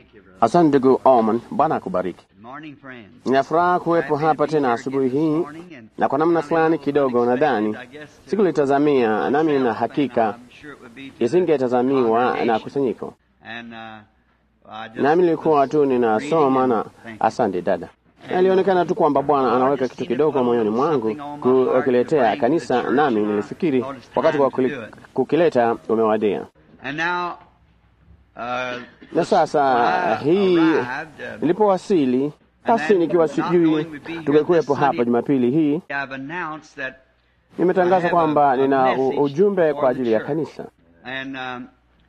Asante ndugu Oman, Bwana akubariki. Good morning, friends. Nina furaha kuwepo hapa tena asubuhi hii, na kwa namna fulani kidogo nadhani sikulitazamia, nami na hakika isingetazamiwa na kusanyiko, And, uh, I just nami nilikuwa was tu ninasoma na reading. Thank you. asante dada. Alionekana tu kwamba Bwana anaweka kitu kidogo moyoni mwangu kukiletea kanisa, nami nilifikiri wakati wa kuli- kukileta umewadia. And now, uh, Na sasa hii arrived, uh, nilipowasili, basi nikiwa sijui tungekuwepo hapa Jumapili hii, I've announced that, nimetangaza kwamba nina u- ujumbe kwa ajili ya kanisa, and um,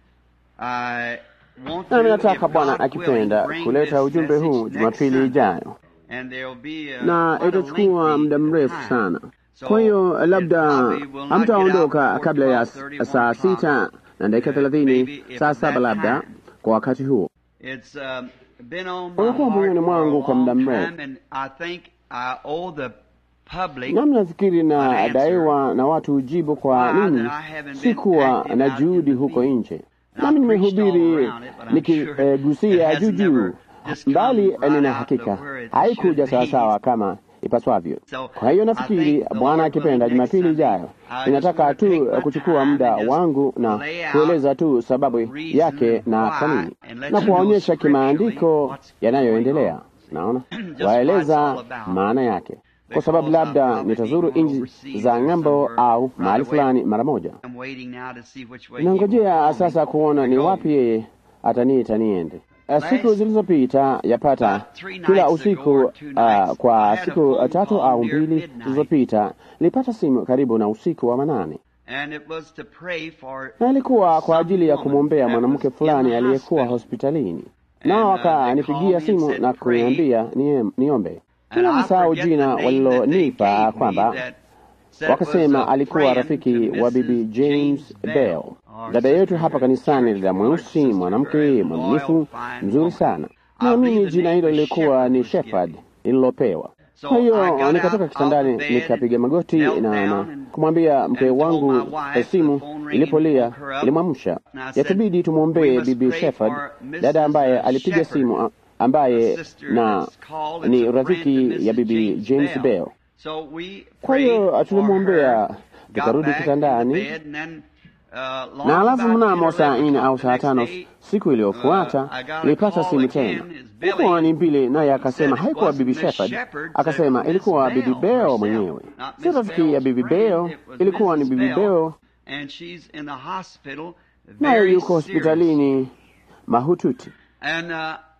I want nami to, nataka if Bwana God akipenda willing, bring kuleta this ujumbe message huu next Jumapili Sunday. ijayo, And there'll be, uh, na quite a itachukua lengthy muda mrefu time. sana. So, Kwa hiyo it labda probably will not get out hamtaondoka before kabla ya 12:30, saa 1 o'clock. sita na dakika Uh, thelathini, maybe if saa at saba that labda time. kwa wakati huo. It's um, been on my Umekuwa heart moyoni for a mwangu kwa muda long mrefu. time, and I think I owe the public Nami nafikiri an na answer. daiwa na watu ujibu kwa Why nini that I haven't been sikuwa active na out in juhudi the huko field. nje. And Nami I've preached all nimehubiri around it, but I'm sure it nikigusia has juu juu, never just come mbali right nina out hakika to where it haikuja should be. sawasawa kama ipaswavyo. So, Kwa hiyo I nafikiri think the Bwana Lord akipenda willing, next Jumapili Sunday, ijayo, I just ninataka want to take tu my kuchukua time muda and just wangu na lay out kueleza tu sababu reason yake na why kwa nini, and let na you know kuwaonyesha kimaandiko scripturally what's yanayoendelea. going Naona Just what it's waeleza all about. maana yake kwa sababu Because labda I'll probably nitazuru be going nchi overseas za or ng'ambo somewhere au right mahali away. fulani mara moja. I'm waiting now to see which way he will Nangojea call sasa me kuona to ni go. wapi yeye ataniita niende. Eh, Siku Last- zilizopita yapata About three kila nights ago usiku or two ah, nights, I kwa had a siku phone tatu call au near mbili midnight. zilizopita nilipata simu karibu na usiku wa manane, And it was to pray for na ilikuwa kwa some ajili ya woman kumwombea that mwanamke was in fulani the aliyekuwa hospital. hospitalini, And, nao uh, they called wakanipigia me and simu said, na "Pray." kuniambia nie- niombe. And Bila I msahau forget jina the name that they walilonipa gave me kwamba that said was, wakasema uh, alikuwa praying rafiki to wa Mrs. bibi James Bell, our dada yetu sister hapa here, kanisani, church dada mweusi, sister, mwanamke very mwaminifu, loyal, fine mzuri woman. sana. I Naamini believe the jina name hilo was lilikuwa Shepherd ni was given. Shepherd lililopewa. So Kwa I got hiyo out nikatoka of kitandani the bed, nikapiga magoti knelt na, down na and- kumwambia mke and told wangu my wife, eh, simu the phone ringing ilipolia woke her up. ilimwamsha, And I said, yatubidi tumwombee "We must bibi pray Shepherd, for Mrs. dada ambaye alipiga Shepherd, simu a- ambaye a sister na that's called, it's ni a friend to rafiki Mrs. ya bibi James James Bell. Bell. So we Kwa prayed hiyo for tulimwombea, her, got tukarudi back in the kitandani bed, and then, uh, long na alafu about mnamo 10 or saa 11 nne au the saa next tano day, siku iliyofuata uh, I got a nilipata call simu again. tena, It's Billy. ilikuwa ni mbili, naye He akasema said it haikuwa wasn't bibi Miss Shepherd, Shepherd, akasema it was ilikuwa Miss bibi Bell Bell herself. mwenyewe, Not sio Miss rafiki ya Bell's bibi friend, Bell, it was ilikuwa ni Mrs. bibi Bell, Bell, and she's in the hospital naye very yuko serious. hospitalini mahututi. And, uh,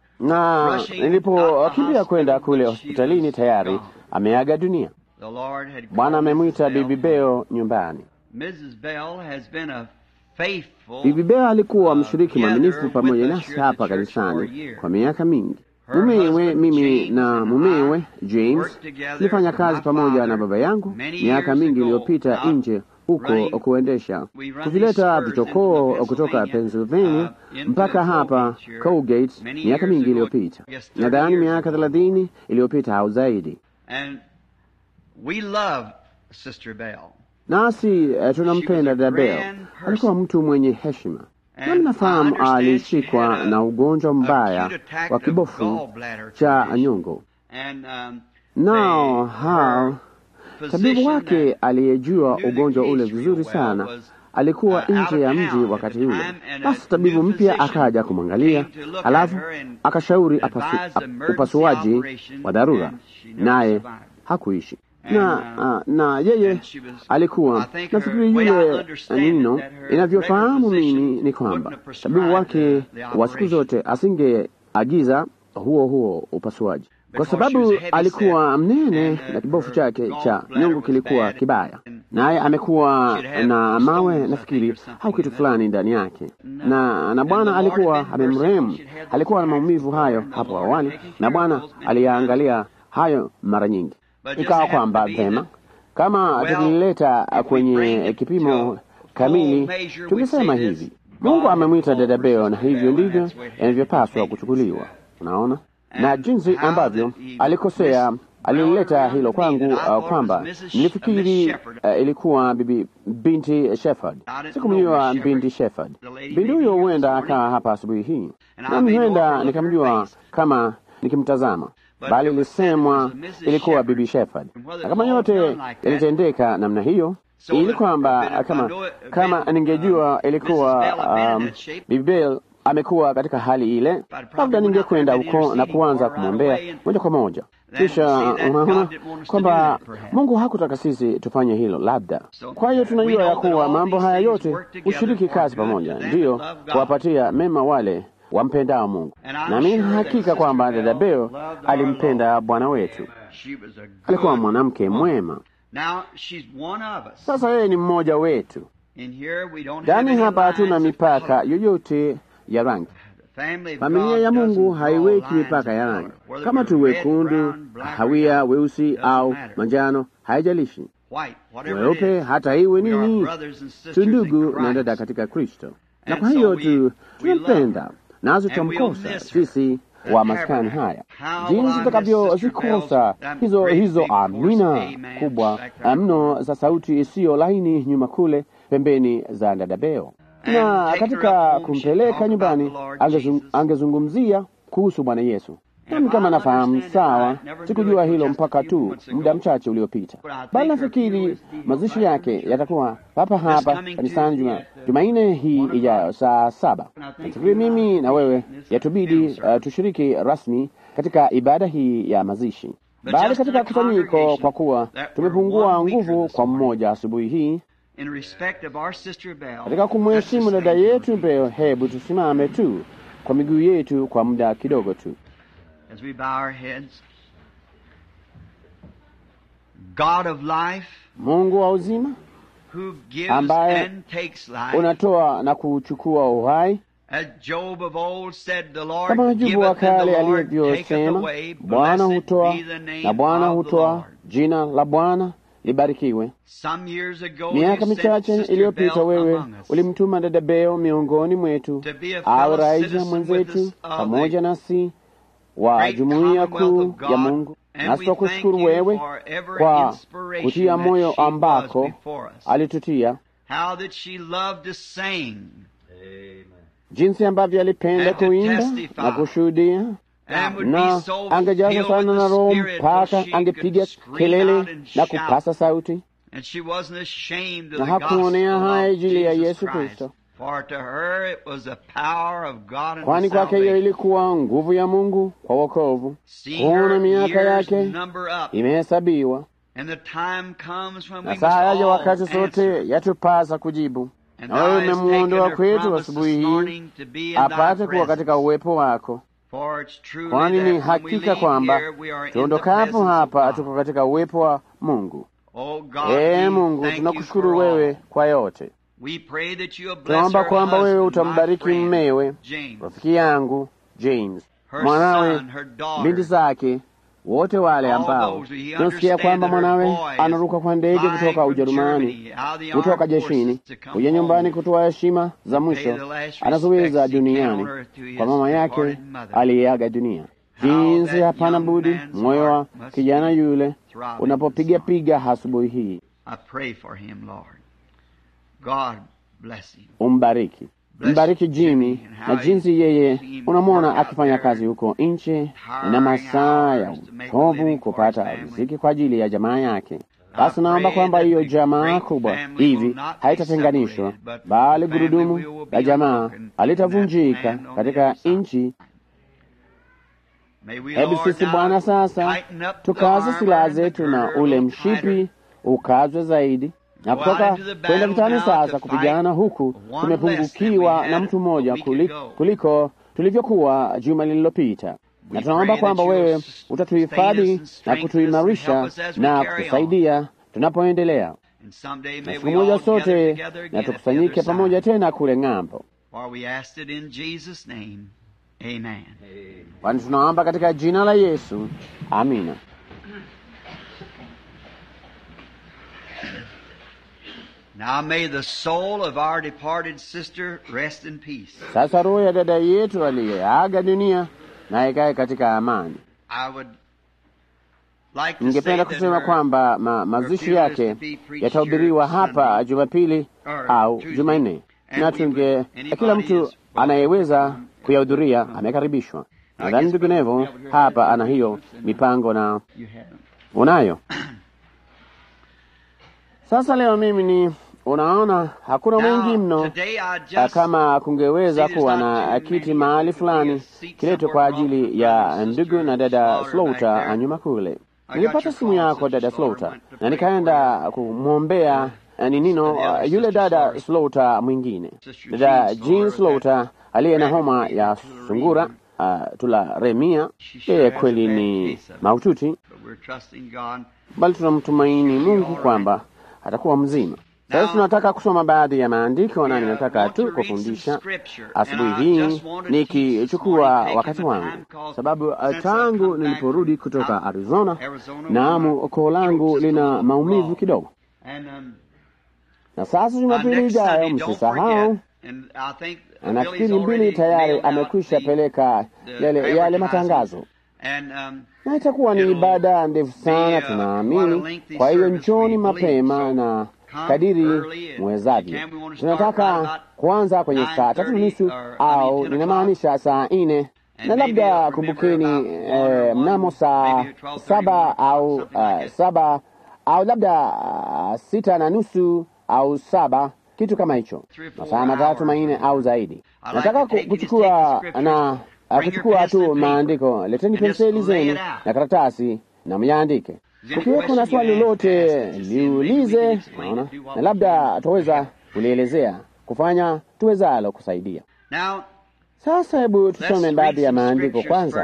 Na rushing out the nilipokimbia kwenda hospital, kule but she hospitalini was tayari gone. ameaga dunia. the Lord had Bwana called amemwita Mrs. Bell bibi Bell nyumbani. Mrs. Bell has been a faithful Bibi Bell alikuwa uh, mshiriki together mwaminifu with pamoja us nasi here at the hapa church for a kanisani year. kwa miaka mingi. Her Mumewe, husband, mimi James, na and mumewe I James worked together tulifanya with kazi my pamoja father na baba yangu many miaka years mingi ago iliyopita out nje huko running- kuendesha, we run these tuvileta spurs vichokoo into kutoka Pennsylvania, Pennsylvania uh, into mpaka hapa Colgate here Colgate many miaka years mingi ago, iliyopita, I guess 30 nadhani years miaka ago. thelathini iliyopita au zaidi. And we love Sister Bell. Nasi eh, tunampenda She was a Dabel. grand person. Alikuwa mtu mwenye heshima, And nami nafahamu I understand alishikwa she had a na ugonjwa mbaya acute attack wa of kibofu gallbladder cha condition. nyongo. And, um, Nao they- hao her tabibu physician wake that aliyejua knew the ugonjwa ule case vizuri real well sana was, alikuwa uh, out nje ya of mji town at wakati the ule. time, and Basi a tabibu new mpya physician akaja kumwangalia, came to look alafu at her and akashauri apasu, advised ap- emergency upasuaji operation, wa dharura, and she never naye survived. hakuishi And, na, uh, ah, na yeye and she was- alikuwa I think her- nafikiri way I yule understand it, nino that her inavyofahamu regular physician mimi ni wouldn't kwamba have prescribed tabibu wake the- the wa siku operation. zote asingeagiza huo huo upasuaji kwa Because she sababu was heavy alikuwa set, mnene and, uh, na kibofu her chake cha gallbladder nyongo was kilikuwa bad, kibaya, and naye amekuwa she'd have na mawe stones, I nafikiri think, or something au kitu in fulani ndani yake, No. na na And Bwana the Lord alikuwa had been merciful. amemrehemu. She'd had those Alikuwa na attacks maumivu before, hayo and the hapo Lord awali, had taken na care Bwana of those many aliyaangalia hayo mara nyingi. But just Ikawa happened kwamba to be vema that- kama Well, tukilileta if we kwenye bring it kipimo to a kamili, full measure, we tungesema say this, hivi: God Mungu had amemwita called dada for Beo, na Sister hivyo Bell, and ndivyo that's the way it had to be inavyopaswa taken. kuchukuliwa. Unaona, And na jinsi how ambavyo that he alikosea missed alileta hilo kwangu uh, kwamba nilifikiri uh, ilikuwa bibi binti Shepherd. Sikumjua binti Shepherd. Binti huyo huenda akaa hapa asubuhi hii, nami huenda nikamjua kama nikimtazama, bali ilisemwa ilikuwa bibi Shepherd, na kama yote yalitendeka namna hiyo ili kwamba kama kama ningejua ilikuwa um, bibi Bell amekuwa katika hali ile, labda ningekwenda huko na kuanza kumwombea moja kwa moja. Kisha unaona kwamba Mungu hakutaka sisi tufanye hilo, labda. Kwa hiyo tunajua ya kuwa mambo haya yote hushiriki kazi pamoja, ndiyo kuwapatia mema wale wampendao Mungu. Na mimi hakika kwamba dada Beo alimpenda Bwana wetu, alikuwa mwanamke mwema. Sasa yeye ni mmoja wetu. Ndani hapa hatuna mipaka yoyote ya rangi. Familia ya Mungu haiweki mipaka ya rangi, kama tu wekundu, hawia, weusi au manjano, haijalishi weupe, hata iwe nini, tu ndugu na dada katika Kristo. Na kwa hiyo tu tunampenda, nazo tutamkosa sisi wa maskani haya, jinsi tutakavyozikosa hizo hizo amina kubwa mno za sauti isiyo laini nyuma kule pembeni za dada Beo na katika kumpeleka nyumbani angezung, angezungumzia kuhusu Bwana Yesu. Nami kama nafahamu sawa, sikujua hilo mpaka tu muda mchache uliopita, bali nafikiri mazishi yake yatakuwa hapa hapa kanisani juma Jumanne hii ijayo saa saba. Nafikiri mimi na wewe yatubidi uh, tushiriki rasmi katika ibada hii ya mazishi, bali katika kusanyiko, kwa kuwa tumepungua nguvu kwa mmoja asubuhi hii katika kumheshimu dada yetu Beo, hebu tusimame tu kwa miguu yetu kwa muda kidogo tu. Mungu wa uzima ambaye unatoa na kuchukua uhai, kama Ajubu wa kale alivyosema, Bwana hutoa na Bwana hutoa, jina la Bwana libarikiwe. Miaka michache iliyopita, wewe ulimtuma dada Beo miongoni mwetu awe raia mwenzetu pamoja nasi wa jumuiya kuu ya Mungu, nasi twakushukuru wewe kwa kutia moyo ambako alitutia, jinsi ambavyo alipenda kuimba na kushuhudia na angejaza sana na Roho mpaka angepiga kelele na kupasa sauti, na hakuonea haya ajili ya Yesu Kristo, kwani kwake hiyo ilikuwa nguvu ya Mungu kwa wokovu. Kuona miaka yake imehesabiwa, na saa yaja wakati sote yatupasa kujibu. Na wewe umemwondoa kwetu asubuhi hii apate kuwa katika uwepo wako kwani ni hakika kwamba tuondokapo hapa tuko katika uwepo wa Mungu. Ee Mungu, tunakushukuru wewe kwa yote. Tunaomba kwamba wewe utambariki mmewe, rafiki yangu James, mwanawe, binti zake, wote wale ambao tunasikia kwamba mwanawe anaruka kwa ndege kutoka Ujerumani, kutoka jeshini kuja nyumbani kutoa heshima za mwisho anazoweza duniani kwa mama yake aliyeaga dunia. Jinsi hapana budi moyo wa kijana yule unapopiga piga asubuhi hii. Umbariki, mbariki Jimmy na jinsi yeye unamwona akifanya kazi huko nje na masaa ya uchovu kupata riziki kwa ajili ya jamaa yake. Basi naomba kwamba hiyo jamaa kubwa hivi haitatenganishwa, bali gurudumu la jamaa halitavunjika katika nchi. Hebu sisi Bwana sasa tukaze silaha zetu na ule mshipi ukazwe zaidi na kutoka kwenda vitani sasa kupigana huku tumepungukiwa na mtu mmoja kuliko, kuliko tulivyokuwa juma lililopita, na tunaomba kwamba wewe utatuhifadhi na kutuimarisha na kutusaidia tunapoendelea, na siku moja sote na tukusanyike pamoja tena kule ng'ambo, kwani tunaomba katika jina la Yesu, amina. Now may the soul of our departed sister rest in peace. Sasa roho ya dada yetu aliyeaga dunia na ikae katika amani. I would ningependa kusema kwamba ma, mazishi yake yatahubiriwa hapa Jumapili au Jumanne, na tunge kila mtu anayeweza kuyahudhuria amekaribishwa. Nadhani ndivyo hapa ana hiyo mipango na unayo sasa. Leo mimi ni unaona, hakuna mwingi mno kama kungeweza kuwa na kiti mahali fulani kiletwe kwa ajili ya ndugu na dada Slaughter nyuma kule. Nilipata simu yako dada Slaughter, na nikaenda kumwombea ni nino yule dada Slaughter mwingine, dada Jean Slaughter aliye na homa ya sungura uh, tularemia. Yeye kweli ni mahututi, bali tunamtumaini Mungu kwamba atakuwa mzima. Sasa tunataka kusoma baadhi ya maandiko na ninataka tu kufundisha asubuhi hii nikichukua wakati wangu, sababu tangu niliporudi kutoka Arizona, naamu koo langu lina maumivu kidogo. Na sasa Jumapili ijayo msisahau, nafikiri mbili tayari amekwisha peleka yale, yale matangazo na itakuwa ni ibada ndefu sana, tunaamini. Kwa hiyo njoni mapema na kadiri mwezavyo. Tunataka kuanza kwenye saa tatu nusu au ninamaanisha saa nne na labda kumbukeni, eh, mnamo saa saba au uh, saba au labda uh, sita na nusu au saba kitu kama hicho, masaa matatu manne au zaidi. Nataka kuchukua na uh, kuchukua tu maandiko. Leteni penseli zenu na karatasi na myaandike Kukiweko na swali lolote liulize, naona na labda tuweza kulielezea, kufanya tuwezalo kusaidia. Sasa hebu tusome baadhi ya maandiko kwanza.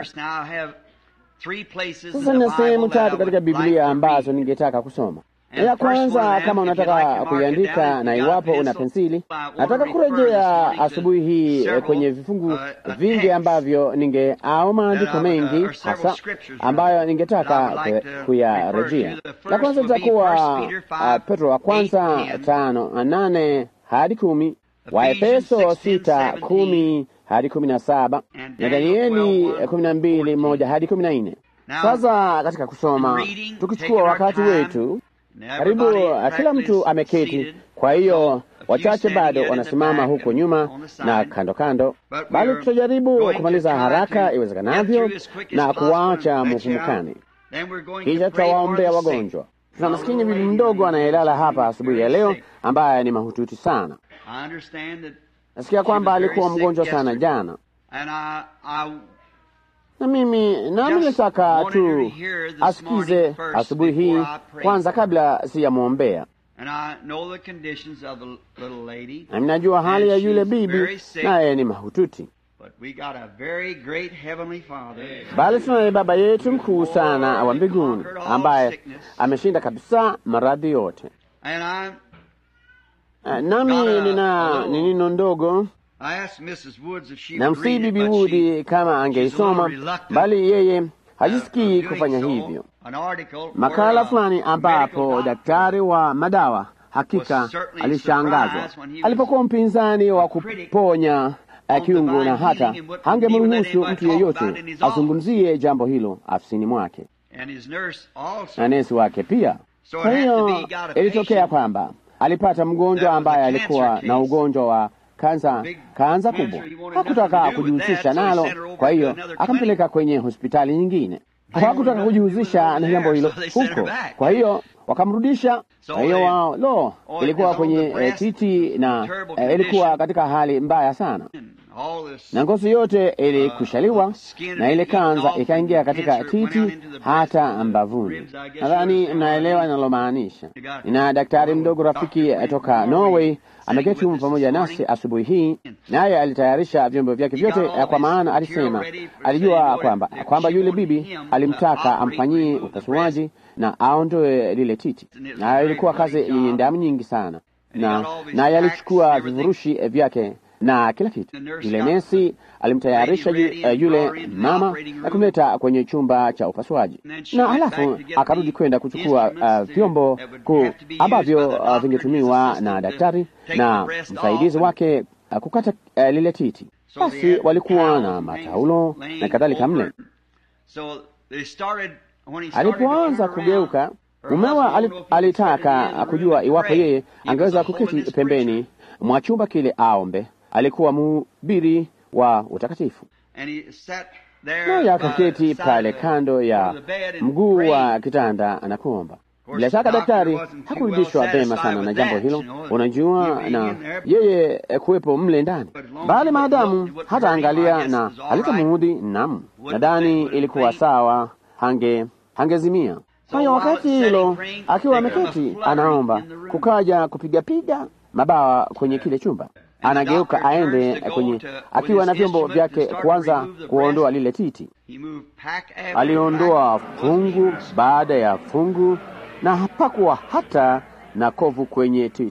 Sasa nina sehemu tatu katika Biblia ambazo ningetaka kusoma. Ya kwanza, kama unataka kuiandika na iwapo una pensili, nataka kurejea asubuhi hii kwenye vifungu vingi ambavyo ninge au maandiko mengi hasa ambayo ningetaka kuyarejea. La kwanza litakuwa uh, Petro wa kwanza tano nane hadi kumi, Waefeso sita kumi hadi kumi na saba na Danieli kumi na mbili moja hadi kumi na nne. Sasa katika kusoma tukichukua wakati wetu karibu kila mtu ameketi, kwa hiyo wachache bado wanasimama huko nyuma na kando kando, bali tutajaribu kumaliza haraka iwezekanavyo na kuwaacha mufumukani, kisha tutawaombea wagonjwa. Tuna maskini bibi mdogo anayelala hapa asubuhi ya leo ambaye ni mahututi sana. Nasikia kwamba alikuwa mgonjwa sana jana na mimi nami nilitaka tu asikize asubuhi hii kwanza, kabla siyamwombea. Nami najua hali ya yule bibi, naye ni mahututi, bali tunaye Baba yetu mkuu sana wa mbinguni ambaye ameshinda kabisa maradhi yote. Nami nina ninino ndogo namsihi Bibi Wood kama angeisoma, bali yeye hajisikii kufanya hivyo. Makala fulani ambapo daktari wa madawa hakika alishangazwa alipokuwa mpinzani wa kuponya kiungo, na hata hangemruhusu mtu yeyote azungumzie jambo hilo afisini mwake na nesi wake pia. Kwa hiyo ilitokea kwamba alipata mgonjwa ambaye alikuwa na ugonjwa wa kansa kansa kubwa. Hakutaka kujihusisha nalo, kwa hiyo akampeleka kwenye hospitali nyingine. Hakutaka kujihusisha na jambo hilo huko, kwa hiyo wakamrudisha. Kwa hiyo wao lo, ilikuwa kwenye eh, titi na eh, ilikuwa katika hali mbaya sana, na ngozi yote ilikushaliwa na ile kanza ikaingia katika titi hata mbavuni. Nadhani mnaelewa ninalomaanisha. Nina daktari mdogo rafiki toka Norway ameketi humu pamoja nasi asubuhi hii, naye alitayarisha vyombo vyake vyote, kwa maana alisema alijua kwamba kwamba yule bibi alimtaka amfanyie upasuaji na aondoe lile titi, na ilikuwa kazi yenye damu nyingi sana, na naye alichukua vifurushi vyake na kila kitu. Yule nesi alimtayarisha yule mama na kumleta kwenye chumba cha upasuaji, na halafu akarudi kwenda kuchukua uh, vyombo ku ambavyo uh, vingetumiwa na daktari na msaidizi wake uh, kukata uh, lile titi. Basi walikuwa na mataulo na kadhalika mle Alipoanza kugeuka, mumewa alitaka kujua iwapo yeye angeweza kuketi pembeni mwa chumba kile aombe. Alikuwa mhubiri wa utakatifu, naye akaketi pale kando ya mguu wa kitanda na kuomba. Bila shaka daktari hakurudishwa vema sana na jambo hilo, unajua, na yeye kuwepo mle ndani, bali maadamu hata angalia na halitamuudhi, nam, nadhani ilikuwa sawa, hange hangezimia. Kwa hiyo wakati hilo akiwa ameketi anaomba, kukaja kupigapiga mabawa kwenye kile chumba. Anageuka aende kwenye, akiwa na vyombo vyake, kuanza kuondoa lile titi. Aliondoa fungu baada ya fungu na hapakuwa hata na kovu kwenye titi,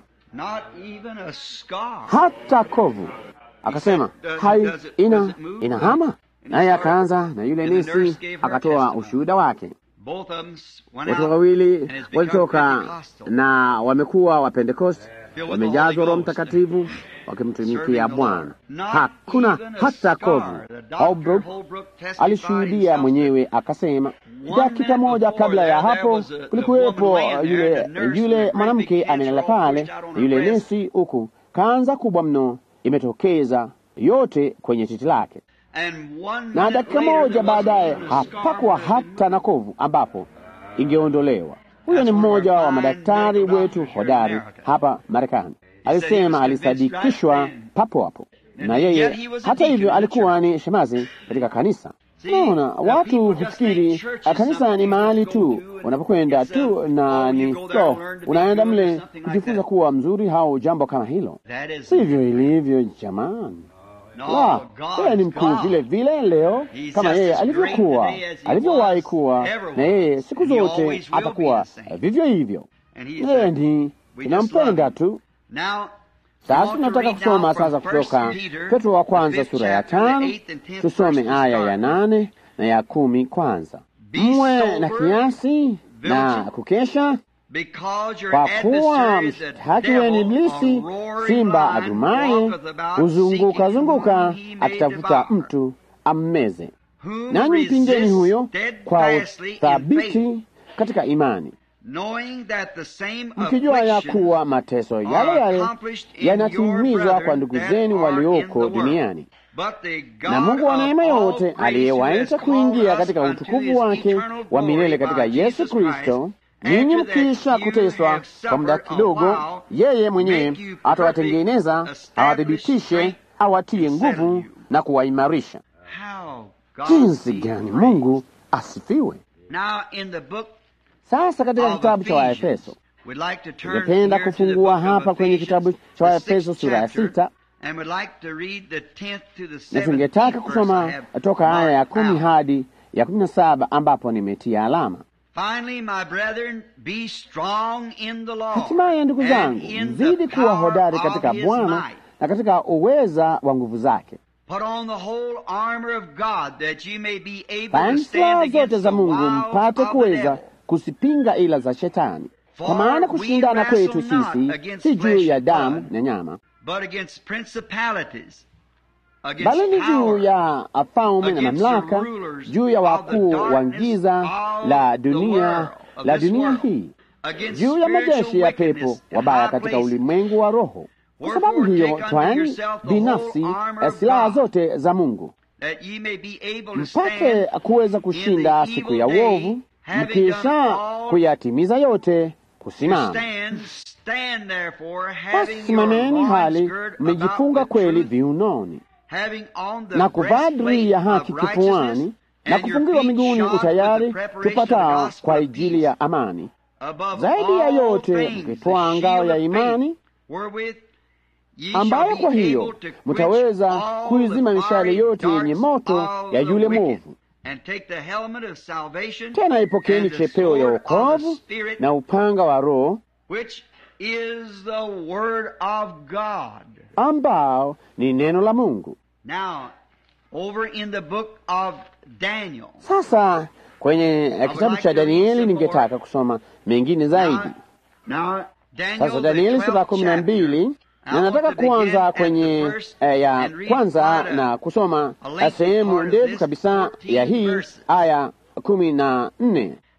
hata kovu. Akasema hai, ina inahama. Naye akaanza na yule nesi akatoa ushuhuda wake. Watu wawili walitoka na wamekuwa wa Pentekoste, wamejazwa Roho Mtakatifu wakimtumikia Bwana. Hakuna hata kovu. Holbrook alishuhudia mwenyewe akasema, dakika moja kabla ya hapo kulikuwepo yule yule mwanamke amelala pale na yule nesi, huku kanza kubwa mno imetokeza yote kwenye titi lake na dakika moja baadaye hapakuwa hata na kovu ambapo ingeondolewa. Huyo ni mmoja wa madaktari wetu hodari hapa Marekani. Alisema alisadikishwa papo hapo, na yeye hata hivyo alikuwa ni shemazi katika kanisa. Naona watu hufikiri kanisa ni mahali tu unapokwenda tu na ni so, unaenda mle kujifunza kuwa mzuri au jambo kama hilo. Sivyo ilivyo jamani. La, yeye ni mkuu vile vile leo kama yeye alivyokuwa alivyowahi kuwa, na yeye siku zote atakuwa vivyo hivyo. Yeye ni tunampenda tu. Sasa tunataka kusoma sasa kutoka Petro wa kwanza sura ya tano, tusome aya ya nane na ya kumi kwanza. Mwe na kiasi na kukesha kwa kuwa mshtaki wenu Iblisi, simba agurumaye, huzunguka zunguka akitafuta mtu ammeze. Nanyi mpingeni huyo kwa uthabiti katika imani, mkijua ya kuwa mateso yale yale yanatimizwa kwa ndugu zenu walioko duniani. Na Mungu wa neema yote aliyewaita kuingia katika utukufu wake wa milele katika Yesu Kristo ninyi mkiisha kuteswa kwa muda kidogo, yeye mwenyewe atawatengeneza, awathibitishe, awatie nguvu na kuwaimarisha. Jinsi gani Mungu asifiwe! Sasa katika kitabu cha Waefeso, tungependa kufungua hapa kwenye kitabu cha Waefeso sura ya sita na tungetaka kusoma toka aya ya kumi hadi ya kumi na saba ambapo nimetia alama. Hatimaye ndugu zangu, mzidi kuwa hodari katika Bwana na katika uweza wa nguvu zake. Vaeni silaha zote za Mungu mpate kuweza kuzipinga ila za Shetani, kwa maana kushindana kwetu sisi si juu ya damu na nyama, bali ni juu ya falme na mamlaka, juu ya wakuu wa giza la dunia la dunia hii, juu ya majeshi ya pepo wabaya katika ulimwengu wa roho. Kwa sababu hiyo, twaeni binafsi silaha zote za Mungu mpate kuweza kushinda siku ya uovu, mkisha kuyatimiza yote kusimama. Basi simameni hali mmejifunga kweli viunoni na kuvaa dirii ya haki kifuani na kufungiwa miguuni utayari tupatao kwa ajili ya amani. Zaidi ya yote mkitwaa ngao ya imani, ambayo kwa hiyo mtaweza kuizima mishale yote yenye moto ya yule mwovu. Tena ipokeni chepeo ya wokovu na upanga wa Roho ambao ni neno la Mungu. Now, over in the book of Daniel. Sasa kwenye kitabu cha Danieli ningetaka kusoma mengine zaidi. Now, Daniel, Sasa Danieli sura kumi na mbili na nataka kuanza kwenye eh, ya kwanza na kusoma sehemu ndefu kabisa ya hii aya kumi na nne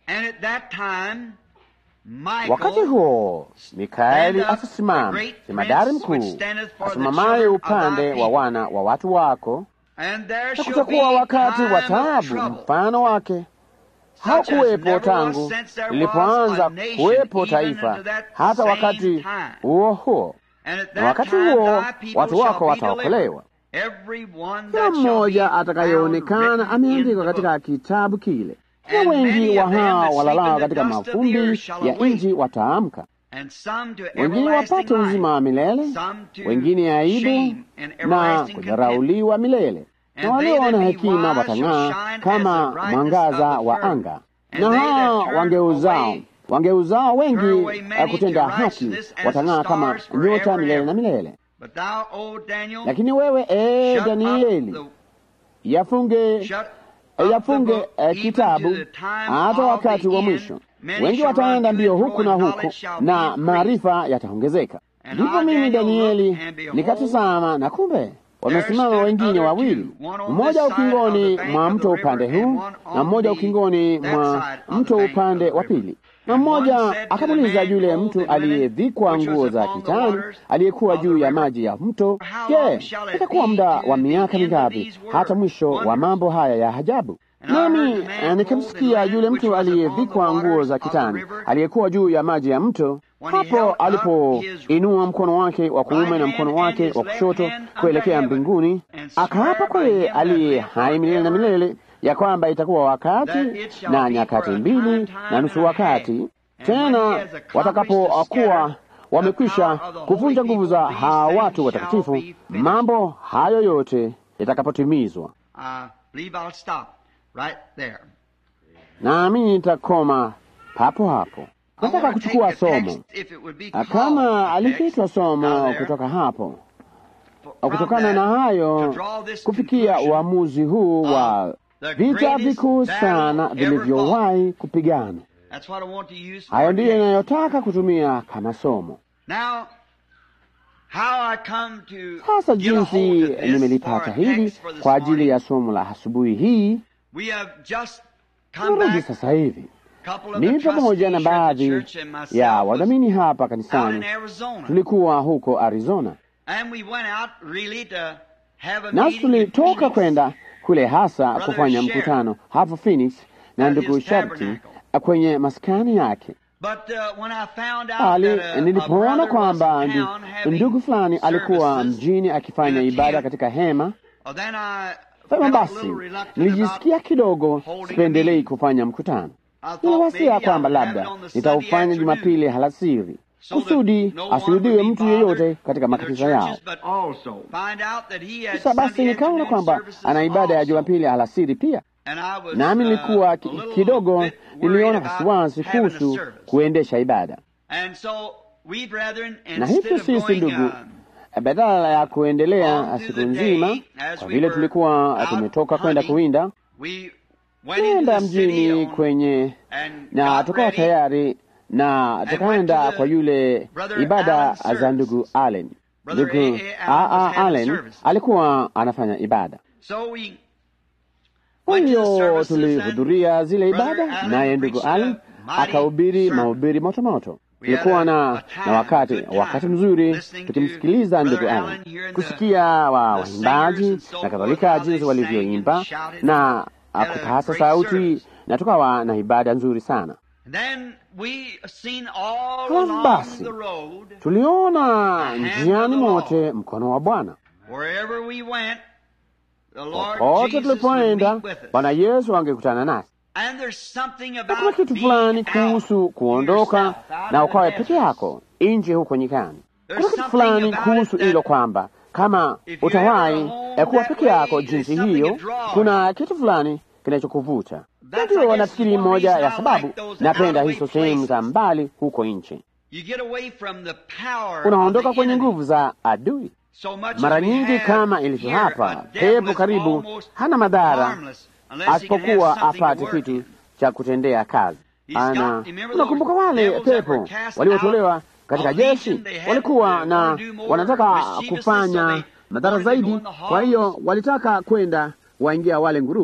Wakati huo Mikaeli atasimama, jemadari mkuu asimamaye upande wa wana wa watu wako, na kutakuwa wakati wa taabu mfano wake hakuwepo tangu lilipoanza kuwepo taifa hata wakati huo huo, na wakati huo watu wako wataokolewa, kila mmoja atakayeonekana ameandikwa katika kitabu kile na wengi wa hao walalao katika mavumbi ya nchi wataamka, wengine wapate uzima wa milele, wengine aibu na kudharauliwa milele, na walio na hekima watang'aa kama mwangaza wa anga, na hao wangeuzao wangeuzao wengi kutenda haki watang'aa kama nyota milele na milele. Lakini wewe ee Danieli, yafunge yafunge eh, kitabu hata wakati wa mwisho. Wengi wataenda mbio huku na huku, na maarifa yataongezeka. Ndipo mimi Danieli nikatazama, na kumbe wamesimama wengine wawili, mmoja ukingoni mwa mto upande huu na mmoja ukingoni mwa mto upande wa pili. Na mmoja akamuuliza yule mtu aliyevikwa nguo za kitani aliyekuwa juu ya maji ya mto, je, itakuwa muda wa miaka mingapi hata mwisho wa mambo haya ya ajabu? Nami nikamsikia yule mtu aliyevikwa nguo za kitani aliyekuwa juu ya maji ya mto, hapo alipoinua mkono wake wa kuume na mkono wake wa kushoto kuelekea mbinguni, akaapa kwa yeye aliye hai milele na milele ya kwamba itakuwa wakati na nyakati mbili na nusu wakati tena watakapokuwa wamekwisha kuvunja nguvu za hawa watu watakatifu, mambo hayo yote yatakapotimizwa. Nami nitakoma papo hapo. Nataka kuchukua somo kama alikiitwa somo kutoka hapo, kutokana na hayo kufikia uamuzi huu wa vita vikuu sana vilivyowahi kupigana. Hayo ndiyo inayotaka kutumia kama somo. Sasa jinsi nimelipata hili kwa ajili ya somo la asubuhi hii, turudi sasa hivi mimi pamoja na baadhi ya wadhamini hapa kanisani tulikuwa huko Arizona, nasi tulitoka kwenda kule hasa kufanya mkutano hapo Phoenix na ndugu Sharti kwenye maskani yake. Ali, nilipoona kwamba ndugu fulani alikuwa mjini akifanya ibada katika hema Sema basi, nilijisikia kidogo sipendelei kufanya mkutano. Niliwasia kwamba labda nitaufanya Jumapili halasiri kusudi asirudiwe mtu yeyote katika makanisa yao. Sasa basi nikaona kwamba ana ibada ya Jumapili alasiri pia, nami nilikuwa kidogo, niliona wasiwasi kuhusu kuendesha ibada, na hivyo sisi ndugu badala ya kuendelea siku nzima, kwa vile tulikuwa tumetoka kwenda kuwinda, tukaenda mjini kwenye na tukawa tayari na tukaenda kwa yule ibada za ndugu Allen. Ndugu Aa Allen alikuwa anafanya ibada, kwa hiyo tulihudhuria zile ibada, naye ndugu Allen akahubiri mahubiri motomoto. Tulikuwa na, na wakati wakati mzuri tukimsikiliza ndugu Allen, kusikia wa waimbaji na kadhalika, jinsi walivyoimba na kupasa sauti, na tukawa na ibada nzuri sana. Halafu basi tuliona njiani mote mkono wa Bwana. Popote tulipoenda, Bwana Yesu angekutana nasi na kuna kitu fulani kuhusu kuondoka na ukawe peke yako nje huko nyikani. Kuna kitu fulani kuhusu hilo kwamba kama utawahi kuwa peke yako jinsi hiyo, kuna kitu fulani kinachokuvuta. Ndio nafikiri moja ya sababu napenda hizo sehemu za mbali huko nje. Unaondoka kwenye nguvu za adui. Mara nyingi kama ilivyo hapa, pepo karibu hana madhara asipokuwa apate kitu cha kutendea kazi. Ana, unakumbuka wale pepo waliotolewa katika jeshi walikuwa na wanataka kufanya madhara zaidi, kwa hiyo walitaka kwenda waingia wale nguruwe.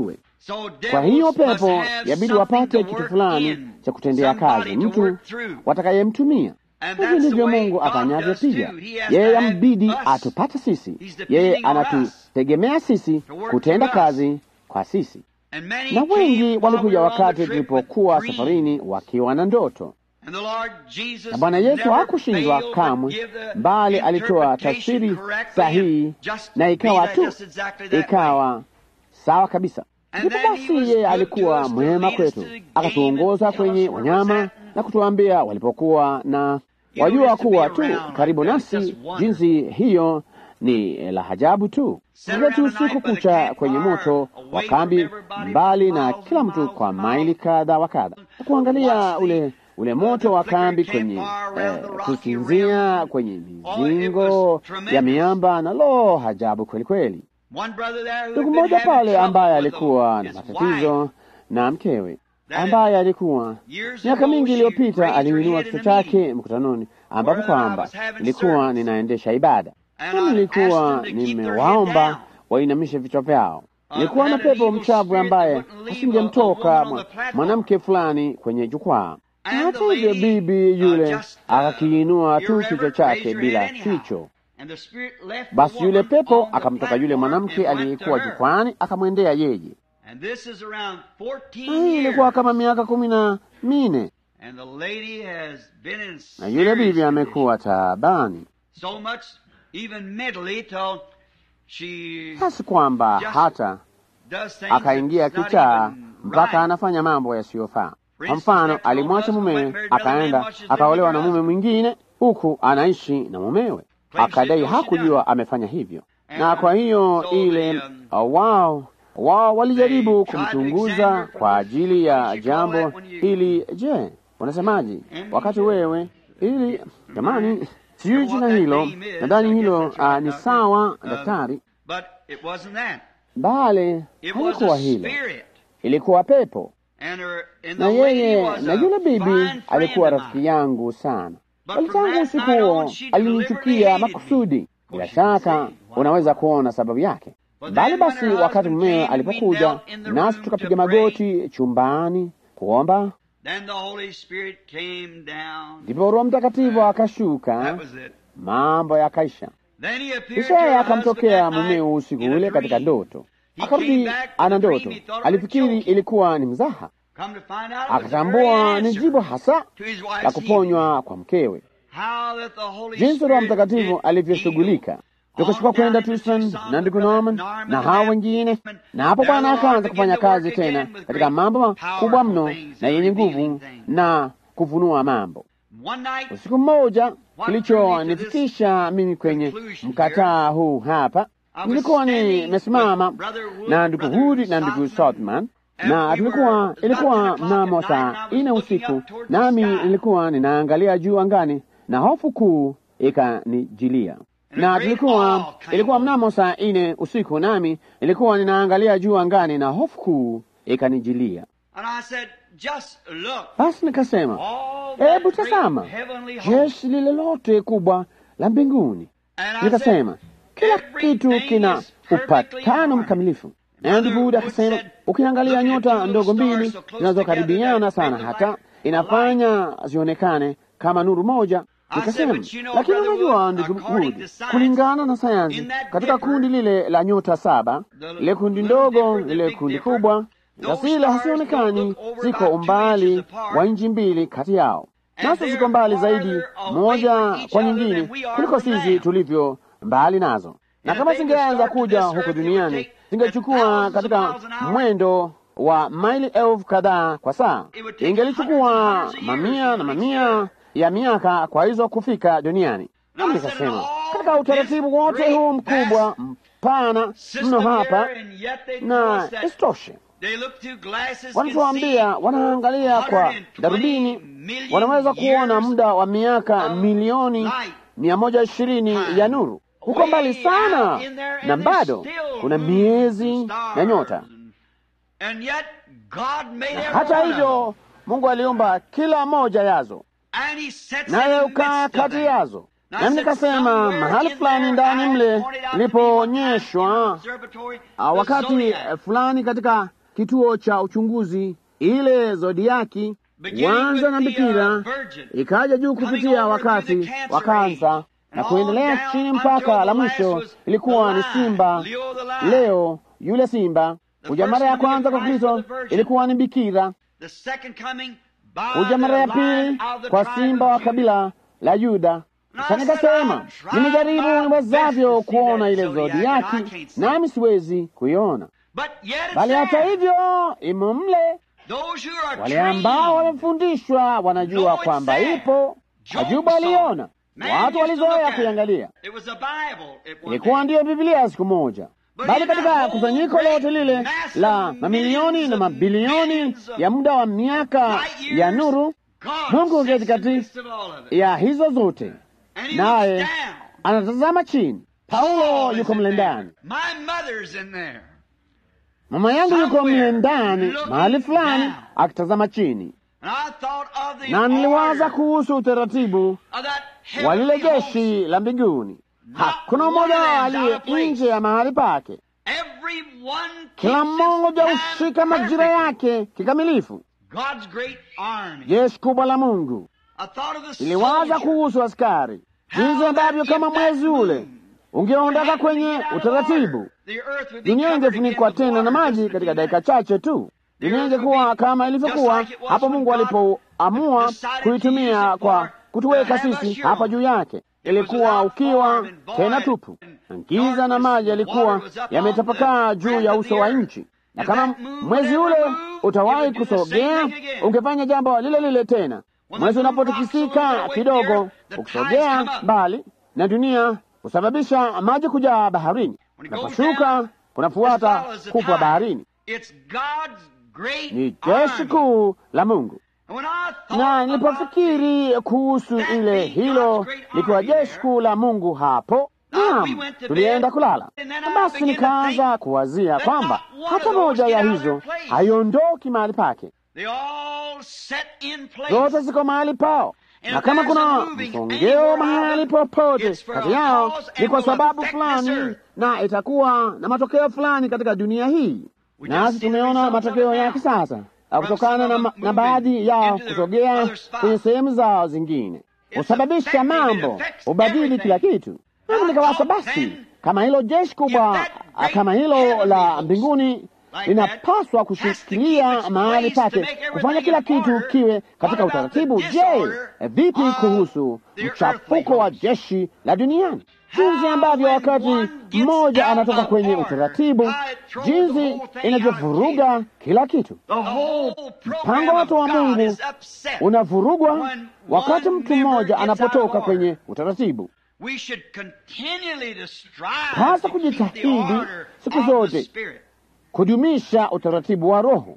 Kwa hiyo pepo yabidi wapate kitu fulani cha kutendea kazi, mtu watakayemtumia. Hivi ndivyo Mungu afanyavyo pia. Yeye yambidi atupate sisi, yeye anatutegemea sisi kutenda kazi kwa sisi. Na wengi walikuja wakati tulipokuwa safarini wakiwa na ndoto, na Bwana Yesu hakushindwa kamwe, bali alitoa tafsiri sahihi, na ikawa tu ikawa sawa kabisa. Ndipo basi yeye alikuwa mwema kwetu, akatuongoza kwenye wanyama na kutuambia walipokuwa na wajua kuwa tu karibu nasi. Jinsi hiyo ni la ajabu tu. Tuketi usiku kucha kwenye moto wa kambi, mbali na kila mtu kwa maili kadha wa kadha, kuangalia ule ule moto wa kambi kwenye eh, kusinzia kwenye mizingo ya miamba, na lo, ajabu kweli kweli. Ndugu mmoja pale ambaye alikuwa na matatizo na mkewe ambaye alikuwa miaka mingi iliyopita aliinua kichwa chake mkutanoni, ambapo kwamba nilikuwa ninaendesha ibada na nilikuwa nimewaomba wainamishe vichwa vyao. Nilikuwa na pepo mchavu ambaye asingemtoka mwanamke fulani kwenye jukwaa. Hata hivyo, bibi yule akakiinua tu kichwa chake bila kicho. Basi yule pepo akamtoka yule mwanamke aliyekuwa jukwani, akamwendea yeye. Hii ilikuwa kama miaka kumi na mine, na yule bibi amekuwa taabani hasi kwamba hata akaingia kichaa mpaka anafanya mambo yasiyofaa. Kwa mfano, alimwacha mumewe akaenda akaolewa na mume mwingine, huku anaishi na mumewe, akadai hakujua amefanya hivyo, na kwa hiyo ile wao wao walijaribu kumchunguza kwa ajili ya jambo hili. Je, unasemaje wakati wewe ili jamani, sijui jina hilo, nadhani hilo uh, ni sawa daktari, bale halikuwa hilo, ilikuwa pepo. Na yeye na yule bibi alikuwa rafiki yangu sana, bali tangu usiku huo alinichukia makusudi. Bila shaka unaweza kuona sababu yake. Bali basi, wakati mumewe alipokuja nasi tukapiga magoti chumbani kuomba, ndipo Roho Mtakatifu akashuka, mambo yakaisha. Kisha yeye akamtokea mumewe usiku ule katika ndoto, akarudi ana ndoto. Alifikiri ilikuwa ni mzaha, akatambua ni jibu hasa la kuponywa kwa mkewe, jinsi Roho Mtakatifu alivyoshughulika tukashuka kwenda Tucson na ndugu Norman na hao wengine, na hapo Bwana akaanza kufanya kazi tena katika mambo makubwa mno na yenye nguvu na kufunua mambo. Usiku mmoja, kilichonifikisha mimi kwenye mkataa huu hapa, nilikuwa nimesimama na ndugu Hudi na ndugu Southman na tulikuwa, ilikuwa mnamo saa ine usiku, nami nilikuwa ninaangalia juu angani na hofu kuu ikanijilia na tulikuwa ilikuwa mnamo saa ine usiku, nami nilikuwa ninaangalia juu angani na hofu kuu ikanijilia. Basi nikasema, hebu tazama jeshi lile lote kubwa la mbinguni. Nikasema kila kitu kina upatano mkamilifu. Na ndugu Hudi akasema, ukiangalia nyota ndogo mbili zinazokaribiana sana, hata inafanya zionekane kama nuru moja Nikasema, lakini unajua ndugu Hudi, kulingana na sayansi, katika kundi lile la nyota saba, lile kundi ndogo, lile kundi kubwa, zasile hasionekani, ziko umbali wa inchi mbili kati yao, nazo ziko mbali zaidi moja kwa nyingine kuliko sisi tulivyo mbali nazo, na kama zingeanza kuja huko duniani zingechukua katika mwendo wa maili elfu kadhaa kwa saa, ingelichukua mamia na mamia ya miaka kwa hizo kufika duniani. Nami nikasema katika utaratibu wote huu mkubwa mpana mno hapa, na isitoshe, wanatuambia wanaangalia kwa darubini, wanaweza kuona muda wa miaka milioni mia moja ishirini ya nuru huko mbali sana, na bado kuna miezi na nyota, na hata hivyo Mungu aliumba kila moja yazo naye ukaa kati yazo. Nami nikasema mahali fulani ndani mle ilipoonyeshwa wakati fulani katika kituo cha uchunguzi, ile zodiaki wanza na bikira ikaja juu kupitia wakati wa kansa na kuendelea chini mpaka la mwisho ilikuwa ni simba leo yule simba. Kuja mara ya kwanza kwa Kristo ilikuwa ni bikira. Kuja mara ya pili kwa simba wa kabila la Yuda. Sasa nikasema nimejaribu niwezavyo kuona ile zodiaki, nami siwezi kuiona, bali hata hivyo imo mle. Wale ambao wamefundishwa wanajua kwamba ipo. Ajuba aliona, watu walizoea kuiangalia. Ilikuwa ndiyo Biblia siku moja, bali katika kusanyiko lote lile la mamilioni na mabilioni ya muda wa miaka ya nuru, Mungu katikati ya hizo zote, naye anatazama chini. Paulo yuko mle ndani, mama yangu yuko mle ndani mahali fulani akitazama chini, na niliwaza kuhusu utaratibu wa lile jeshi la mbinguni. Hakuna mmoja wao aliye nje ya mahali pake. Kila mmoja hushika majira yake kikamilifu. Jeshi kubwa la Mungu. Iliwaza kuhusu askari, jinsi ambavyo kama mwezi ule ungeondoka kwenye utaratibu, dunia ingefunikwa tena na maji katika dakika chache tu. Dunia ingekuwa kama ilivyokuwa hapo Mungu alipoamua kuitumia kwa kutuweka sisi hapa juu yake. Ilikuwa ukiwa tena tupu, giza na maji yalikuwa yametapakaa juu ya uso wa nchi, na kama mwezi ule utawahi kusogea, ungefanya jambo lile lile tena. Mwezi unapotikisika kidogo, ukisogea mbali na dunia, husababisha maji kujaa baharini, naposhuka kunafuata kupwa baharini. Ni jeshi kuu la Mungu na nilipofikiri kuhusu ile hilo likiwa jeshi kuu la Mungu hapo, naam, tulienda kulala. Basi nikaanza kuwazia kwamba hata moja ya hizo haiondoki mahali pake, zote ziko mahali pao, na kama kuna msongeo mahali popote kati yao ni kwa sababu fulani, na itakuwa na matokeo fulani katika dunia hii, nasi tumeona matokeo yake sasa kutokana na, na baadhi yao kusogea kwenye sehemu zao zingine husababisha mambo, hubadili kila kitu. Nami nikawasa, basi kama hilo jeshi kubwa kama hilo la mbinguni linapaswa kushikilia mahali pake, kufanya kila kitu kiwe katika utaratibu, je, vipi kuhusu mchafuko wa jeshi la duniani? Jinsi ambavyo wakati mmoja anatoka kwenye utaratibu, jinsi inavyovuruga kila kitu. Mpango wote wa Mungu unavurugwa wakati mtu mmoja anapotoka kwenye utaratibu. Pasa kujitahidi siku zote kudumisha utaratibu wa Roho.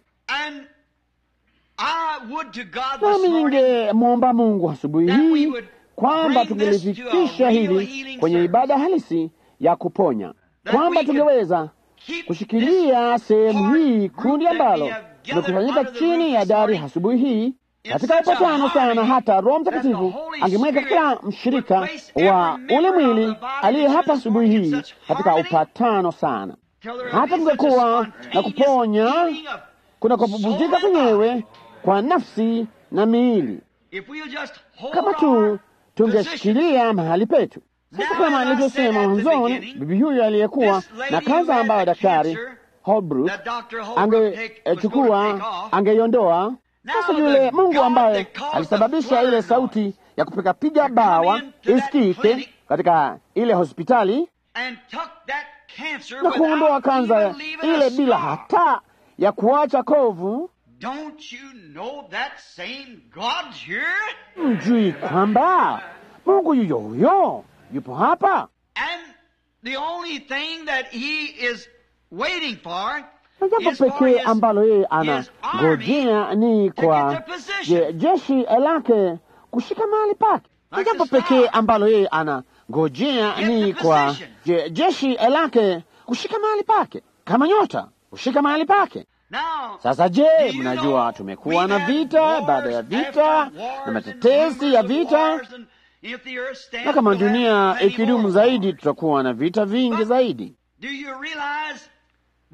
Nami ningemwomba Mungu asubuhi hii kwamba tungelifikisha hili kwenye ibada halisi ya kuponya, kwamba tungeweza kushikilia sehemu hii, kundi ambalo limekusanyika chini ya dari asubuhi hii katika upatano sana, hata Roho Mtakatifu angemweka kila mshirika wa ule mwili aliye hapa asubuhi hii katika upatano sana, hata tungekuwa na kuponya kunakopumzika kwenyewe kwa nafsi na miili, kama tu tungeshikilia mahali petu. Sasa, kama nilivyosema mwanzoni, bibi huyu aliyekuwa na kansa ambayo daktari Holbrook angechukua angeiondoa. Sasa yule Mungu ambaye alisababisha ile sauti ya kupigapiga bawa isikike katika ile hospitali na kuondoa kansa ile bila hata ya kuacha kovu. Mjui kwamba Mungu yuyo huyo yupo hapa, na jambo pekee ambalo yeye anangojea ni kwa je, jeshi lake kushika mahali pake. Na jambo pekee ambalo yeye anangojea ni kwa je, jeshi lake kushika mahali pake, kama nyota kushika mahali pake. Sasa je, mnajua tumekuwa na vita baada ya vita na matetesi ya vita, na kama dunia ikidumu zaidi, tutakuwa na vita vingi zaidi.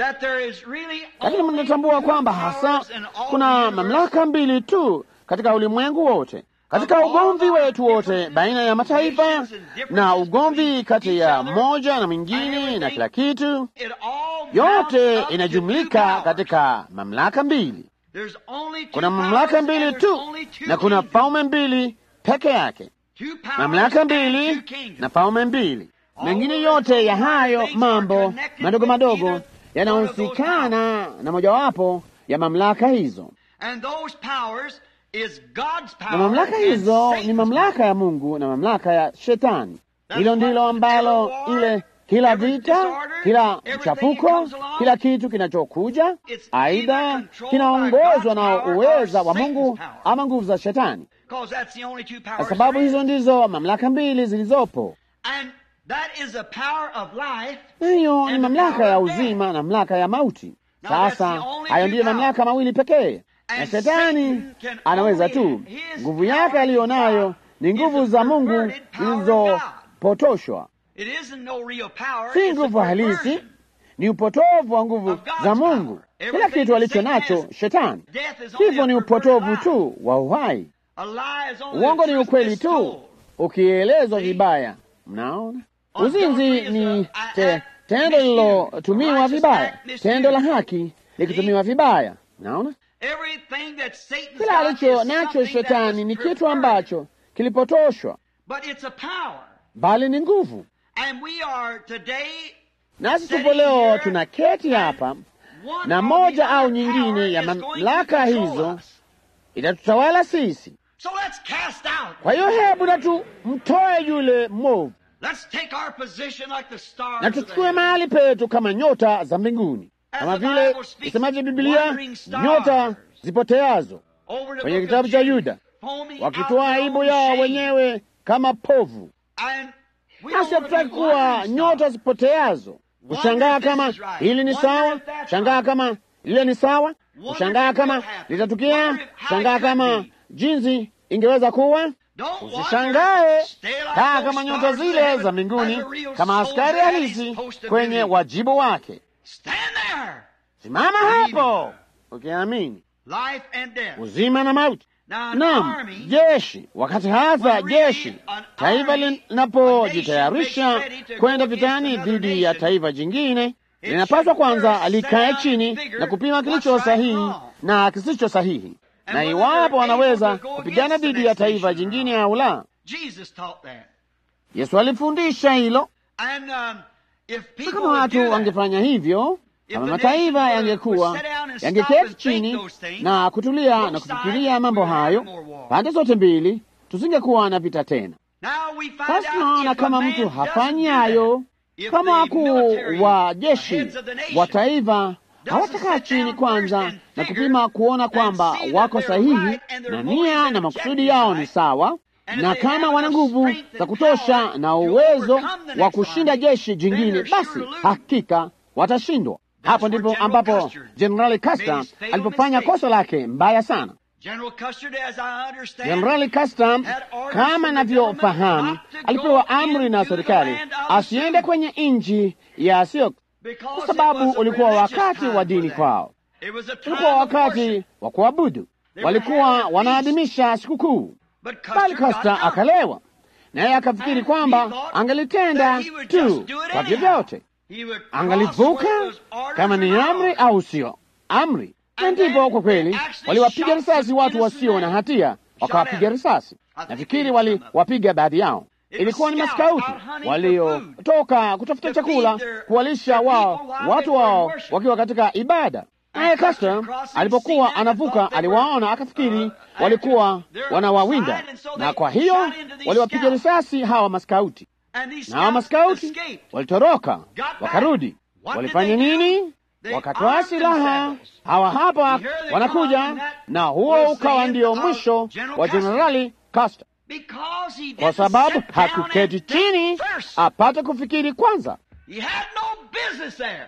that there is really lakini only mnatambua two kwamba hasa powers in all kuna the universe. mamlaka mbili tu katika ulimwengu wote, katika ugomvi wetu wote baina ya mataifa na ugomvi kati ya moja na mwingine na kila kitu, It all yote mounts up to inajumlika two powers. katika mamlaka mbili. There's only two Kuna powers mamlaka and mbili there's tu only two na kuna kingdoms. falme mbili peke yake, Two powers mamlaka and mbili two kingdoms. na falme mbili. Mengine yote ya hayo mambo madogo madogo yanahusikana na mojawapo ya mamlaka hizo, And those powers is God's power na mamlaka and hizo Satan's ni mamlaka ya Mungu na mamlaka ya Shetani. Hilo ndilo ambalo ile kila vita, kila mchafuko, kila kitu kinachokuja aidha kinaongozwa na uweza wa Mungu ama nguvu za Shetani, Because that's the only two powers kwa sababu there is. hizo ndizo mamlaka mbili zilizopo. And that is the power of life. Na hiyo ni And the mamlaka power ya of death. uzima na mamlaka ya mauti. Now, that's Sasa the only hayo two ndiyo powers. mamlaka mawili pekee, na And shetani Satan can anaweza only- tu, his nguvu power yake aliyonayo ni is nguvu the za Mungu perverted power of God. zilizopotoshwa, It isn't no real power. si it's a nguvu halisi, perversion. ni upotovu wa nguvu Of God's za Mungu. power. Kila Everything kitu alicho Satan nacho has, shetani, Death is only hivyo a ni perverted upotovu lie. tu wa uhai. A lie is only Uongo the ni truth ukweli tu mistold. ukielezwa See? vibaya. Mnaona, Adultery uzinzi is ni a- a- te, act tendo misused. lilotumiwa Righteous vibaya, act misused. tendo la haki likitumiwa vibaya. Naona Everything that Satan's kila got alicho is nacho something that shetani was ni kitu perverted. ambacho kilipotoshwa, But it's a power. bali ni nguvu. And we are today Nasi Sitting tupo leo here tuna keti hapa, one na or moja the au other nyingine power ya is going to mamlaka control hizo us. itatutawala sisi. So let's cast out. Kwa hiyo hebu na tumtoe yule mwovu Let's take our position like the stars na of the tuchukue heaven. mahali petu kama nyota za mbinguni, As kama the vile Bible speaks, isemavyo Biblia, wandering stars. nyota zipoteazo Over the kwenye book kitabu of cha Jude, Yuda, foaming out wakitoa their aibu own yao shame. wenyewe kama povu. And we Nasi don't want to hatutaki be kuwa wandering nyota stars. zipoteazo, kushangaa if this kama is right. hili ni Wonder sawa, if that's shangaa right. kama lile ni sawa, Wonder kushangaa if it kama will happen. litatukia, Wonder if- how it shangaa could kama be. jinsi ingeweza kuwa. Don't wonder. Usishangae Stay like kaa those kama nyota stars of zile heaven za mbinguni, as a real kama askari soldier at his halisi post of kwenye duty. wajibu wake. Stand there. Simama hapo ukiamini Life and death. uzima na mauti. Now an Naam, army jeshi wakati hasa When really jeshi an taifa army, linapojitayarisha a nation makes ready to kwenda go against vitani another dhidi ya nation, taifa jingine, it linapaswa should kwanza first likae set out chini and figure na kupima what's kilicho right and sahihi wrong. na kisicho sahihi, And na whether iwapo they're wanaweza able to go kupigana against the dhidi ya next taifa nation or jingine not. au la. Jesus taught that. Yesu alifundisha hilo. And um, if Na people kama would watu do that, wangefanya hivyo, If kama the mataifa nation would- yangekuwa would sit down and stop yangeketi and think chini those things, na kutulia both na sides kufikiria mambo would have hayo, more war. pande zote mbili, tusingekuwa na vita tena. now we find Sasa out tunaona if a kama man mtu doesn't hafanyi do that, hayo, if kama the wakuu military wa jeshi heads of the nation wa taifa doesn't hawatakaa sit chini down kwanza first and na figure kupima kuona and kwamba see that wako they're sahihi right and their na motives nia and na makusudi objectives yao ni right, sawa, and if na they kama have wana enough nguvu strength za and kutosha power na to uwezo overcome the wa next kushinda army, jeshi then jingine, they're sure basi to lose. hakika watashindwa. That's Hapo where ndipo General ambapo Custer Jenerali made Custer his fatal alipofanya mistake. kosa lake mbaya sana. General Custer, as I understand, Jenerali Custer had orders kama from the navyofahamu, government not to alipewa go amri na into the serikali land of the asiende Sioux. kwenye nchi ya Sioux because kwa it sababu was a ulikuwa religious wakati time wa for dini them. kwao, It was a time ulikuwa of wakati worship. wa kuabudu, They were walikuwa having a feast. wanaadhimisha sikukuu. But Bali Custer got Costa drunk. akalewa, naye akafikiri And kwamba he thought angelitenda that he would just tu do it kwa anyhow. vyovyote, He would cross angalivuka whether it was orders kama or ni not amri orders. au sio amri. Na And ndipo then kwa kweli they actually waliwapiga shot risasi some watu innocent wasio na men. hatia, wakawapiga at them. risasi. I think Nafikiri they did some of them. waliwapiga baadhi yao. It was Ilikuwa ni scouts maskauti out hunting for waliotoka kutafuta To chakula feed their- kuwalisha their wao people while watu they were in wao worship. wakiwa katika ibada. Naye And Custer Custer crossing, alipokuwa seen that, anavuka, thought they were, aliwaona akafikiri uh, walikuwa they're wanawawinda, outside, and so na they kwa hiyo shot into these waliwapiga scouts. risasi hawa maskauti And these na hawa scouts maskauti escaped. walitoroka back. wakarudi. What Walifanya did they do? nini? They Wakatoa armed silaha. themselves. Hawa hapa And here they wanakuja, come, and that na huo was the ukawa end ndio of mwisho General wa Custer. Jenerali Custer, Because he kwa didn't sababu sit down hakuketi and chini think first. apate kufikiri kwanza. He had no business there.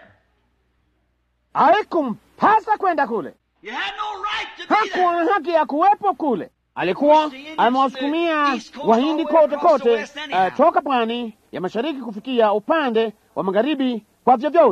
Haikumpasa kwenda kule, He had no right to be hakuwa there. na haki ya kuwepo kule. Alikuwa amewasukumia Wahindi kote kote, eh, toka pwani ya mashariki kufikia upande wa magharibi kwa vyovyote.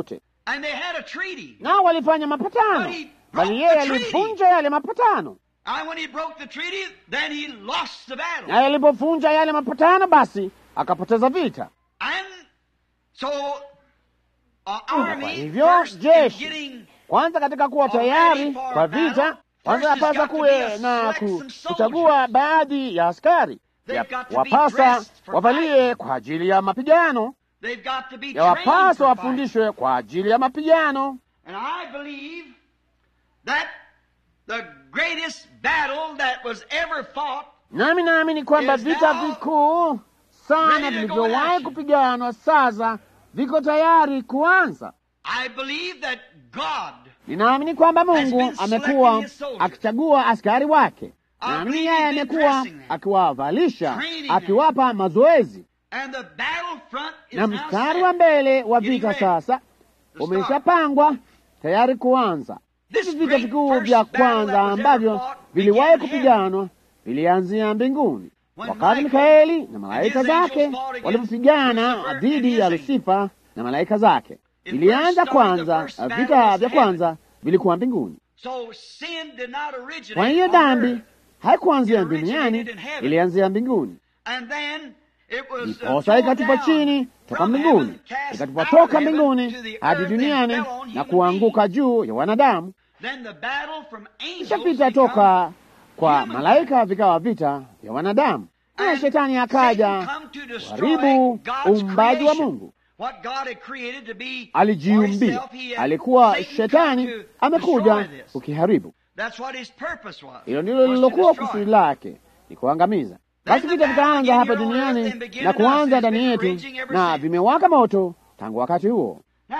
And they had a treaty. nao walifanya mapatano, But he bali broke yeye the treaty. alivunja yale mapatano. And when he broke the treaty, then he lost the battle. Naye alipovunja yale mapatano, basi akapoteza vita. And so, uh, kwa army hivyo, first in jeshi, getting Kwanza katika kuwa tayari kwa vita, kwanza yapasa kuwe na ku, kuchagua baadhi ya askari Ya- wapasa wavalie kwa ajili ya mapigano, they've got to be trained yawapasa for fighting. wafundishwe kwa ajili ya mapigano. And I believe that the greatest battle that was ever fought Nami naamini kwamba Is vita now vikuu sana ready to go in vilivyowahi action. kupiganwa sasa viko tayari kuanza. I believe that God Ninaamini kwamba Mungu been selecting amekuwa his soldiers. akichagua askari wake. I Naamini believe yeye he's been amekuwa dressing them, akiwavalisha, training them. akiwapa mazoezi, and the battle front is na now mstari set. wa mbele wa Getting vita ready sasa to umeshapangwa tayari kuanza. This Hivi vita great vikuu first vya battle kwanza that was ever ambavyo fought viliwahi began in kupiganwa vilianzia mbinguni, When wakati Michael Mikaeli na malaika and his angels zake fought against walipopigana Lucifer and dhidi his ya angels. Lusifa na malaika zake. It Ilianza first started, the kwanza, first battle vita was vya heaven. kwanza vilikuwa mbinguni. So sin did not originate Kwa hiyo on dhambi earth. haikuanzia It originated duniani, in heaven. ilianzia mbinguni. And then it was uh, Ndiposa thrown ikatupa down chini toka from mbinguni, heaven, cast ikatupa out toka of heaven mbinguni to the hadi earth and duniani fell on na human kuanguka juu ya wanadamu. beings. Then the battle from Kisha angels vita become toka kwa human malaika vikawa vita vya wanadamu, na And shetani Satan akaja come to destroy kuharibu God's uumbaji wa creation. Mungu. What God had created to be for Alijiumbia, himself, he had alikuwa Satan come shetani to amekuja destroy this. kukiharibu. That's what his purpose was. Hilo ndilo was to lilokuwa destroy. kusudi lake, ni kuangamiza. Basi the vita battle vikaanza began hapa here on earth duniani and began na in us kuanza has ndani been yetu raging ever na since. vimewaka moto tangu wakati huo. Now,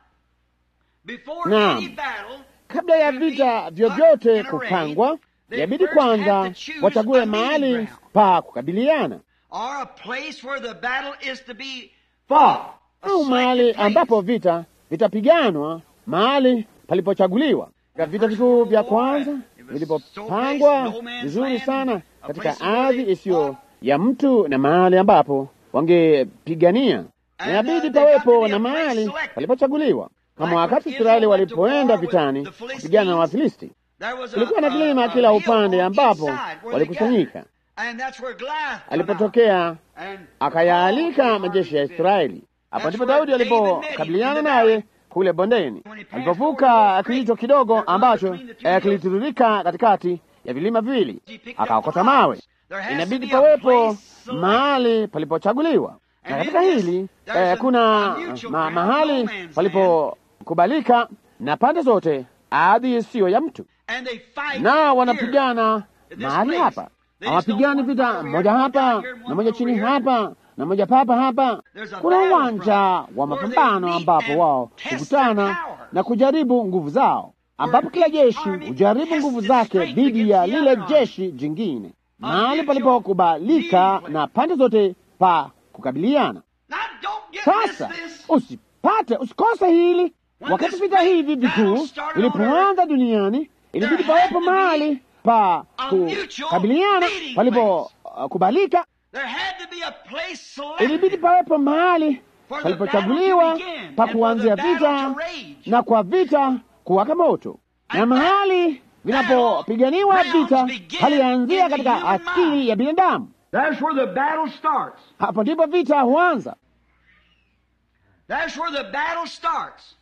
before Naam. any battle Kabla ya to be vita put vyovyote in array, kupangwa, they yabidi first have kwanza to choose wachague a meeting mahali ground. pa kukabiliana or a place where the battle is to be pa fought, a au mahali selected place. ambapo vita vitapiganwa, mahali palipochaguliwa. Katika vita vikuu vya kwanza vilipopangwa vizuri sana katika ardhi isiyo ya mtu na mahali ambapo wangepigania, na yabidi pawepo na mahali palipochaguliwa, kama wakati Israeli walipoenda vitani kupigana na Wafilisti. There was a- Kulikuwa na a- kilima a kila hill upande on each ambapo side where they walikusanyika. gathered. And that's where Goliath come out. Alipotokea And akayaalika majeshi ya Israeli. Hapo ndipo Daudi alipokabiliana naye kule bondeni, alipovuka kijito kidogo ambacho eh, kilitiririka katikati ya vilima viwili, akaokota mawe. Inabidi pawepo mahali palipochaguliwa, na katika hili eh, kuna ma, mahali palipokubalika na pande zote, ardhi isiyo ya mtu, And they fight na here. wanapigana mahali hapa. Hawapigani vita moja hapa na moja chini hapa na moja papa hapa. Kuna uwanja wa mapambano ambapo wao hukutana na kujaribu nguvu zao, ambapo kila jeshi hujaribu nguvu zake dhidi ya lile jeshi jingine, mahali palipokubalika na pande zote pa kukabiliana. Now don't get Sasa this, this. usipate usikose hili. Wakati vita hivi vikuu vilipoanza duniani, ilibidi pawepo mahali pa kukabiliana palipokubalika. There had to be a place selected Ilibidi pawepo mahali for the battle palipochaguliwa to begin pa and for kuanzia the battle vita to rage. na kwa vita kuwaka moto, na And mahali vinapopiganiwa rounds vita begin halianzia in the katika human akili mind. ya binadamu. That's where the battle starts. Hapo ndipo vita huanza. That's where the battle starts.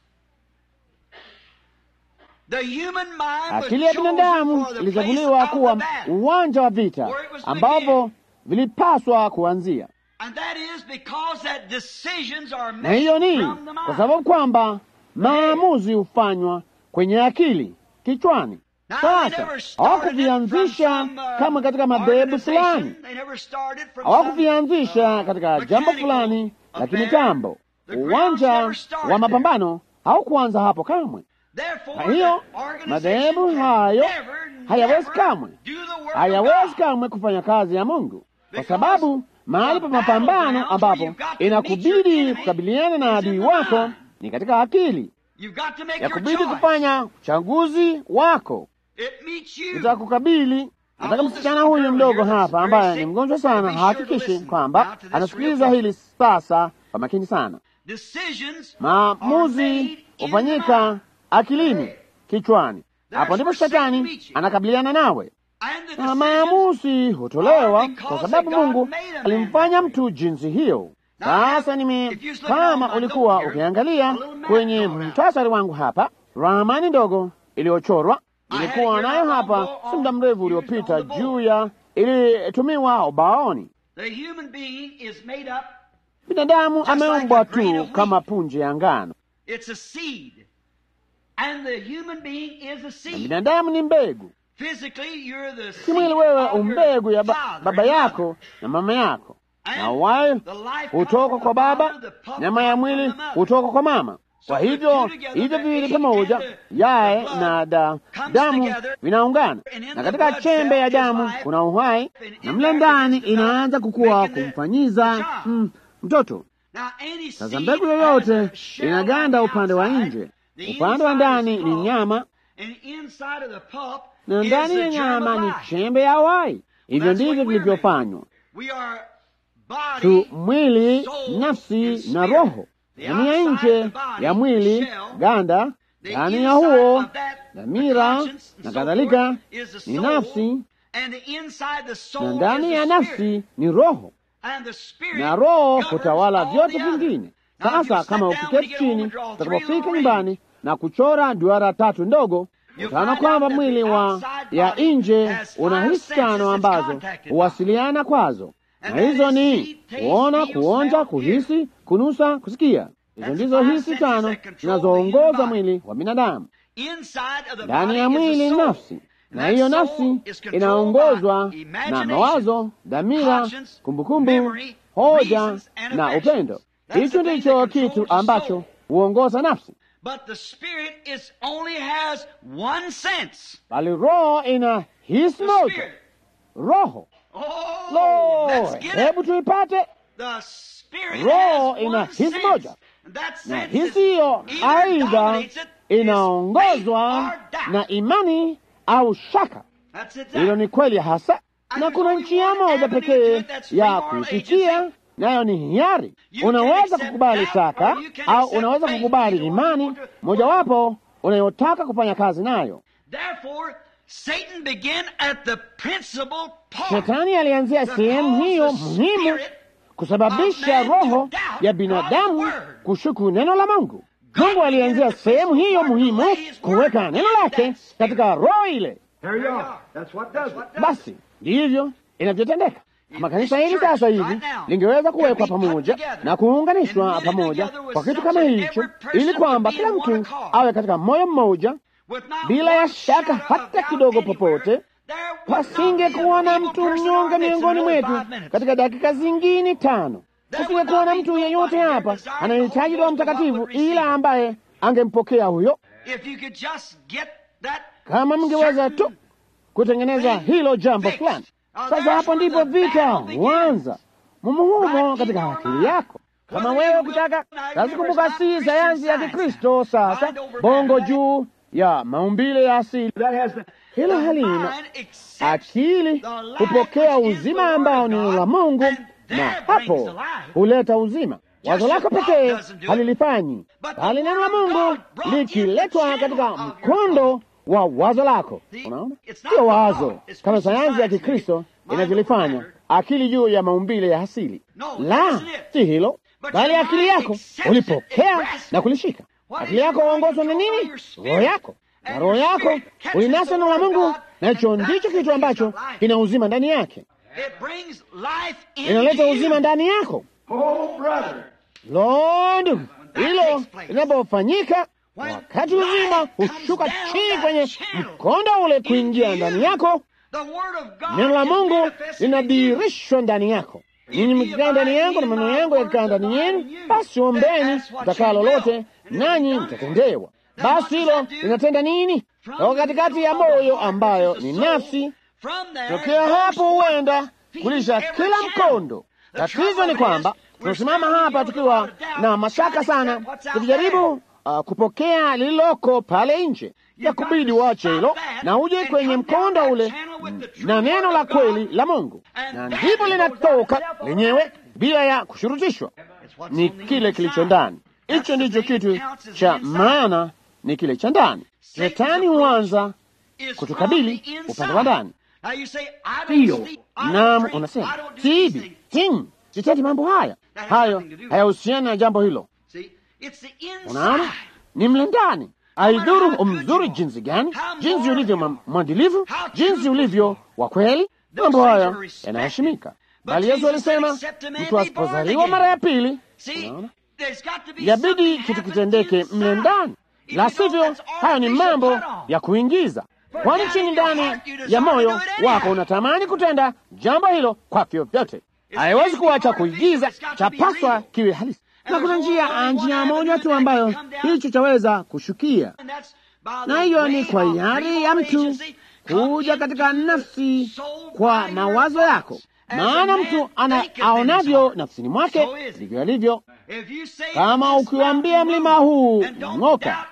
The human mind was Akili ya chosen binadamu for the ilichaguliwa place of kuwa the battle. uwanja wa vita Where it was to ambapo vilipaswa kuanzia, And that is because that decisions are na hiyo made ni from the mind. kwa sababu kwamba maamuzi hufanywa kwenye akili kichwani. Now, they Sasa never started it hawakuvianzisha from some, uh, kama katika madhehebu fulani, organization. They never started from some, hawakuvianzisha uh, katika jambo mechanical fulani la affair. kimitambo. The grounds Uwanja never started wa mapambano haukuanza hapo kamwe. Therefore, Kwa hiyo the organization madhehebu can hayo never, hayawezi never kamwe do the work of hayawezi God. kamwe kufanya kazi ya Mungu kwa Because sababu mahali pa the mapambano battlegrounds ambapo where you've got to meet your inakubidi enemy kukabiliana na is in adui the wako mind. ni katika akili. You've got to make Ya your kubidi choice. kufanya uchaguzi wako It meets you. utakukabili. Nataka msichana huyu mdogo hapa ambaye ni mgonjwa sana hahakikishi kwamba anasikiliza hili sasa kwa makini sana. Decisions Maamuzi are made hufanyika akilini, kichwani. Hapo ndipo shetani anakabiliana nawe na maamuzi hutolewa kwa sababu Mungu alimfanya mtu jinsi hiyo. Sasa nime kama ulikuwa ukiangalia kwenye mtasari wangu hapa, ramani ndogo iliyochorwa ilikuwa nayo hapa si muda mrefu uliopita, juu ya ilitumiwa ubaoni. Binadamu ameumbwa tu kama punje ya ngano, na binadamu ni mbegu. Kimwili wewe umbegu ya ba baba yako na mama yako, na uhai hutoka kwa baba, nyama ya mwili hutoka kwa mama. Kwa hivyo hivyo viwili pamoja, yaye na da, damu vinaungana, na katika chembe ya damu kuna uhai, na mle ndani inaanza kukua kumfanyiza mm, mtoto. Sasa mbegu yoyote inaganda upande wa nje, upande wa ndani ni nyama, na ndani ya nyama ni chembe ya uhai. Hivyo ndivyo vilivyofanywa tu, mwili, nafsi na roho ndani ya nje ya mwili ganda, ndani ya huo dhamira na kadhalika ni nafsi, na ndani ya nafsi ni roho, na roho hutawala vyote vingine. Sasa kama ukiketi chini utakapofika nyumbani na kuchora duara tatu ndogo, utaona kwamba mwili wa ya nje una hisi tano ambazo huwasiliana kwazo na hizo ni kuona, kuonja, kuhisi, kunusa, kusikia. Hizo ndizo hisi tano zinazoongoza mwili wa binadamu. Ndani ya mwili ni nafsi, na hiyo nafsi inaongozwa na mawazo, dhamira, kumbukumbu, hoja na upendo. Hicho ndicho kitu ambacho huongoza nafsi, bali roho ina hisi moja. Roho Lo, hebu tuipate. Roho ina hisi moja, na hisi hiyo aidha inaongozwa na imani au shaka. Hilo ni kweli hasa, na kuna njia moja pekee ya kuifikia, nayo ni hiari. Unaweza kukubali shaka au unaweza kukubali imani, mojawapo unayotaka kufanya kazi nayo. Shetani alianzia sehemu hiyo muhimu kusababisha roho ya binadamu kushuku neno la Mungu. Mungu alianzia sehemu hiyo muhimu kuweka neno lake katika roho ile. Basi ndivyo inavyotendeka. Makanisa hili sasa hivi lingeweza kuwekwa pamoja na kuunganishwa pamoja kwa kitu kama hicho, ili kwamba kila mtu awe katika moyo mmoja bila ya shaka hata kidogo. Popote pasingekuwa na mtu mnyonge miongoni mwetu katika dakika zingine tano. Pasingekuwa na mtu yeyote hapa anayehitaji Roho Mtakatifu ila ambaye angempokea huyo. Kama mngeweza tu kutengeneza hilo jambo fulani. Sasa hapo ndipo vita huanza mumuhumo katika akili yako. Kama wewe ukitaka sasa, kumbuka, si sayansi ya Kikristo sasa, bongo juu ya maumbile ya asili. Hilo halina akili, hupokea uzima ambao ni neno la Mungu, na hapo huleta uzima. Wazo lako pekee halilifanyi, bali neno la Mungu likiletwa katika mkondo wa wazo lako. Unaona, sio wazo kama sayansi ya Kikristo inavyolifanya, akili juu ya maumbile ya asili. La, si hilo, bali akili yako ulipokea na kulishika. Akili yako huongozwa na nini? Roho yako, na roho yako ulinasa neno la Mungu, na hicho ndicho kitu ambacho kina uzima ndani yake, inaleta uzima ndani yako. Lo, ndugu, hilo linapofanyika wakati uzima hushuka chini kwenye mkondo ule kuingia ndani yako, neno la Mungu linadhihirishwa ndani yako. Ninyi mkikaa ndani yangu na maneno yangu yakikaa ndani yenu, basi ombeni mtakaa lolote, nanyi mtatendewa. Basi hilo linatenda nini? Toka katikati ya moyo ambayo ni nafsi, tokea hapo huenda kulisha kila mkondo. Tatizo ni kwamba tunasimama hapa tukiwa na mashaka sana, tukijaribu uh, kupokea lililoko pale nje. Ya kubidi uache hilo na uje kwenye mkondo ule na neno la kweli la Mungu, na ndipo linatoka lenyewe bila ya kushurutishwa. Ni kile kilicho ndani. Hicho ndicho kitu cha maana, ni kile cha ndani. Shetani huanza kutukabili upande wa ndani. Naam, unasema siibi, ting, sitendi mambo haya, hayo hayahusiana na jambo hilo. Unaona, ni mle ndani. Haidhuru umzuri jinsi gani, jinsi ulivyo mwadilifu, jinsi ulivyo wa kweli, mambo haya yanaheshimika. Bali Yesu alisema mtu asipozaliwa mara ya pili, unaona, yabidi kitu kitendeke mle ndani, la sivyo hayo ni mambo ya kuingiza kwani chini ndani ya moyo wako unatamani kutenda jambo hilo kwa vyovyote. Haiwezi kuwa cha kuigiza, chapaswa kiwe halisi, na kuna njia njia moja tu ambayo hicho chaweza kushukia, na hiyo ni kwa hiari ya mtu kuja katika nafsi kwa mawazo yako, maana mtu ana aonavyo nafsini mwake ndivyo alivyo. Kama ukiwambia mlima huu ng'oka,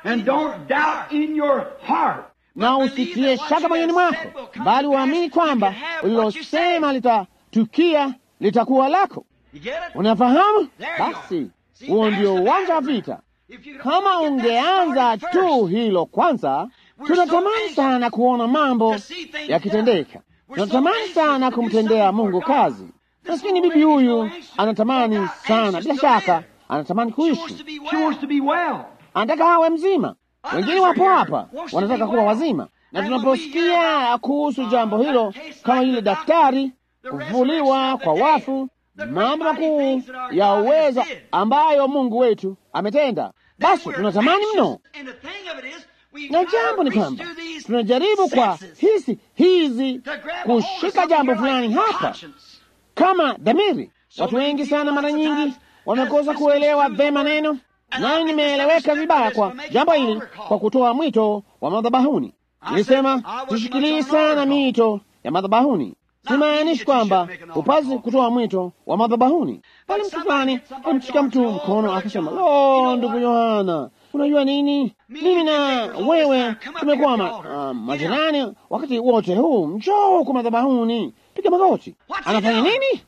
na usitie shaka moyoni mwako, bali uamini kwamba ulilosema litatukia litakuwa lako. Unafahamu? Basi huo ndio uwanja wa vita. Kama ungeanza tu hilo kwanza. Tunatamani sana kuona mambo yakitendeka, tunatamani sana kumtendea Mungu kazi. Maskini bibi huyu anatamani sana, bila shaka anatamani kuishi, anataka awe mzima. Wengine wapo hapa wanataka kuwa wazima, na tunaposikia kuhusu jambo hilo, kama yule daktari, kufufuliwa kwa wafu, mambo makuu ya uweza ambayo Mungu wetu ametenda, basi tunatamani mno. Na jambo ni kwamba tunajaribu kwa hisi hizi kushika jambo fulani hapa kama dhamiri. Watu wengi sana, mara nyingi wamekosa kuelewa vema neno nayo nimeeleweka vibaya kwa jambo hili kwa kutoa mwito wa madhabahuni. Nilisema tushikilii sana mito ya madhabahuni. Simaanishi kwamba upasi kutoa mwito wa madhabahuni, bali mtu fulani alimshika mtu mkono akasema, lo, ndugu Yohana, unajua nini, mimi na wewe tumekuwa ma, uh, majirani wakati wote huu, njoo huku madhabahuni, piga magoti. Anafanya nini?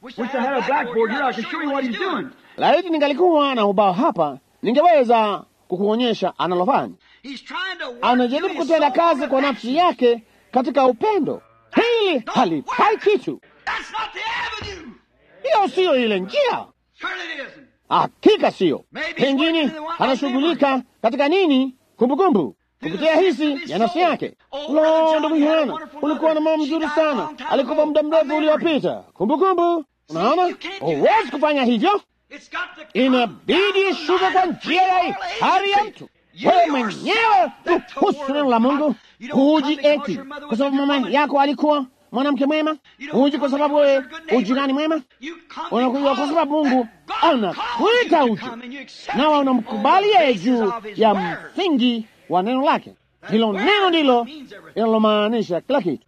Laiti ningalikuwa na ubao hapa ningeweza kukuonyesha analofanya. Anajaribu kutenda kazi kwa nafsi yake katika upendo. Hili halifai kitu, hiyo siyo ile njia, hakika siyo. Pengine anashughulika katika nini? Kumbukumbu, kupitia hisi ya nafsi yake. Lo, ndugu Yohana, ulikuwa na mambo mzuri sana, alikufa muda mrefu uliopita. Kumbukumbu, unaona, huwezi kufanya hivyo inabidi ishuke kwa njia ya hari ya mtu. Wewe mwenyewe uhusu neno la Mungu. Huji eti kwa sababu mama yako alikuwa mwanamke mwema, huji kwa sababu wewe ujirani mwema. Unakuja kwa sababu Mungu anakuita uje, nawe unamkubali yeye juu ya msingi wa neno lake. Hilo neno ndilo linalomaanisha kila kitu,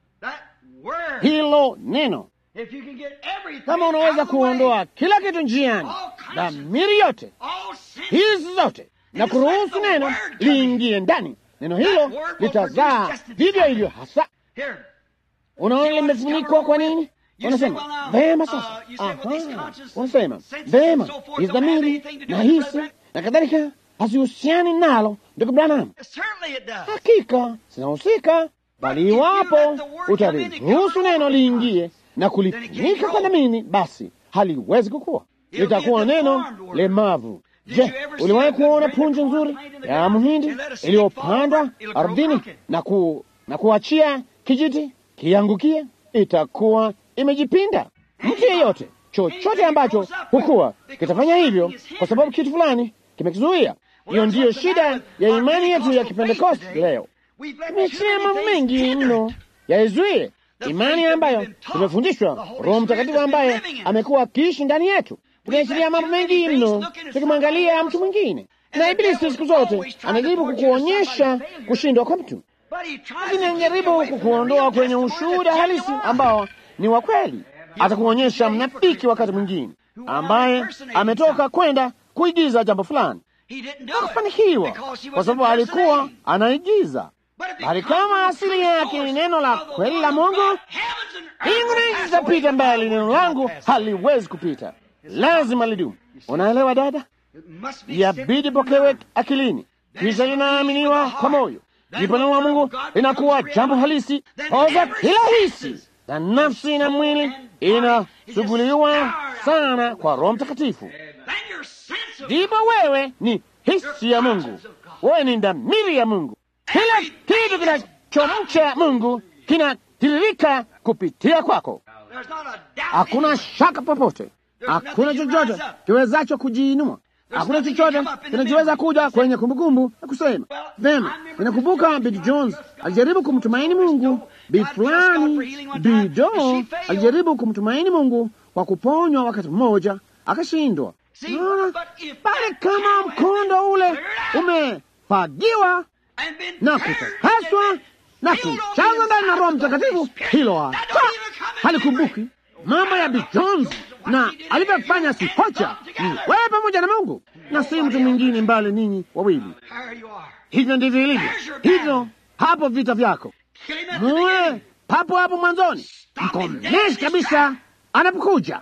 hilo neno kama unaweza kuondoa kila kitu njiani, dhamiri yote hizi zote, na kuruhusu neno liingie ndani, neno hilo litazaa vivyo hivyo hasa. Unaona limefunikwa kwa nini? Unasema vema. Sasa unasema vema, hizi dhamiri na hisi na kadhalika hazihusiani nalo, ndugu Branham. Hakika zinahusika, bali iwapo utaliruhusu neno liingie na kulifunika kwa dhamini, basi haliwezi kukua, litakuwa neno lemavu. Je, uliwahi kuona punje nzuri ya mhindi iliyopandwa ardhini na, ku, na kuachia kijiti kiangukie? Itakuwa imejipinda. Mtu yeyote, chochote ambacho hukua kitafanya hivyo, kwa sababu kitu fulani kimekizuia. Hiyo ndiyo shida ya imani yetu ya Kipentekosti leo. Tumechia mambo mengi mno yaizuie imani ambayo tumefundishwa, Roho Mtakatifu ambaye amekuwa akiishi ndani yetu. Tumeachilia mambo mengi mno tukimwangalia mtu mwingine, na Ibilisi siku zote anajaribu kukuonyesha kushindwa kwa mtu, lakini anajaribu kukuondoa kwenye ushuhuda halisi ambao ni wa kweli. Atakuonyesha mnafiki wakati mwingine ambaye ametoka kwenda kuigiza jambo fulani, hakufanikiwa kwa sababu alikuwa anaigiza bali kama asili yake ni neno la kweli la Mungu, mbingu na nchi zitapita, mbali neno langu haliwezi kupita, lazima lidumu. Unaelewa dada? yabidi pokewe akilini, kisha linaaminiwa kwa moyo, ndipo neno la Mungu linakuwa jambo halisi. Poza kila hisi na nafsi na mwili inasuguliwa sana kwa Roho Mtakatifu, ndipo wewe ni hisi ya Mungu, wewe ni dhamiri ya Mungu. Kila kitu kinachomcha Mungu kinatiririka kupitia kwako. Hakuna shaka popote, hakuna chochote kiwezacho kujiinua, hakuna chochote kinachoweza kuja kwenye kumbukumbu na kusema vema. Ninakumbuka Bill Jones alijaribu kumtumaini Mungu, bi fulani bido alijaribu kumtumaini Mungu kwa kuponywa wakati mmoja akashindwa. Naona bali kama mkondo ule umefagiwa na kutakaswa na kuchazwa ndani na Roho Mtakatifu, hilo hata halikumbuki mambo ya Bill Jones na alivyofanya sihocha ni wewe pamoja na Mungu na si mtu mwingine mbali ninyi wawili. Hivyo ndivyo ilivyo, hivyo hapo vita vyako muwe papo hapo mwanzoni, mkomeshe kabisa anapokuja.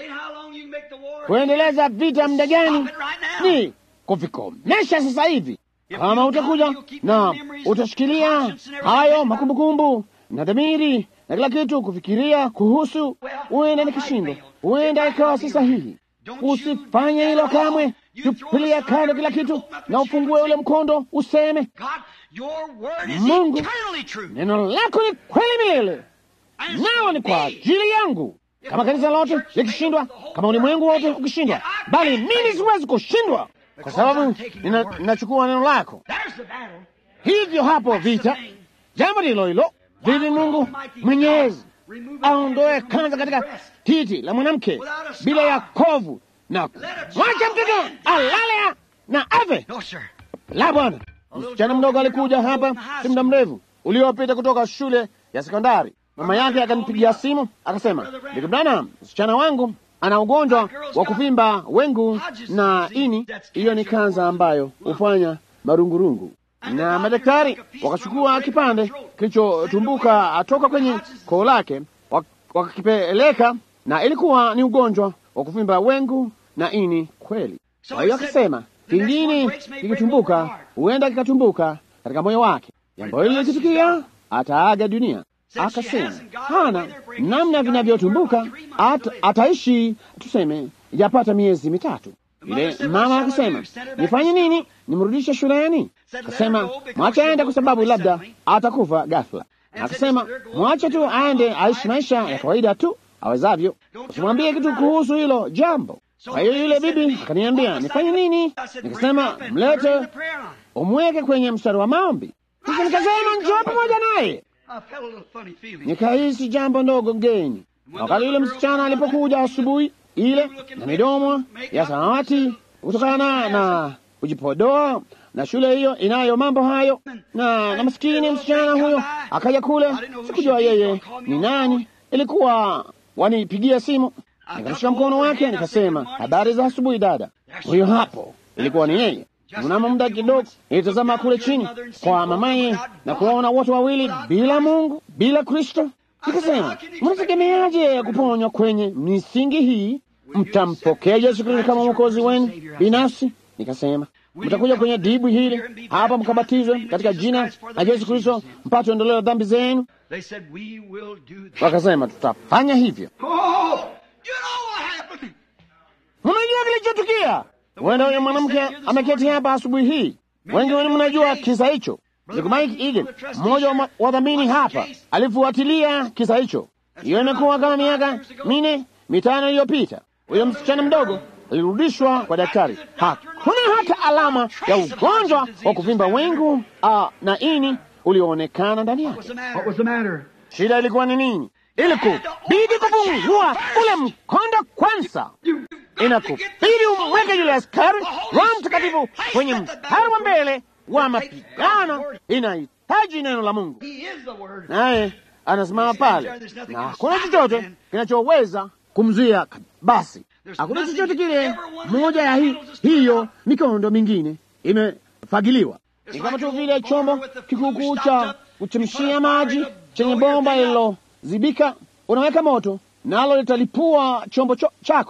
Kuendeleza vita muda gani? Ni kuvikomesha sasa hivi. Kama utakuja na utashikilia hayo makumbukumbu na dhamiri na kila kitu kufikiria kuhusu, huenda nikishindwa, huenda ikawa si sahihi. Usifanye hilo kamwe. Tupilia kando kila kitu na ufungue ule mkondo, useme Mungu, neno lako ni kweli milele, nao ni kwa ajili yangu. Kama kanisa lote likishindwa, kama ulimwengu wote ukishindwa, bali mimi siwezi kushindwa kwa sababu ninachukua neno lako. Hivyo hapo vita, jambo ndilo hilo. Vivi Mungu Mwenyezi aondoe kanza katika titi la mwanamke bila ya kovu na mwacha mtoto alale na ave. La, Bwana, msichana mdogo alikuja hapa si muda mrefu uliopita kutoka shule ya sekondari. Mama yake akanipigia simu akasema, ndugu Branham, msichana wangu ana ugonjwa wa kuvimba wengu na ini. Hiyo ni kanza ambayo hufanya marungurungu na madaktari wakachukua kipande kilichotumbuka atoka kwenye koo lake wakakipeleka, na ilikuwa ni ugonjwa wa kuvimba wengu na ini kweli. Kwa hiyo akasema kingine kikitumbuka, huenda kikatumbuka katika moyo wake. Jambo hili likitukia, ataaga dunia. Akasema hana namna vinavyotumbuka, at, ataishi tuseme yapata miezi mitatu. Ile mama akasema nifanye nini? Nimrudishe shuleni? Akasema mwache aende, kwa sababu labda atakufa ghafla. Akasema mwache tu aende aishi maisha ya kawaida tu awezavyo, usimwambie kitu kuhusu hilo jambo. Kwa hiyo yule bibi akaniambia nifanye nini? Nikasema mlete, umweke kwenye mstari wa maombi. Sasa nikasema njoo pamoja naye. Nikahisi jambo ndogo ngeni wakati yule msichana alipokuja asubuhi ile na midomo ya samawati kutokana na kujipodoa na shule hiyo inayo mambo hayo, na na maskini msichana huyo akaja kule. Sikujua yeye ni nani, ilikuwa wanipigia simu, nikamshika mkono wake nikasema, habari za asubuhi dada. Huyo hapo ilikuwa ni yeye. Mnamo muda kidogo nilitazama kule chini kwa mamaye na kuwaona wote wawili bila Mungu, bila Kristo. Nikasema, mnategemeaje kuponywa kwenye misingi hii? Mtampokea Yesu Kristo kama mwokozi wenu binafsi? Nikasema, mtakuja kwenye dibu hili hapa mkabatizwe katika jina la Yesu Kristo mpate ondoleo dhambi zenu. Wakasema, tutafanya hivyo. Mnajua kilichotukia? Huenda huyo mwanamke ameketi hapa asubuhi hii. Wengi wenu mnajua kisa hicho. Mike Egan, mmoja wa wadhamini hapa, alifuatilia kisa hicho. Hiyo imekuwa kama miaka minne mitano iliyopita. Huyo msichana mdogo alirudishwa kwa daktari. Hakuna hata alama ya ugonjwa wa kuvimba wengu uh, na ini ulioonekana ndani yake. Shida ilikuwa ni nini? Ilikubidi kufungua ule mkondo kwanza, inakubidi umweke yule askari Roho Mtakatifu kwenye mstari wa mbele wa mapigano. Inahitaji neno la Mungu, naye anasimama pale, na hakuna chochote kinachoweza kumzuia. Basi hakuna chochote kile. Moja ya hi, hiyo mikondo mingine imefagiliwa, ni kama tu vile chombo kikukuu cha kuchemshia maji chenye bomba lililozibika. Unaweka moto nalo litalipua chombo cho, chako.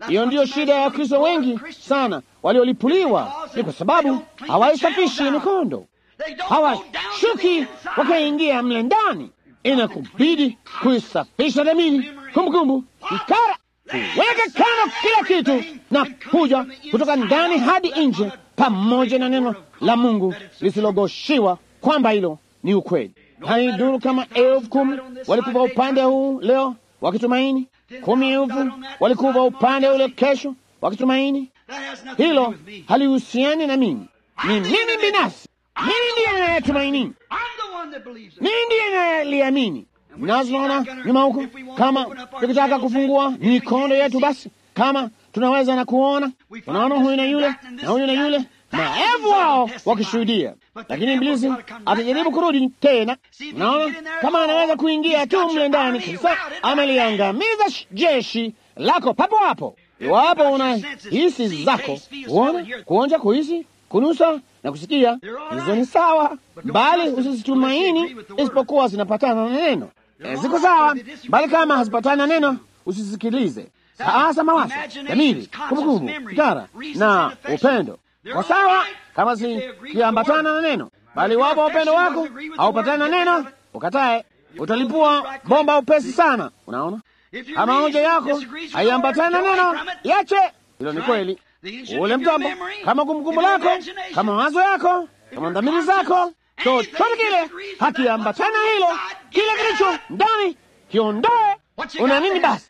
Hiyo ndiyo shida ya Wakristo wengi sana waliolipuliwa, ni kwa sababu hawaisafishi mikondo, hawashuki wakaingia mle ndani. Inakubidi kuisafisha dhamiri, kumbukumbu, ikara, kuweka kando kila kitu na kuja kutoka ndani hadi nje, pamoja na neno la Mungu lisilogoshiwa kwamba hilo ni ukweli. Haiduru kama elfu kumi walikuwa upande huu leo wakitumaini, kumi elfu walikuwa upande ule kesho wakitumaini. Hilo halihusiani na mimi, ni mimi binafsi. Mimi ndiye ninayetumaini, mimi ndiye ninayeliamini. Nazoona nyuma huko, kama tukitaka kufungua mikondo yetu, basi kama tunaweza na kuona, tunaona huyu na yule na huyu na yule maelfu wao wakishuhudia, lakini Ibilisi atajaribu kurudi tena. Naona kama anaweza kuingia tu mle ndani kabisa, ameliangamiza jeshi lako papo hapo. Iwapo una hisi zako kuona, kuonja, kuhisi, kunusa na kusikia, hizo ni sawa, bali usizitumaini isipokuwa zinapatana na neno. E, ziko sawa, bali kama hazipatani na neno usisikilize. Sasa mawazo, dhamiri, kumbukumbu, fikara na upendo kwa sawa kama zikiambatana na neno, bali wapo upendo wako haupatani na neno, ukatae, utalipua bomba upesi sana. Unaona, kama moja yako haiambatani na neno, yache. Hilo ni kweli. Ule mtambo, kama kumbukumbu lako, kama mawazo yako, kama dhamiri zako, chochote kile hakiambatana hilo, kile kilicho ndani kiondoe. Una nini basi?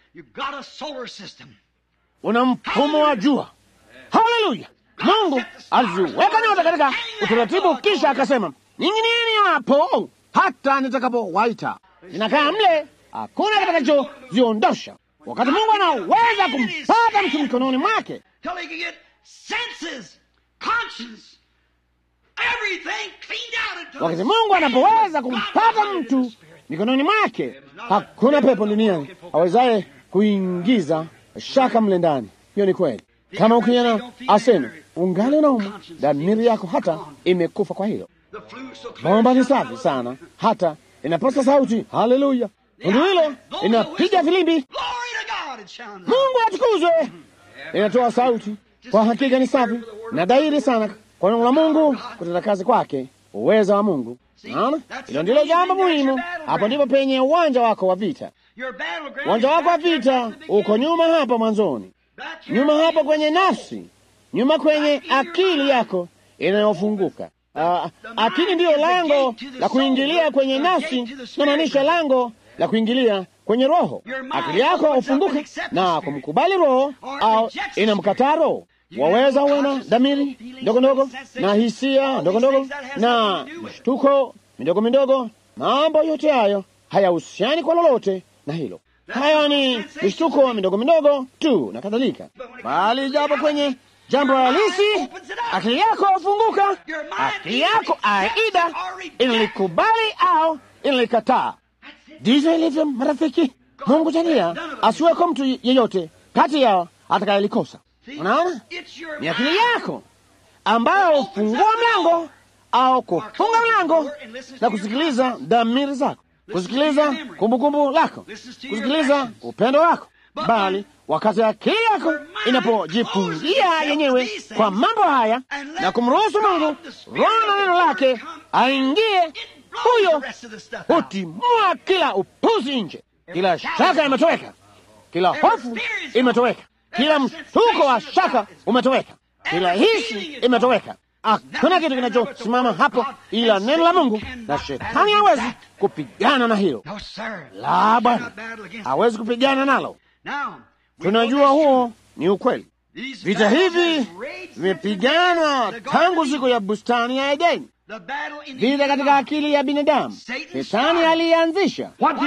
Una mfumo wa jua. Haleluya! Mungu aliziweka nyota katika utaratibu, kisha akasema, ning'inieni hapo hata nitakapowaita. Inakaa mle, hakuna kitakachoziondosha. Wakati Mungu anaweza kumpata mtu mikononi mwake, wakati Mungu anapoweza kumpata mtu mikononi mwake, hakuna pepo duniani awezaye kuingiza shaka mle ndani. Hiyo ni kweli. Kama ukiona aseme ungali unauma, dhamiri yako hata imekufa. Kwa hilo bomba ni safi sana, hata inapasa sauti haleluya. Tundu hilo inapiga filimbi, Mungu atukuzwe, inatoa sauti. Kwa hakika ni safi na dhahiri sana kwa neno la Mungu kutenda kazi kwake, uweza wa Mungu. Naona hilo ndilo jambo muhimu. Hapo ndipo penye uwanja wako wa vita. Uwanja wako wa vita uko nyuma hapa mwanzoni nyuma hapo kwenye nafsi, nyuma kwenye akili yako inayofunguka. Uh, akili ndiyo lango la kuingilia kwenye nafsi, namaanisha lango la kuingilia kwenye roho. Akili yako hufunguka na kumkubali roho au inamkataa roho. Waweza uwe na dhamiri ndogo ndogo na hisia ndogo ndogo na mshtuko midogo midogo. Mambo yote hayo hayahusiani kwa lolote na hilo hayo ni mishtuko midogo midogo tu na kadhalika, bali japo kwenye jambo halisi akili yako hufunguka. Akili yako aida inalikubali au inalikataa. Ndivyo ilivyo, marafiki. Mungu jalia asiweko mtu yeyote kati yao atakayelikosa. Unaona, ni akili yako ambayo hufungua mlango au kufunga mlango na kusikiliza dhamiri zako kusikiliza kumbukumbu lako, kusikiliza upendo wako, bali wakati akili yako inapojifungia yenyewe kwa mambo haya na kumruhusu Mungu Roho na neno lake aingie, huyo hutimua kila upuzi nje. Kila shaka imetoweka, kila hofu imetoweka, kila mshtuko wa shaka umetoweka, kila hisi imetoweka. Hakuna kitu kinachosimama hapo ila neno la Mungu, na shetani hawezi kupigana na hilo. La, Bwana hawezi kupigana nalo. Tunajua huo ni ukweli. Vita hivi vimepiganwa tangu siku ya bustani ya Edeni, vita katika akili ya binadamu. Shetani alianzisha.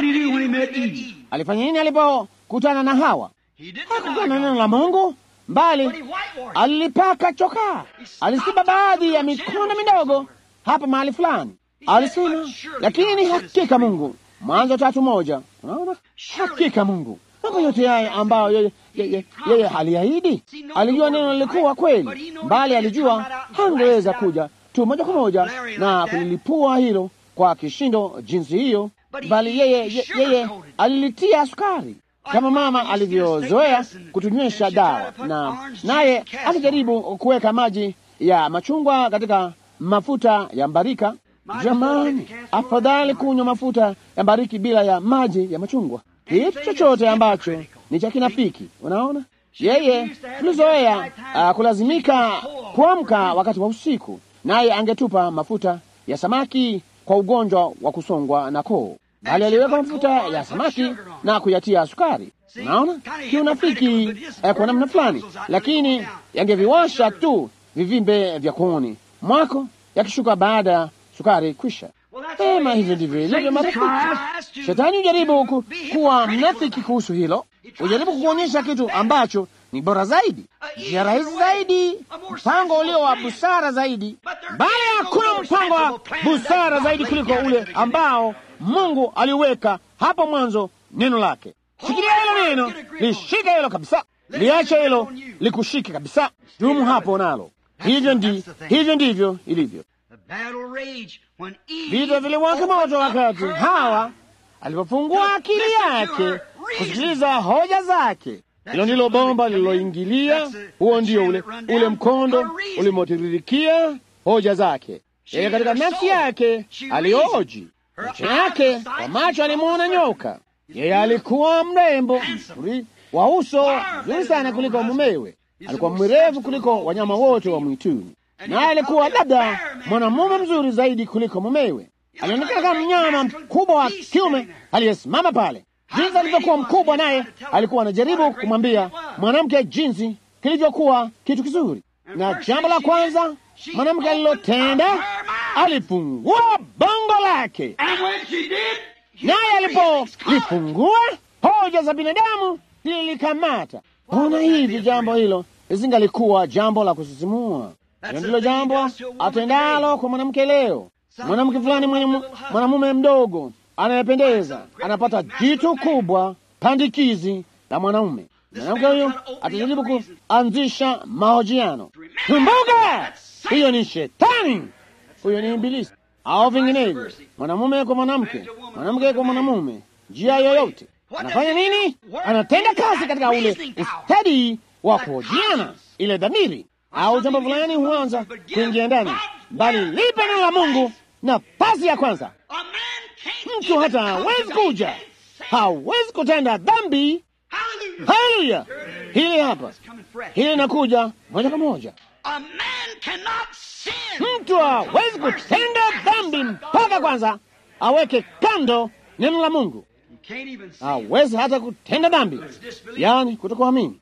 Alifanya nini alipokutana na Hawa? Hakukutana na neno la Mungu mbali alilipaka chokaa, alisiba baadhi ya mikono midogo hapa mahali fulani, alisema lakini hakika Mungu. Mwanzo tatu moja. Unaona, hakika Mungu mambo yote haya ambayo yeye yeye yeye aliahidi. Alijua neno lilikuwa kweli, mbali alijua hangeweza kuja tu moja kwa moja na kulilipua hilo kwa kishindo jinsi hiyo, bali yeye yeye alilitia sukari kama mama alivyozoea kutunywesha dawa, na naye alijaribu kuweka maji ya machungwa katika mafuta ya mbarika. Jamani, afadhali kunywa mafuta ya mbariki bila ya maji ya machungwa. Kitu chochote ambacho ni cha kinafiki, unaona. Yeye tulizoea uh, kulazimika kuamka wakati wa usiku, naye angetupa mafuta ya samaki kwa ugonjwa wa kusongwa na koo, bali aliweka mafuta ya samaki na kuyatia sukari. Unaona, kiunafiki eh, kwa namna fulani, lakini yangeviwasha tu vivimbe vya kooni mwako yakishuka baada ya sukari kwisha. Sema hivyo ndivyo ilivyo marafiki. Shetani hujaribu ku, kuwa mnafiki kuhusu hilo, hujaribu kukuonyesha kitu ambacho ni bora zaidi, njia rahisi zaidi, mpango ulio wa busara zaidi, bali hakuna mpango wa busara zaidi kuliko ule ambao Mungu aliweka hapo mwanzo, neno lake. Shikilia hilo neno, lishike hilo kabisa, liache hilo likushike kabisa, dumu hapo nalo. Hivyo ndi hivyo ndivyo ilivyo. Vita viliwaka moto wakati Hawa alipofungua akili yake kusikiliza hoja zake. Hilo ndilo bomba lililoingilia, huo ndio ule ule mkondo ulimotiririkia hoja zake. Yeye katika nafsi yake alioji, macho yake kwa macho alimwona nyoka. Yeye alikuwa mrembo mzuri wa uso mzuri sana kuliko mumewe, alikuwa mwerevu kuliko wanyama wote wa mwituni naye alikuwa labda mwanamume mzuri zaidi kuliko mumewe. Alionekana kama mnyama mkubwa wa kiume aliyesimama pale. Jinsi alivyokuwa mkubwa, naye alikuwa anajaribu kumwambia mwanamke jinsi kilivyokuwa kitu kizuri. Na jambo la kwanza mwanamke alilotenda, alifungua bongo lake, naye alipolifungua hoja za binadamu lilikamata. Ona hivi, jambo hilo lisingalikuwa jambo la kusisimua. Hilo ndilo jambo atendalo kwa mwanamke leo. Mwanamke fulani mwenye mwanamume mdogo anayependeza anapata jitu kubwa pandikizi la mwanaume. Mwanamke huyo atajaribu kuanzisha mahojiano. Kumbuka, hiyo ni shetani, huyo ni Ibilisi au vinginevyo, mwanamume kwa mwanamke, mwanamke kwa mwanamume, njia yoyote. Anafanya nini? Anatenda kazi katika ule ustadi wa kuhojiana, ile dhamiri au jambo fulani huanza kuingia ndani, bali lipe neno la Mungu nafasi ya kwanza. Mtu hata hawezi kuja, hawezi kutenda dhambi. Haleluya! Hili hapa, hili inakuja moja kwa moja. Mtu hawezi kutenda dhambi mpaka kwanza aweke kando neno la Mungu. Hawezi hata kutenda dhambi, yaani kutokuamini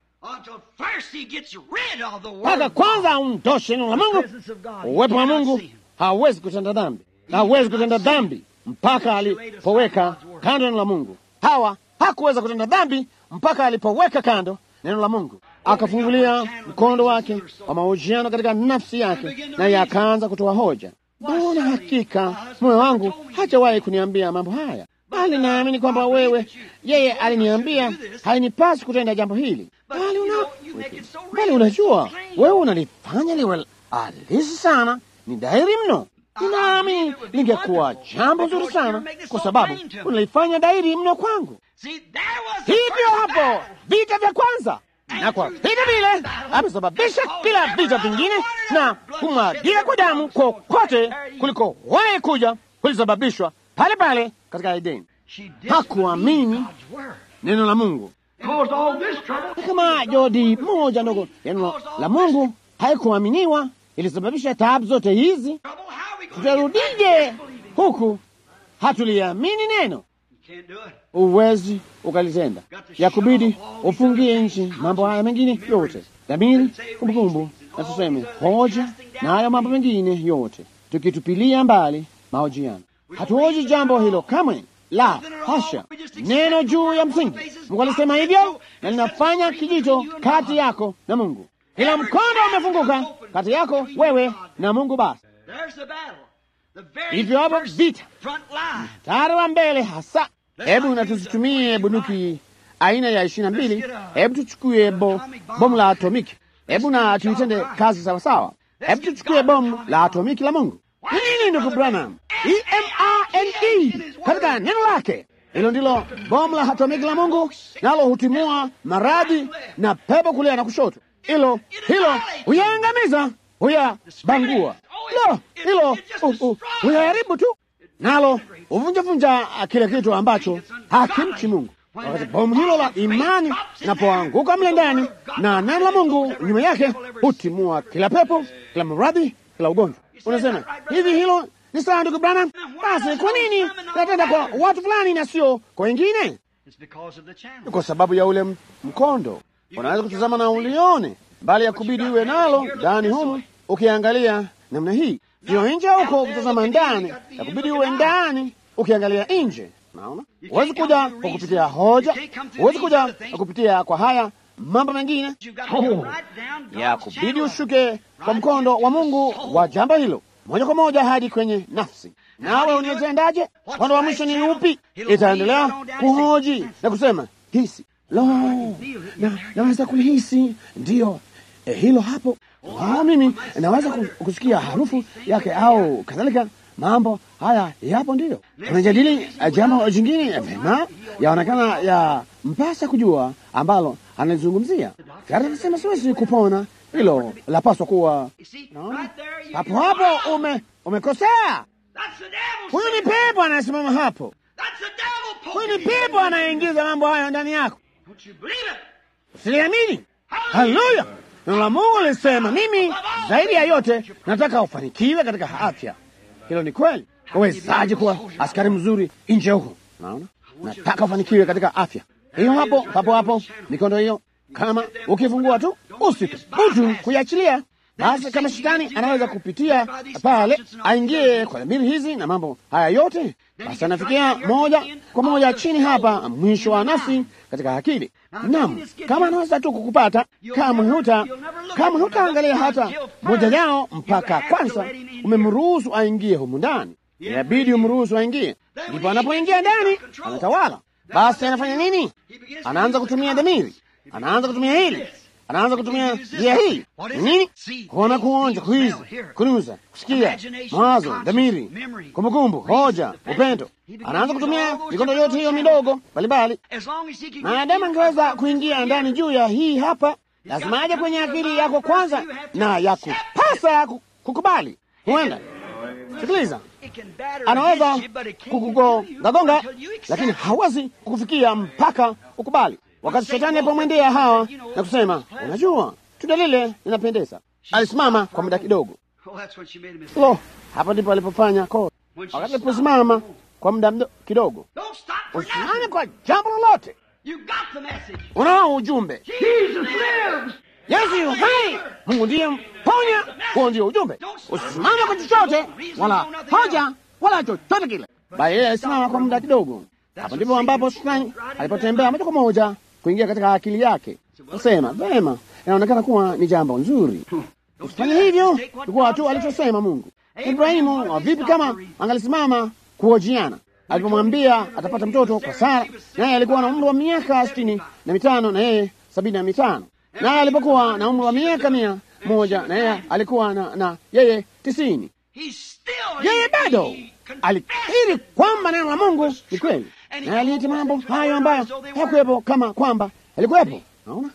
mpaka kwanza aundoshe neno la Mungu, uwepo wa Mungu. Hawezi kutenda dhambi, hawezi kutenda dhambi mpaka alipoweka kando neno la Mungu. Hawa hakuweza kutenda dhambi mpaka alipoweka kando neno la Mungu, akafungulia mkondo wake wa mahojiano katika nafsi yake, naye akaanza kutoa hoja. Mbona hakika moyo wangu hajawahi kuniambia mambo haya, bali naamini kwamba wewe, yeye aliniambia hainipasi kutenda jambo hili bali una bali unajua, wewe unalifanya liwe halisi sana, ni dhahiri mno. Ninaamini lingekuwa jambo zuri sana, kwa sababu unalifanya dhahiri mno kwangu. Hivyo hapo vita vya kwanza, na kwa vita vile amesababisha kila vita vingine, na kumwagika kwa damu kokote kuliko wahi kuja kulisababishwa pale pale katika Edeni. Hakuamini neno la Mungu kama jodi moja ndogo neno la Mungu haikuaminiwa, ilisababisha taabu zote hizi. Tutarudije huku hatuliamini neno? Uwezi ukalitenda, ya kubidi ufungie nchi mambo haya mengine yote, dhamiri, kumbukumbu, na tuseme hoja na hayo mambo mengine yote, tukitupilia mbali mahojiano. Hatuhoji jambo hilo kamwe. La hasha, neno juu ya msingi. Mungu alisema hivyo, na linafanya kijito kati yako na Mungu. Ila mkondo umefunguka kati yako wewe na Mungu. Basi hivyo hapo vita, mstari wa mbele hasa. Hebu na tusitumie bunduki aina ya ishirini na mbili. Hebu tuchukue bo, bomu la atomiki. Hebu na tuitende kazi sawasawa. Hebu tuchukue bomu la atomiki la Mungu. Nini ndugu Branham? E-M-A-N-E katika neno lake Hilo ndilo bomu la atomiki la Mungu, nalo hutimua maradhi na pepo kulia na kushoto. Hilo hilo huyaangamiza, huyabangua. Lo, hilo huyaharibu tu, nalo huvunjavunja kile kitu ambacho hakimchi Mungu. Wakati bomu hilo la imani linapoanguka mle ndani na neno la Mungu nyuma yake, hutimua kila pepo, kila maradhi, kila ugonjwa. Unasema hivi, hilo ni sawa, ndugu Branham? Basi kwa nini natenda kwa watu fulani na sio kwa wengine? Ni kwa sababu ya ule mkondo. Unaweza kutazama na ulione, bali ya kubidi uwe nalo ndani humu, ukiangalia namna hii, sio nje huko kutazama ndani, ya kubidi uwe ndani ukiangalia nje. Naona huwezi kuja kwa kupitia hoja, huwezi kuja kwa kupitia kwa haya mambo mengine oh, ya kubidi ushuke kwa mkondo wa Mungu wa jambo hilo moja kwa moja hadi kwenye nafsi. Nawe unatendaje? Mkondo wa mwisho ni upi? Itaendelea kuhoji na kusema hisi, lo, na naweza kulihisi, ndiyo eh, hilo hapo. Oh, mimi naweza kusikia harufu yake au kadhalika. Mambo haya yapo, ndiyo tunajadili jambo jingine vema, yaonekana ya mpasa kujua ambalo analizungumzia. Kati anasema siwezi kupona hilo lapaswa kuwa no? hapo hapo ume umekosea. Huyu ni pepo anayesimama hapo, huyu ni pepo anayeingiza mambo hayo ndani yako. Usiliamini. Haleluya! Neno la Mungu lisema, mimi zaidi ya yote nataka ufanikiwe katika afya. Hilo ni kweli. Uwezaje kuwa askari mzuri nje huko? Naona nataka ufanikiwe katika afya. Hiyo hapo hapo hapo, mikondo hiyo kama ukifungua tu usithubutu kuiachilia, basi kama shetani anaweza kupitia pale aingie kwa dhamiri hizi na mambo haya yote, basi anafikia moja kwa moja chini hapa, mwisho wa nafsi katika akili. Naam, kama anaweza tu kukupata, kama huta kama hutaangalia hata moja yao mpaka kwanza umemruhusu aingie humu ndani, inabidi umruhusu aingie, ndipo anapoingia ndani anatawala. Basi anafanya nini? Anaanza kutumia dhamiri anaanza kutumia hili, anaanza kutumia njia hii. Nini? Kuona, kuonja, kuiza, kunuza, kusikia, mawazo, dhamiri, kumbukumbu, hoja, upendo. Anaanza kutumia mikondo yote hiyo midogo mbalimbali. Maadamu angeweza kuingia ndani juu ya hii hapa, lazima aje kwenye akili yako kwanza, na ya kupasa kukubali. Huenda sikiliza, anaweza kukugongagonga, lakini hawezi kukufikia mpaka ukubali. Wakati shetani alipomwendea Hawa na kusema, unajua tunda lile linapendeza, alisimama kwa muda kidogo. Lo, hapo ndipo alipofanya kosa. Wakati aliposimama kwa muda kidogo, usimame kwa jambo lolote. Unao ujumbe, Yesu yu hai, Mungu ndiye mponya. Huo ndio ujumbe. Usisimame kwa chochote wala hoja wala chochote kile, bali yeye alisimama kwa muda kidogo. Hapo ndipo ambapo shetani alipotembea moja kwa moja kuingia katika akili yake. Nasema vema, inaonekana kuwa ni jambo nzuri, usifanye hivyo. Ilikuwa tu alichosema Mungu. Ibrahimu vipi kama angalisimama kuhojiana alipomwambia atapata mtoto kwa Sara, naye alikuwa na umri wa miaka sitini na mitano na yeye sabini na mitano naye alipokuwa na umri wa miaka mia moja na yeye alikuwa na, na yeye tisini yeye bado alikiri kwamba neno la Mungu ni kweli, naye aliita mambo hayo ambayo hayakuwepo kama kwamba yalikuwepo. Naona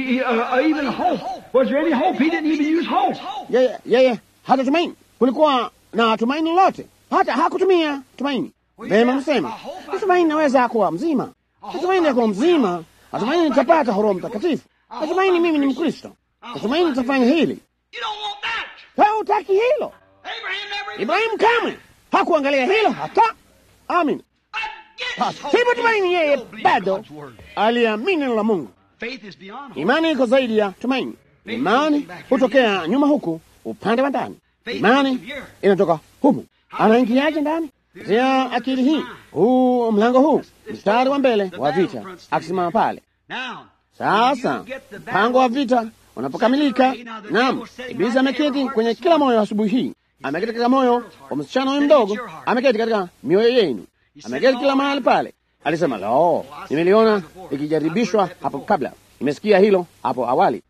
yeye yeye hata tumaini, kulikuwa na tumaini lolote, hata hakutumia tumaini. Vema, msema natumaini naweza kuwa mzima, natumaini ya kuwa mzima, natumaini nitapata Roho Mtakatifu, natumaini mimi ni Mkristo, natumaini nitafanya hili. Wewe hutaki hilo. Ibrahimu kamwe hakuangalia hilo hata. Amin, pasipo tumaini, yeye bado aliamini neno la Mungu. Imani iko zaidi ya tumaini. Imani hutokea nyuma huku upande wa ndani, imani inatoka humu. Anaingiaje ndani? Katia akili hii, huu mlango huu, mstari wa mbele wa vita, akisimama pale. Sasa mpango wa vita unapokamilika, naam, Ibilisi ameketi kwenye kila moyo asubuhi hii, ameketi katika moyo wa msichana huyu mdogo, ameketi katika mioyo yenu, ameketi kila mahali pale. Alisema, lo, nimeliona ikijaribishwa hapo kabla, nimesikia hilo hapo awali.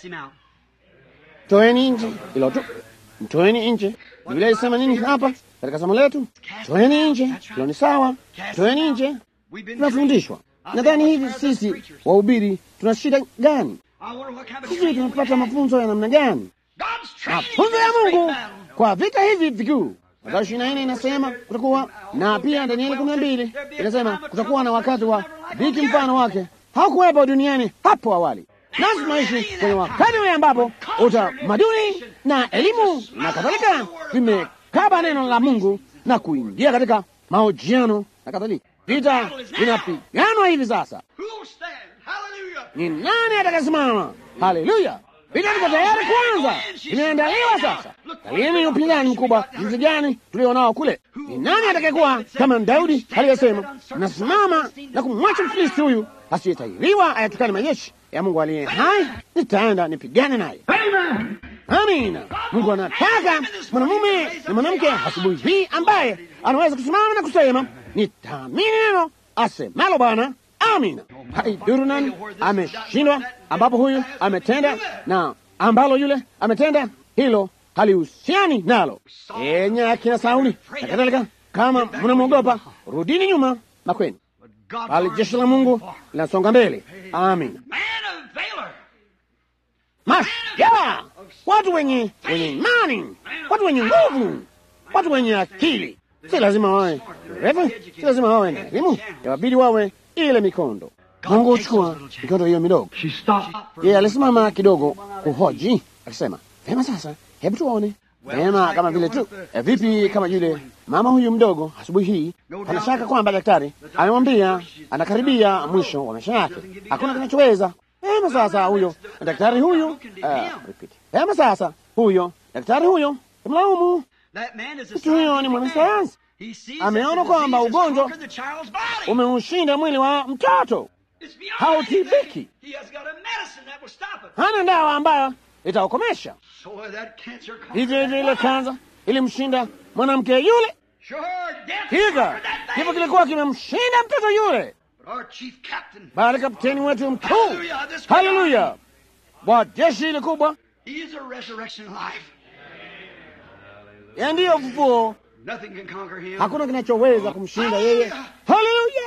Toeni nje hilo tu, mtoeni nje. Biblia ilisema nini hapa katika somo letu? Toeni nje, hilo ni sawa. Toeni nje. tunafundishwa. Nadhani hivi sisi wahubiri tuna shida gani? Sisi tunapata mafunzo ya namna gani? Mafunzo ya Mungu kwa vita hivi vikuu. Mathayo ishirini na nne inasema kutakuwa na, pia Danieli kumi na mbili inasema kutakuwa na wakati wa dhiki mfano wake hakuwepo duniani hapo awali. Nasi tunaishi kwenye wakati ule ambapo utamaduni na elimu na kadhalika vimekaba neno la Mungu na kuingia katika mahojiano na kadhalika. Vita vinapiganwa hivi sasa. Ni nani atakasimama? Haleluya! Vita viko tayari kwanza, imeandaliwa sasa. Talieni upinzani mkubwa jinsi gani tulio nao kule. Ni nani atakayekuwa kama Daudi aliyesema, nasimama na kumwacha Mfilisti huyu asiyetahiriwa ayatukane majeshi ya Mungu aliye hai, nitaenda nipigane naye. Amina. Mungu anataka mwanamume na mwanamke asubuhi hii ambaye anaweza kusimama na kusema nitaamini neno asemalo Bwana. Amina. Haidhuru nani ameshindwa, ambapo huyu ametenda na ambalo yule ametenda, hilo halihusiani nalo. Enye akina Sauli na kadhalika, kama mnamwogopa, rudini nyuma makweni, bali jeshi la Mungu linasonga mbele. Amina. Mashujaa, watu wenye wenye imani, watu wenye nguvu, watu wenye akili. Si lazima wawe refu, si lazima wawe na elimu, yawabidi wawe ile mikondo. Mungu huchukua mikondo hiyo midogo. Yeye alisimama kidogo kuhoji, akisema vema, sasa hebu tuone vema, kama vile tu e, vipi kama yule mama huyu mdogo asubuhi hii. Hana shaka kwamba daktari amemwambia anakaribia mwisho wa maisha yake, hakuna kinachoweza Vema sasa huyo daktari huyu uh, vema sasa huyo daktari huyo mlaumu mtu huyo ni mwanasayansi, ameona kwamba ugonjwa umeushinda mwili wa mtoto, hautibiki. Hana dawa ambayo itaukomesha. Hivyo hivyo ile kanza ilimshinda mwanamke yule, higa kifo kilikuwa kimemshinda mtoto yule bali kapteni wetu mkuu, haleluya, wa jeshi ile kubwa, ya ndiyo ufufuo. Hakuna kinachoweza kumshinda yeye. Haleluya!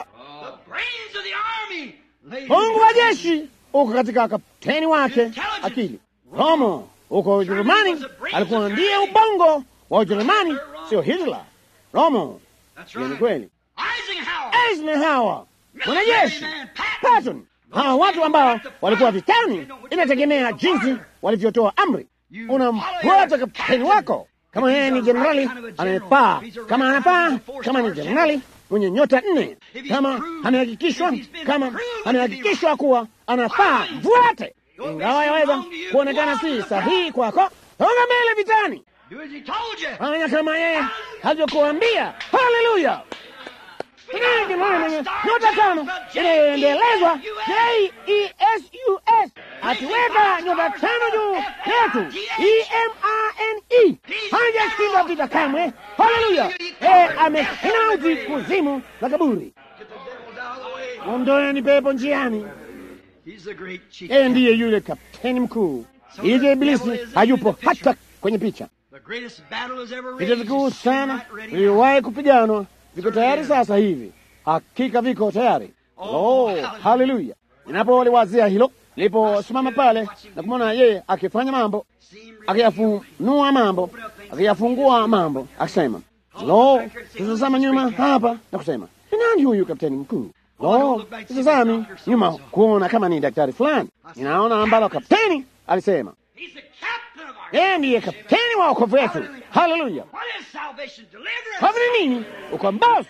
Mungu wa jeshi uko katika kapteni wake akili. Romo uko Ujerumani, alikuwa ndiye ubongo wa Ujerumani, sio Hitler. Romo ni kweli. Eisenhower mwanajeshi Patton, hawa watu ambao walikuwa vitani, inategemea jinsi walivyotoa amri. Unamfuata kapteni wako. Kama yeye ni jenerali anayepaa, kama anapaa, kama ni jenerali mwenye nyota nne, kama amehakikishwa, kama amehakikishwa kuwa anapaa, mfuate, ingawa yaweza kuonekana si sahihi kwako. Songa mbele vitani, fanya kama yeye alivyokuambia. Haleluya! mwenye nyota tano inayoendelezwa J-E-S-U-S akiweka nyota tano juu yetu E-M-A-N-E hajashinda vita kamwe. Haleluya! Ameshinda mauti, kuzimu na kaburi. Ondoeni pepo njiani. Yeye ndiye yule kapteni mkuu. Hivyo Ibilisi hayupo hata kwenye picha. Vita vikuu sana viliwahi kupiganwa viko tayari sasa hivi, hakika viko tayari. Oh, haleluya! Ninapoliwazia hilo, niliposimama pale na kumwona yeye akifanya mambo, akiyafunua mambo, akiyafungua mambo, akisema lo, tutazama nyuma hapa na kusema ni nani huyu kapteni mkuu? Lo, tutazami nyuma kuona kama ni daktari fulani. Ninaona ambalo kapteni alisema yeye ndiye kapteni wa wokovu wetu. Haleluya! Havi ni nini? Ukombozi.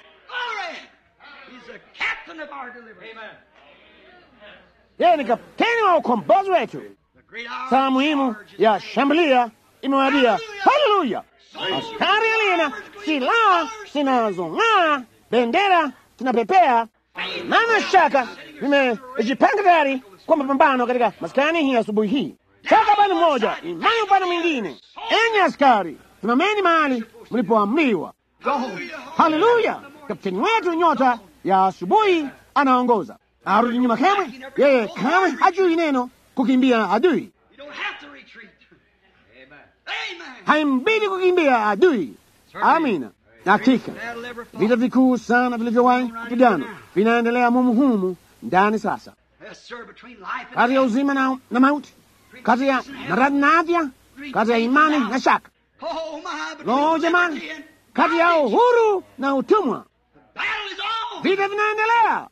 Yeye ni kapteni wa ukombozi wetu. Saa muhimu ya shambulia imewadia. Haleluya! Askari alina silaha zinazong'aa, bendera zinapepea, nana shaka vimejipanga tayari kwa mapambano katika maskani hii asubuhi hii. Toka upande mmoja, imani upande mwingine. Enyi askari, simameni mahali mlipoamriwa. Haleluya! Kapteni wetu nyota ya asubuhi anaongoza, arudi nyuma kamwe. Yeye kamwe hajui neno kukimbia adui, haimbidi kukimbia adui. Amina. Na hakika vita vikuu sana vilivyowahi kupigana vinaendelea mumu humu ndani sasa, kati ya uzima na, na mauti, kati ya maradhi na afya, kati ya imani na shaka. Lo, jamani, kati ya uhuru na utumwa, vita vinaendelea.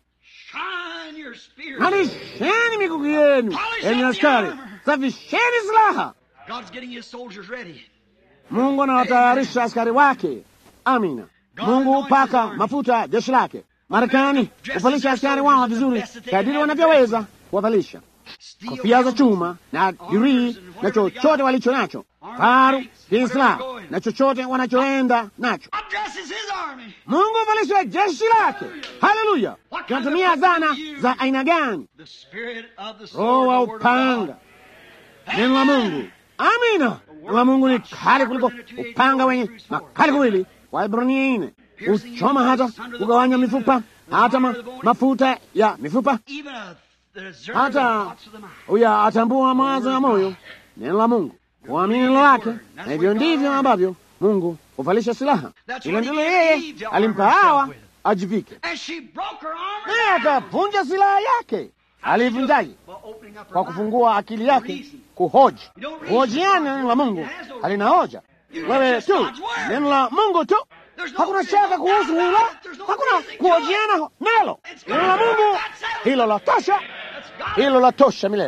Nalisheni mikuki yenu, enyi askari, safisheni silaha. Mungu anawatayarisha askari wake. Amina. Mungu hupaka mafuta jeshi lake. Marekani huvalisha askari wao vizuri kadiri wanavyoweza kuwavalisha kofia za chuma na dirii na chochote walicho nacho, faru, silaha na chochote wanachoenda nacho. Mungu huvalisha jeshi lake. Haleluya! tunatumia zana za aina gani? Roho wa upanga, neno la Mungu. Amina. Neno la Mungu ni kali kuliko upanga wenye makali kuwili. Waebrania ine huchoma hata kugawanya mifupa, hata ma, mafuta ya mifupa, hata huya atambua mawazo ya moyo. Neno la Mungu, kuamini neno lake, na hivyo ndivyo ambavyo Mungu huvalisha silaha. Hilo ndilo yeye alimpa Hawa ajivike, naye akavunja silaha yake. Alivunjaje? Kwa kufungua akili yake kuhoji. Kuhojiana neno la Mungu halina hoja, wewe tu, neno la Mungu tu. Hakuna shaka kuhusu hilo, hakuna kuhojiana nalo. Neno la Mungu hilo la tosha, hilo la tosha milele.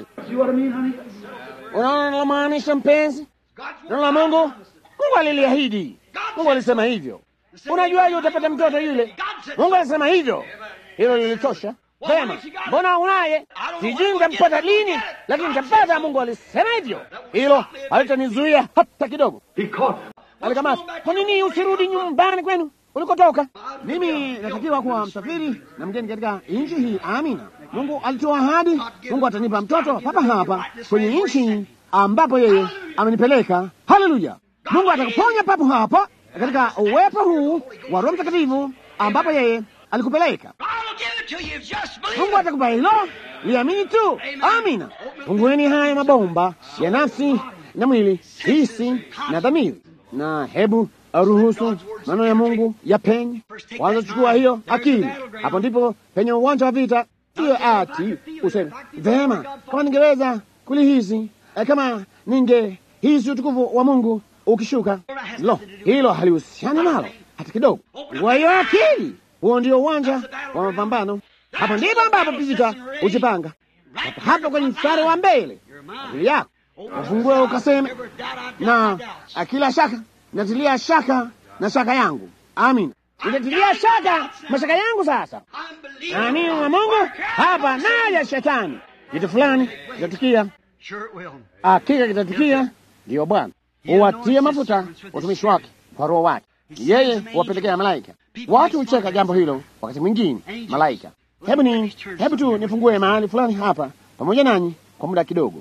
Unaona nalomaanisha, mpenzi? Neno la Mungu, Mungu aliliahidi, Mungu alisema hivyo. Unajuaje utapata mtoto yule? Mungu alisema hivyo, hilo lilitosha. Vema, mbona unaye? Sijui nitampata lini, lakini nitapata. Mungu alisema hivyo, hilo halitanizuia hata kidogo. Alikamata. Kwa nini usirudi nyumbani kwenu ulikotoka? Mimi natakiwa kuwa msafiri na mgeni katika nchi hii. Amina. Mungu alitoa ahadi, Mungu atanipa mtoto papa hapa kwenye nchi ambapo yeye amenipeleka. Haleluya! Mungu atakuponya papo hapa katika uwepo huu wa Roho Mtakatifu ambapo yeye alikupeleka. Mungu atakupa hilo, liamini tu. Amina. Fungueni haya mabomba ya nafsi na mwili, hisi na dhamiri, na hebu aruhusu maneno ya Mungu ya penye kwanza. Chukua hiyo akili, hapo ndipo penye uwanja wa vita. Hiyo ati useme vema, kama ningeweza kulihisi, kama ningehisi utukufu wa Mungu ukishuka. Lo, hilo halihusiani nalo hata kidogo. Kwa hiyo akili, huo ndio uwanja wa mapambano. Hapo ndipo ambapo vita hujipanga, hapo kwenye mstari wa mbele. Akili yako ufungue ukaseme, na akila shaka natilia shaka na shaka yangu. Amina, nitatilia shaka mashaka yangu. Sasa naamini na Mungu hapa, naja shetani, kitu fulani kitatukia, hakika kitatukia. Ndiyo Bwana huwatia mafuta watumishi wake kwa Roho wake, yeye huwapelekea malaika. Watu hucheka jambo hilo wakati mwingine, malaika. Hebu ni hebu tu nifungue mahali fulani hapa pamoja nanyi kwa muda kidogo.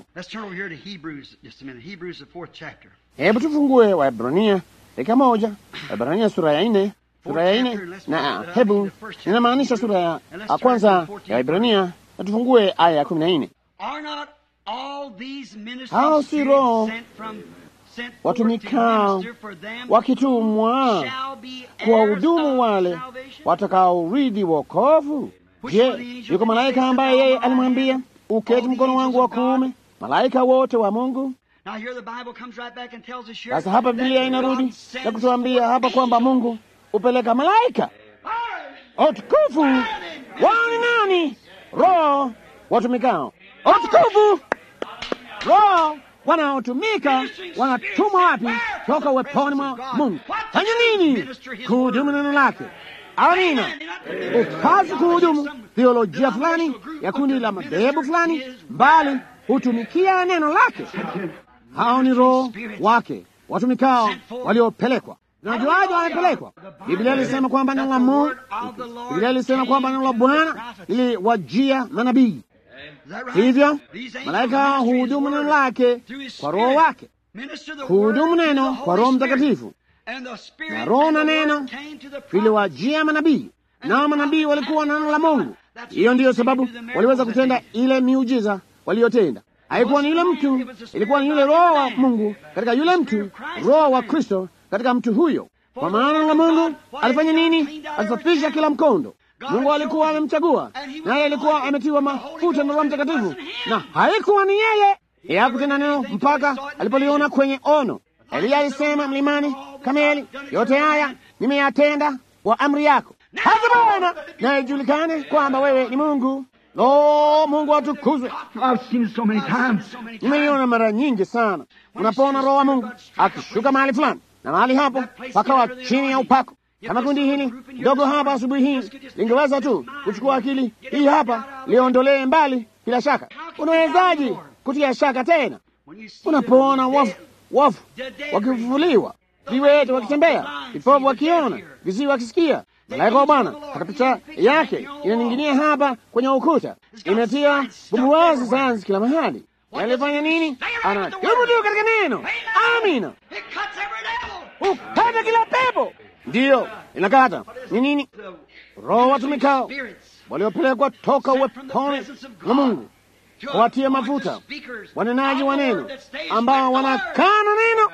Hebu tufungue Waebrania dakika moja, Waebrania sura ya nne, sura ya nne na hebu ninamaanisha sura ya kwanza ya Waebrania, na tufungue aya ya kumi na nne. Hao si roho watumikao wakitumwa kwa hudumu wale watakaoridhi wokovu. Je, yuko malaika ambaye yeye alimwambia uketi mkono wangu wa kuume, malaika wote wa Mungu? Sasa hapa Biblia inarudi na kutuambia hapa kwamba Mungu hupeleka malaika. Utukufu wao ni nani? Roho watumikao. Utukufu roho wanaotumika wanatumwa wapi? Toka uweponi mwa Mungu. Fanya nini? Kuhudumu neno lake. Amina. Ukazi kuhudumu theolojia fulani ya kundi la madhehebu fulani, bali hutumikia neno lake. Hao ni roho wake watumikao waliopelekwa. Najuaje wamepelekwa? Biblia ilisema kwamba neno la Mungu, Biblia ilisema kwamba neno la Bwana liliwajia manabii hivyo malaika huhudumu neno lake kwa roho wake, huhudumu neno kwa Roho Mtakatifu, na roho na neno viliwajia manabii, nao manabii walikuwa na neno la Mungu. Hiyo ndiyo sababu waliweza kutenda ile miujiza waliyotenda. Haikuwa ni yule mtu, ilikuwa ni yule roho wa Mungu katika yule mtu, roho wa Kristo katika mtu huyo. Kwa maana la Mungu alifanya nini? Alisafisha kila mkondo. Mungu alikuwa amemchagua, naye alikuwa ametiwa mafuta na Roho Mtakatifu, na haikuwa ni yeye. Yeye hakutenda neno mpaka alipoliona kwenye ono. Eliya alisema mlimani Kameli, yote haya nimeyatenda kwa amri yako, hata Bwana na ijulikane kwamba wewe ni Mungu. Lo, Mungu atukuzwe. I've seen it so many times. Nimeiona mara nyingi sana. Unapoona Roho wa Mungu akishuka mahali fulani na mahali hapo pakawa chini ya upako. Kama kundi hili ndogo hapa asubuhi hii lingeweza tu kuchukua akili hii hapa liondolee mbali kila shaka, unawezaji kutia shaka tena unapoona wafu wafu wakifufuliwa, viwete wakitembea, vipofu wakiona, viziwi wakisikia? Malaika wa Bwana hata picha yake inaning'inia hapa kwenye ukuta, imetia bumbuwazi sayansi kila mahali. Alifanya nini? Anadumu katika neno. Amina, ukata kila pepo, ndiyo inakata. Ni nini? Roho watumikao waliopelekwa toka uweponi na Mungu kuwatia mafuta wanenaji wa neno ambao wanakana neno,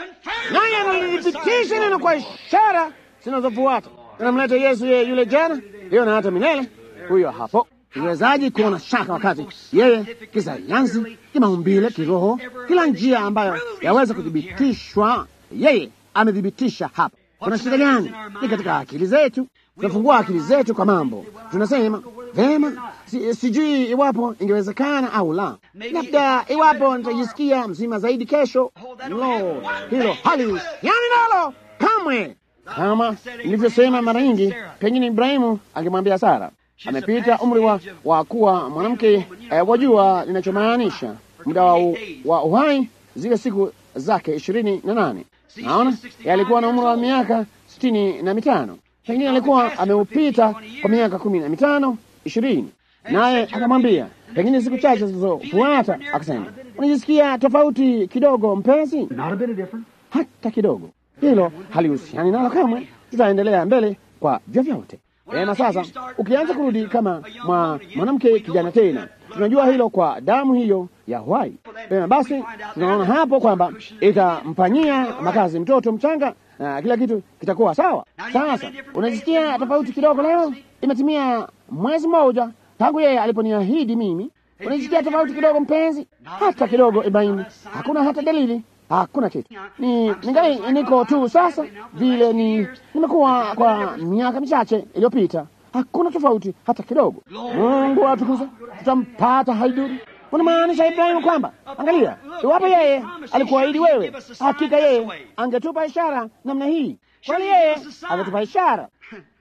naye analithibitisha neno kwa ishara zinazofuata. Anamleta Yesu yeye yule jana, leo na hata milele. Huyo hapo. Iwezaji kuona shaka wakati yeye kisayansi, kimaumbile, kiroho, kila njia ambayo yaweza kuthibitishwa, yeye amethibitisha hapa. Kuna shida gani? Ni katika akili zetu. Tunafungua akili zetu kwa mambo, tunasema vema, si, sijui iwapo ingewezekana au la, labda iwapo nitajisikia mzima zaidi kesho. Lo, hilo hali yani nalo kamwe. Kama nilivyosema mara nyingi, pengine Ibrahimu angemwambia Sara, amepita umri wa, wa kuwa mwanamke eh, wajua ninachomaanisha, muda wa, wa uhai, zile siku zake ishirini na nane. Naona alikuwa na umri wa miaka sitini na mitano pengine alikuwa ameupita kwa miaka kumi na mitano ishirini. Naye akamwambia pengine siku chache zilizofuata, akasema unajisikia tofauti kidogo mpenzi? Not a bit of different. Hata kidogo. Hilo halihusiani nalo kamwe. Tutaendelea mbele kwa vyovyote. Ema, sasa ukianza kurudi kama mwa mwanamke kijana tena, tunajua hilo kwa damu hiyo ya uhai. Pema, basi tunaona hapo kwamba itampanyia makazi mtoto mchanga na kila kitu kitakuwa sawa. Sasa unajisikia tofauti kidogo leo, imetimia mwezi mmoja tangu yeye aliponiahidi mimi. Unajisikia tofauti kidogo mpenzi? Hata kidogo, Ibrahimu. Hakuna hata dalili, hakuna kitu. Ni ningali niko tu sasa vile ni nimekuwa kwa miaka michache iliyopita. Hakuna tofauti hata kidogo. Mungu atukuze, tutampata haiduru. Unamaanisha Ibrahimu kwamba angalia, iwapo yeye alikuahidi wewe, hakika yeye angetupa ishara namna hii, kwani yeye angetupa ishara.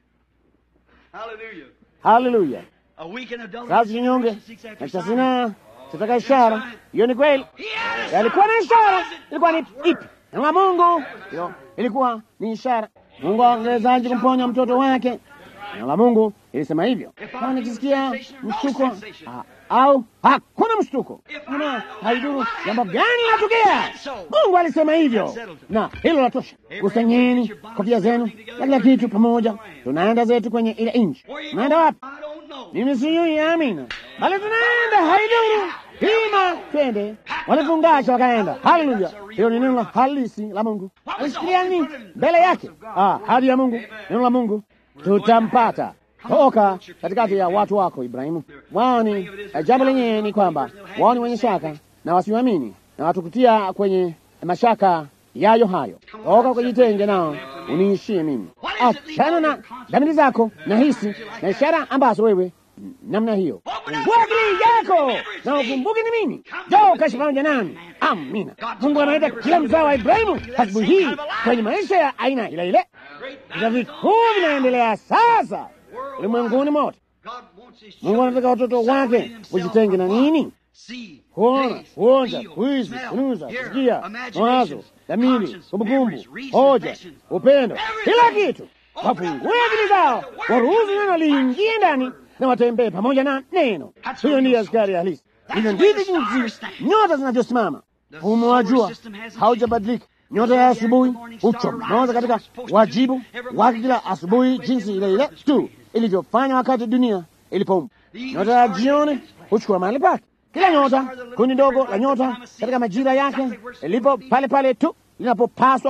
Hallelujah. Haleluya! A week in adultery. Kazi kinyonge six na after cha sign. zinaa chataka ishara. Hiyo ni kweli, yalikuwa na ishara. Ilikuwa ni ipi? Neno la Mungu hiyo ilikuwa ni ishara. Mungu angewezaje kumponya mtoto wake? Neno la Mungu ilisema hivyo. Kama nikisikia mshtuko ah, au hakuna mshtuko, una haiduru jambo gani latukia. Mungu alisema hivyo, na hilo latosha. Kusanyeni kofia zenu na kila kitu pamoja, tunaenda zetu kwenye ile nchi. Tunaenda wapi? I don't know. Mimi sijui, amina, bali tunaenda haiduru hima, twende. Walifungasha wakaenda. Haleluya! Hiyo ni neno la halisi la Mungu. Alishikilia nini mbele yake? Ah, hadi ya Mungu, neno la Mungu. Tutampata toka katikati ya watu wako Ibrahimu. Wao ni eh, jambo lenyewe ni kwamba wao ni wenye shaka na wasioamini na watukutia kwenye mashaka yayo hayo. Toka ukajitenge nao uniishie mimi. Achana na dhamiri zako na hisi na ishara ambazo wewe namna hiyo wakili yako na ukumbuke ni mimi. Jo, ukaishi pamoja nami. Amina. Mungu anaita kila mzao wa Ibrahimu asubuhi hii kwenye maisha ya aina ile ile. Vita vikuu vinaendelea sasa ulimwenguni mote. God wants his Mungu anataka watoto wake kujitenge na nini? see, Kuona, taste, kuonja, feel, kuhisi, smell, kunusa, hear, kusikia, mawazo, imaginations, dhamiri, conscience, kumbukumbu, memories, reason, hoja, passions, upendo, kila everything. kitu. Wafungue akili zao, waruhusu neno liingie ndani na watembee pamoja na neno. Hiyo ndiyo askari halisi. Hivyo ndivyo jinsi nyota zinavyosimama. Mfumo wa jua haujabadilika. Nyota ya asubuhi huchomoza katika wajibu wake kila asubuhi, jinsi ile ile tu ilivyofanya wakati dunia ilipoumbwa. Nyota ya jioni huchukua mahali pake. Kila nyota, kundi dogo la nyota katika majira yake, ilipo pale pale tu linapopaswa kuwa.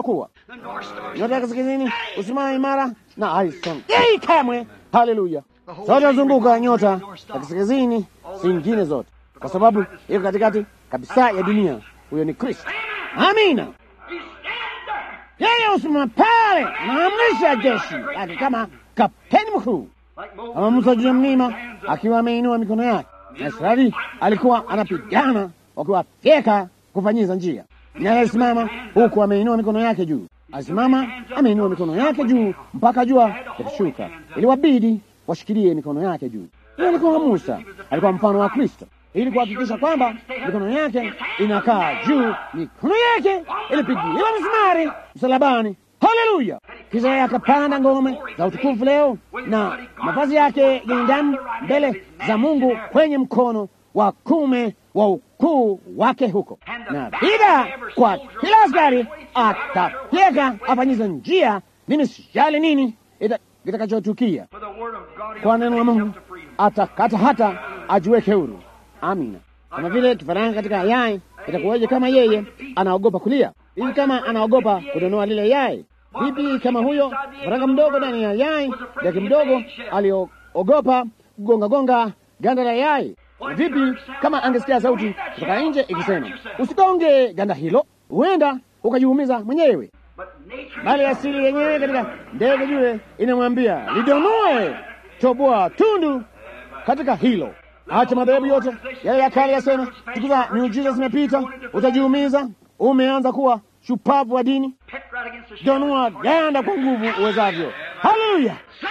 nyota ya kaskazini usimama imara na haisongei kamwe. Haleluya! Zote huzunguka nyota ya kaskazini, zingine zote, kwa sababu iko katikati kabisa ya dunia. Huyo ni Kristo. Amina. Yeye usimama pale, anaamrisha jeshi lake kama kapteni mkuu, kama Musa juu ya mlima akiwa ameinua mikono yake, na Israeli alikuwa anapigana wakiwafyeka kufanyiza njia, naye alisimama huku ameinua mikono yake juu. Alisimama ameinua mikono yake juu mpaka jua likashuka, iliwabidi washikilie mikono yake juu. Huyo alikuwa Musa, alikuwa mfano wa Kristo ili kuhakikisha kwamba mikono yake inakaa juu. Mikono yake ilipigiliwa msumari msalabani. Haleluya! Kisha yeye akapanda ngome za utukufu leo na mavazi yake yenye damu mbele za Mungu kwenye mkono wa kume wa ukuu wake huko, na bila kwa kila askari atafyeka afanyiza njia. Mimi sijali nini kitakachotukia, kwa neno la Mungu atakata hata ajiweke huru. Amina. Kama vile kifaranga katika yai, itakuwaje kama yeye anaogopa kulia? Hivi kama anaogopa kudonoa lile yai, vipi kama huyo kifaranga mdogo ndani ya yai yake mdogo aliogopa kugonga gonga ganda la yai? Vipi kama angesikia sauti kutoka nje ikisema usigonge ganda hilo, huenda ukajiumiza mwenyewe, bali asili yenyewe katika ndege yule inamwambia lidonoe, toboa tundu katika hilo. Acha madhehebu yote yale ya kale yasema, siku za miujiza zimepita, utajiumiza. Umeanza kuwa shupavu wa dini, donua ganda kwa nguvu uwezavyo. Haleluya!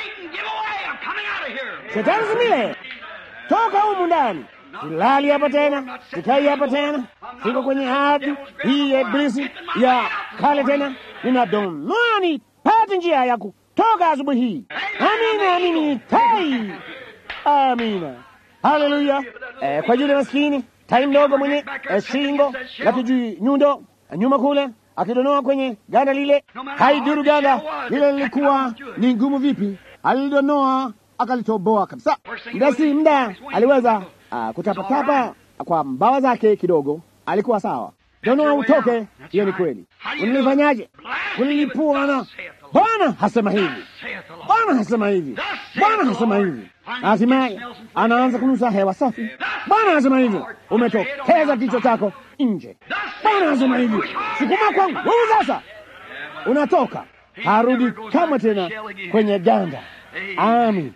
Shetani zimile, toka humu ndani. Silali hapa tena, sikai hapa tena, siko kwenye ardhi hii ya Iblisi ya kale tena. Ninadonoa nipate njia ya kutoka asubuhi hii. Amina, amini tai. Amina. Haleluya! Eh, kwa yule maskini tai mdogo mwenye eh, shingo la kijui nyundo nyuma kule akidonoa kwenye ganda lile, haiduru ganda lile lilikuwa ni ngumu vipi, alidonoa akalitoboa kabisa. Muda si muda aliweza uh, kutapatapa kwa mbawa zake kidogo, alikuwa sawa. Donoa utoke, hiyo ni kweli. Ulilifanyaje? Kulilipua na Bwana hasema hivi, Bwana hasema hivi, Bwana hasema hivi. Hatimaye anaanza kunusa hewa safi. Bwana hasema hivi, umetokeza kichwa chako nje. Bwana hasema hivi, sukuma kwa nguvu sasa, unatoka, harudi kama tena kwenye ganda. Amin,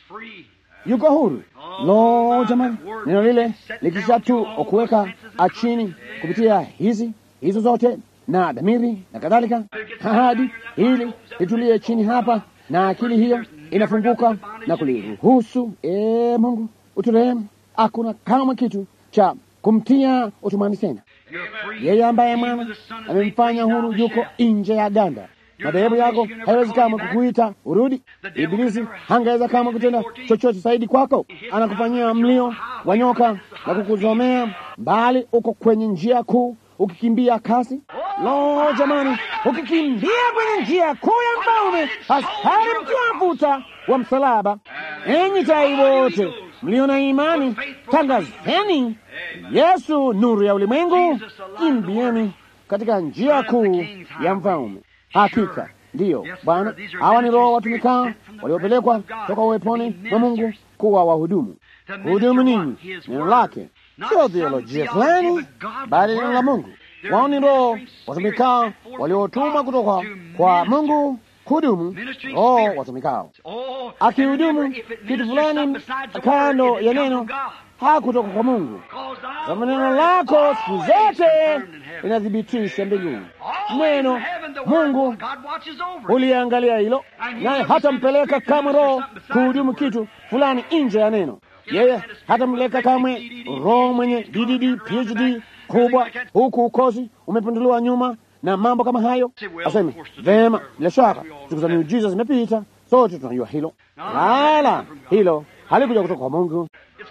yuko huru. Lo, jamani, neno lile likisha tu kuweka chini kupitia hizi hizo zote na dhamiri na kadhalika, ahadi hili litulie chini hapa, na akili hiyo inafunguka na kuliruhusu. E Mungu uturehemu. Hakuna kamwe kitu cha kumtia utumani tena. Yeye ambaye mwana amemfanya huru yuko nje ya ganda. Madhehebu yako haiwezi kamwe kukuita urudi. Ibilisi hangeweza kamwe kutenda chochote zaidi kwako. Anakufanyia mlio wa nyoka na kukuzomea mbali. Uko kwenye njia kuu ukikimbia kasi. Lo, jamani, ukikimbia kwenye njia kuu ya mfalme, askari mkiwa mafuta wa msalaba. Enyi tai wote mlio na imani, tangazeni Yesu nuru ya ulimwengu, kimbieni katika njia kuu ya mfalme. Hakika ndiyo Bwana, hawa ni roho watumikao waliopelekwa toka uweponi mwa Mungu kuwa wahudumu. Hudumu nini? Neno lake, sio theolojia fulani, bali neno la Mungu. Wao ni roho watumikao waliotumwa kutoka kwa Mungu kuhudumu. Roho watumikao akihudumu kitu fulani kando ya neno hakutoka kwa Mungu, kama neno lako siku zote linathibitisha mbinguni. Neno Mungu uliangalia hilo, naye hatampeleka kamwe roho kuhudumu kitu fulani nje ya neno. Yeye hatampeleka kamwe roho mwenye DDD PhD kubwa, huku ukosi umepinduliwa nyuma na mambo kama hayo. Aseme vema, bila shaka siku za miujiza zimepita, sote tunajua hilo, wala hilo halikuja kutoka kwa Mungu,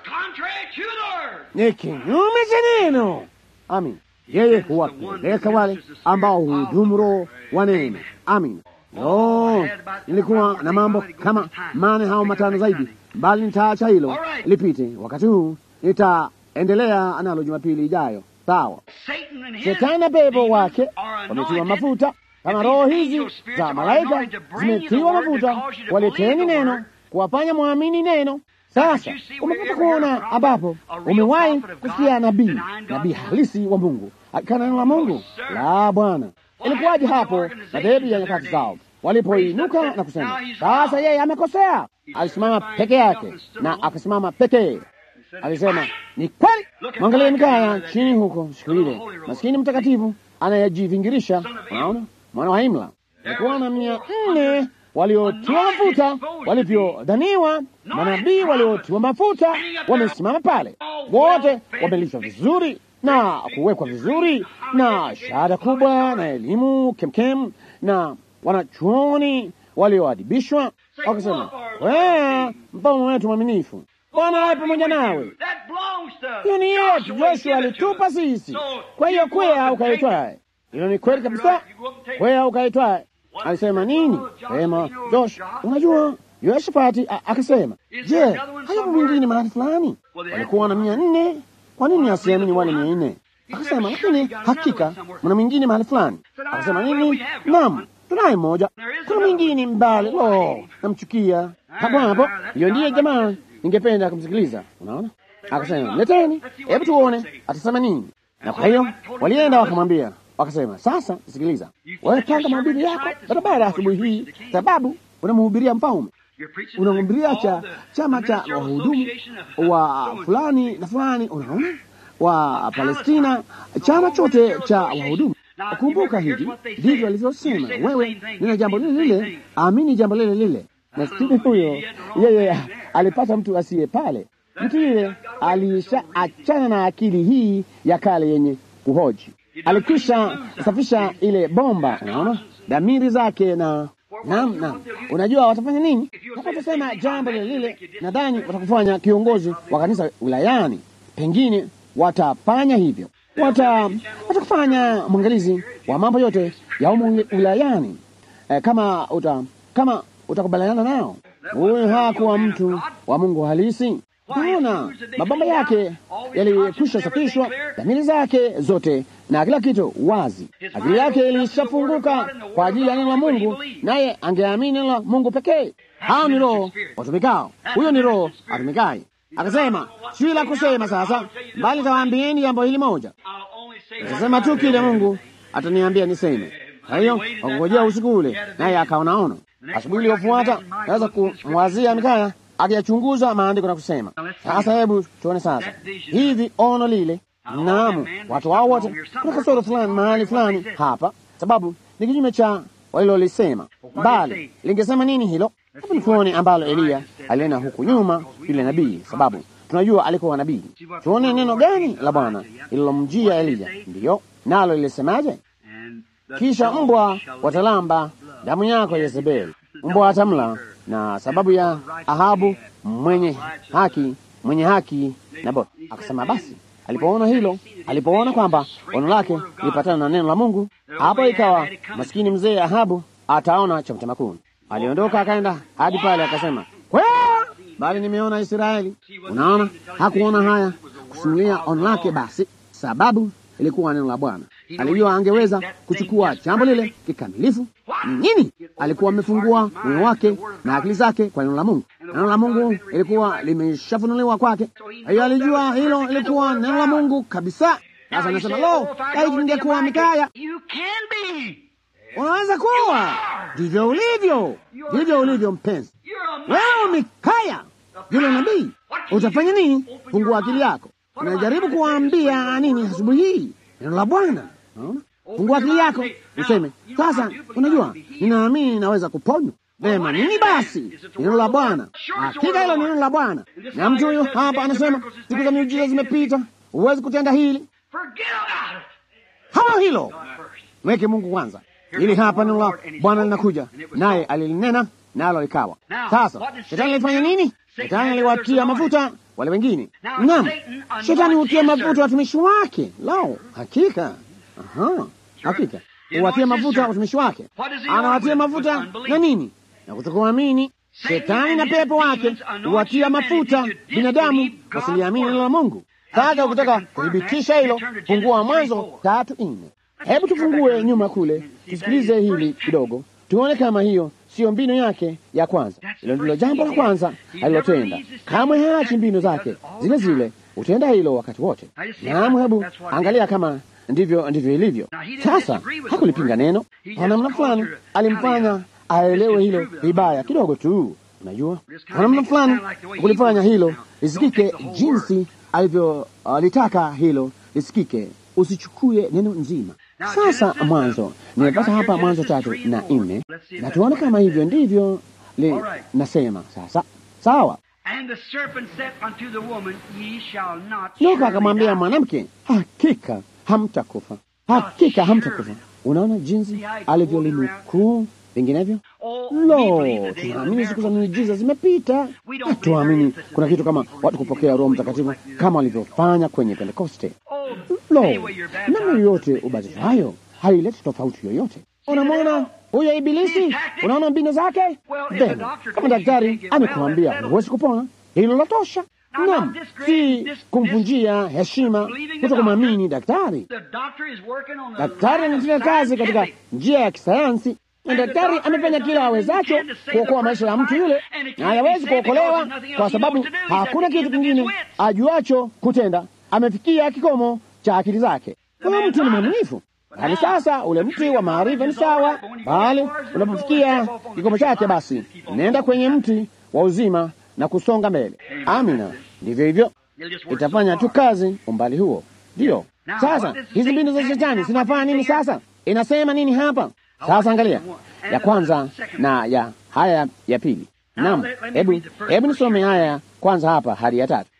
ni kinyume cha neno. Amin. Yeye huwapeleka wale ambao huhudumu roho wa neno. Amin. No, nilikuwa na mambo kama mane hao matano zaidi, bali nitaacha hilo lipite wakati huu. Nitaendelea analo Jumapili ijayo. Sawa. Shetani na pepo wake wametiwa mafuta, Kama roho hizi za malaika zimetiwa mafuta, waleteni neno kuwafanya mwamini neno. Sasa umepata kuona ambapo umewahi kusikia nabii, nabii halisi wa Mungu akikana neno la Mungu la Bwana. Ilikuwaje hapo madhehebu ya nyakati zao walipoinuka na kusema sasa yeye amekosea? Alisimama peke yake na akasimama pekee, alisema ni kweli. Mwangalie Mikaya chini huko siku ile, maskini mtakatifu anayejivingirisha, unaona, mwana wa Imla. Alikuwa na mia nne waliotiwa mafuta walivyodhaniwa manabii waliotiwa mafuta wamesimama pale, wote wamelishwa vizuri na kuwekwa vizuri na shahada kubwa na elimu kemkem na wanachuoni walioadibishwa, wakasema wea, mfalme wetu mwaminifu, Bwana awe pamoja nawe. Hiyo ni yetu, Joshua alitupa sisi. Kwa hiyo kwea ukaitwaye. Hilo ni kweli kabisa, kwea ukaitwaye. Alisema nini? Sema Josh, unajua Yoshafati akasema, je, hayapo mwingine mahali fulani? Walikuwa na mia nne kwa nini asiamini wale mia nne? Akasema, lakini hakika mna mwingine mahali fulani. Akasema nini? Naam, tunaye mmoja. Kuna mwingine mbali. Lo, namchukia hapo hapo. Hiyo ndiye jamaa ningependa kumsikiliza. Unaona, akasema leteni, hebu tuone atasema nini. Na kwa hiyo walienda wakamwambia, wakasema, sasa sikiliza, wewe panga mahubiri yako barabara asubuhi hii, sababu unamhubiria mfalme unamhubiria cha chama cha wahudumu wa fulani na fulani, unaona, wa Palestina, chama chote cha wahudumu. Kumbuka hivi ndivyo alivyosema, wewe nina jambo lile lile, amini jambo lile lile. Maskini huyo yeye alipata mtu asiye pale. Mtu yule alisha achana na akili hii ya kale yenye kuhoji, alikwisha safisha ile bomba, unaona, dhamiri zake na Naam, naam. Unajua watafanya nini? Watasema jambo lile lile, nadhani watakufanya kiongozi wa kanisa wilayani, pengine watafanya hivyo, wata watakufanya mwangalizi wa mambo yote ya umu wilayani. E, kama uta kama utakubaliana nao. Huyu hakuwa mtu wa Mungu halisi. Unaona, mabamba yake yalikwisha safishwa, dhamiri zake zote na kila kitu wazi. Akili yake ilishafunguka kwa ajili ya neno la Mungu, naye angeamini neno la Mungu pekee. Hao ni roho watumikao, huyo ni roho atumikaye. Akasema, si la kusema sasa, bali tawaambieni jambo hili moja. Nitasema tu kile Mungu ataniambia niseme. Kwa hiyo wakungojea usiku ule, naye akaonaona. Asubuhi iliyofuata naweza kumwazia Mikaya akiyachunguza maandiko na kusema, sasa hebu tuone sasa hivi ono lile. Naam, watu hao wote kuna kasoro fulani mahali fulani hapa, sababu ni kinyume cha walilolisema, bali lingesema nini hilo? Hebu tuone ambalo Eliya alinena huku nyuma, yule nabii, sababu tunajua alikuwa nabii. Tuone neno gani la Bwana ililomjia Eliya, ndiyo nalo lilisemaje? Kisha mbwa watalamba damu yako Yezebeli, mbwa atamla na sababu ya Ahabu mwenye haki mwenye haki Naboth. Akasema basi, alipoona hilo, alipoona kwamba ono lake lilipatana na neno la Mungu, hapo ikawa maskini mzee Ahabu ataona cha mtema kuni. Aliondoka akaenda hadi pale, akasema kwa bali nimeona Israeli. Unaona, hakuona haya kusimulia ono lake, basi sababu ilikuwa neno la Bwana. Alijua angeweza kuchukua jambo lile kikamilifu. Ni nini? Alikuwa amefungua moyo wake na akili zake kwa neno la Mungu. Neno la Mungu ilikuwa limeshafunuliwa kwake, hiyo alijua hilo ilikuwa neno la Mungu kabisa. Sasa anasema lo, laiti ningekuwa Mikaya. Unaweza kuwa ndivyo ulivyo, ndivyo ulivyo mpenzi. Wewe Mikaya, yule nabii, utafanya nini? Fungua akili yako. Unajaribu kuwaambia nini asubuhi hii? Neno la Bwana. Unaona, fungua akili yako useme sasa, unajua ninaamini naweza kuponywa. Vema, nini basi? Neno la Bwana. Hakika hilo ni neno la Bwana. Na mtu huyu hapa anasema siku za miujiza zimepita, huwezi kutenda hili. Hawa hilo weke Mungu kwanza. Ili hapa neno la Bwana linakuja, naye alilinena nalo likawa. Sasa shetani alifanya nini? Shetani aliwatia mafuta wale wengine. Naam, shetani hutia mafuta watumishi wake. Lao, hakika, aha, hakika huwatia mafuta watumishi wake. Anawatia mafuta na nini? Na kutokuamini. Shetani na pepo wake huwatia mafuta binadamu wasiliamini neno la Mungu. Sasa ukitaka kuthibitisha hilo, fungua Mwanzo tatu nne. Hebu tufungue nyuma kule, tusikilize hili kidogo, tuone kama hiyo siyo mbinu yake ya kwanza. Hilo ndilo jambo la kwanza alilotenda. Kamwe haachi mbinu zake zile zile, utenda hilo wakati wote. Naam, hebu angalia kama ndivyo ndivyo ilivyo sasa. Hakulipinga neno kwa namna fulani, alimfanya aelewe hilo vibaya kidogo tu. Unajua, kwa namna fulani kulifanya hilo lisikike jinsi alivyolitaka uh, hilo lisikike. Usichukue neno nzima. Sasa Mwanzo, nimepata hapa Mwanzo tatu na nne, na tuone kama hivyo ndivyo li, nasema sasa. Sawa. Nyoka akamwambia mwanamke, hakika hamtakufa, hakika hamtakufa. Unaona jinsi alivyolinukuu vinginevyo. Lo, tunaamini siku za miujiza zimepita. Hatuamini kuna kitu kama watu kupokea Roho Mtakatifu kama walivyofanya kwenye Pentekoste. Lo, namna yoyote ubatizayo haileti tofauti yoyote. Unamwona huyo Ibilisi, unaona mbinu zake. Vema, kama daktari amekuambia huwezi kupona, hilo latosha. Naam, si kumvunjia heshima kuto kumwamini daktari. Daktari anatenda kazi katika njia ya kisayansi na daktari amefanya kila awezacho kuokoa maisha ya mtu yule, na hayawezi kuokolewa kwa sababu hakuna kitu kingine ajuacho kutenda. Amefikia kikomo cha akili zake. Huyo mtu ni mwaminifu. Hadi sasa ule mti wa maarifa ni sawa, bali unapofikia kikomo chake, basi nenda kwenye mti wa uzima na kusonga mbele. Amina, ndivyo hivyo, itafanya tu kazi umbali huo. Ndiyo sasa hizi mbinu za shetani zinafanya nini? Sasa inasema nini hapa? Sasa angalia ya kwanza na ya haya ya pili. Naam, hebu hebu nisome haya kwanza hapa hadi ya tatu.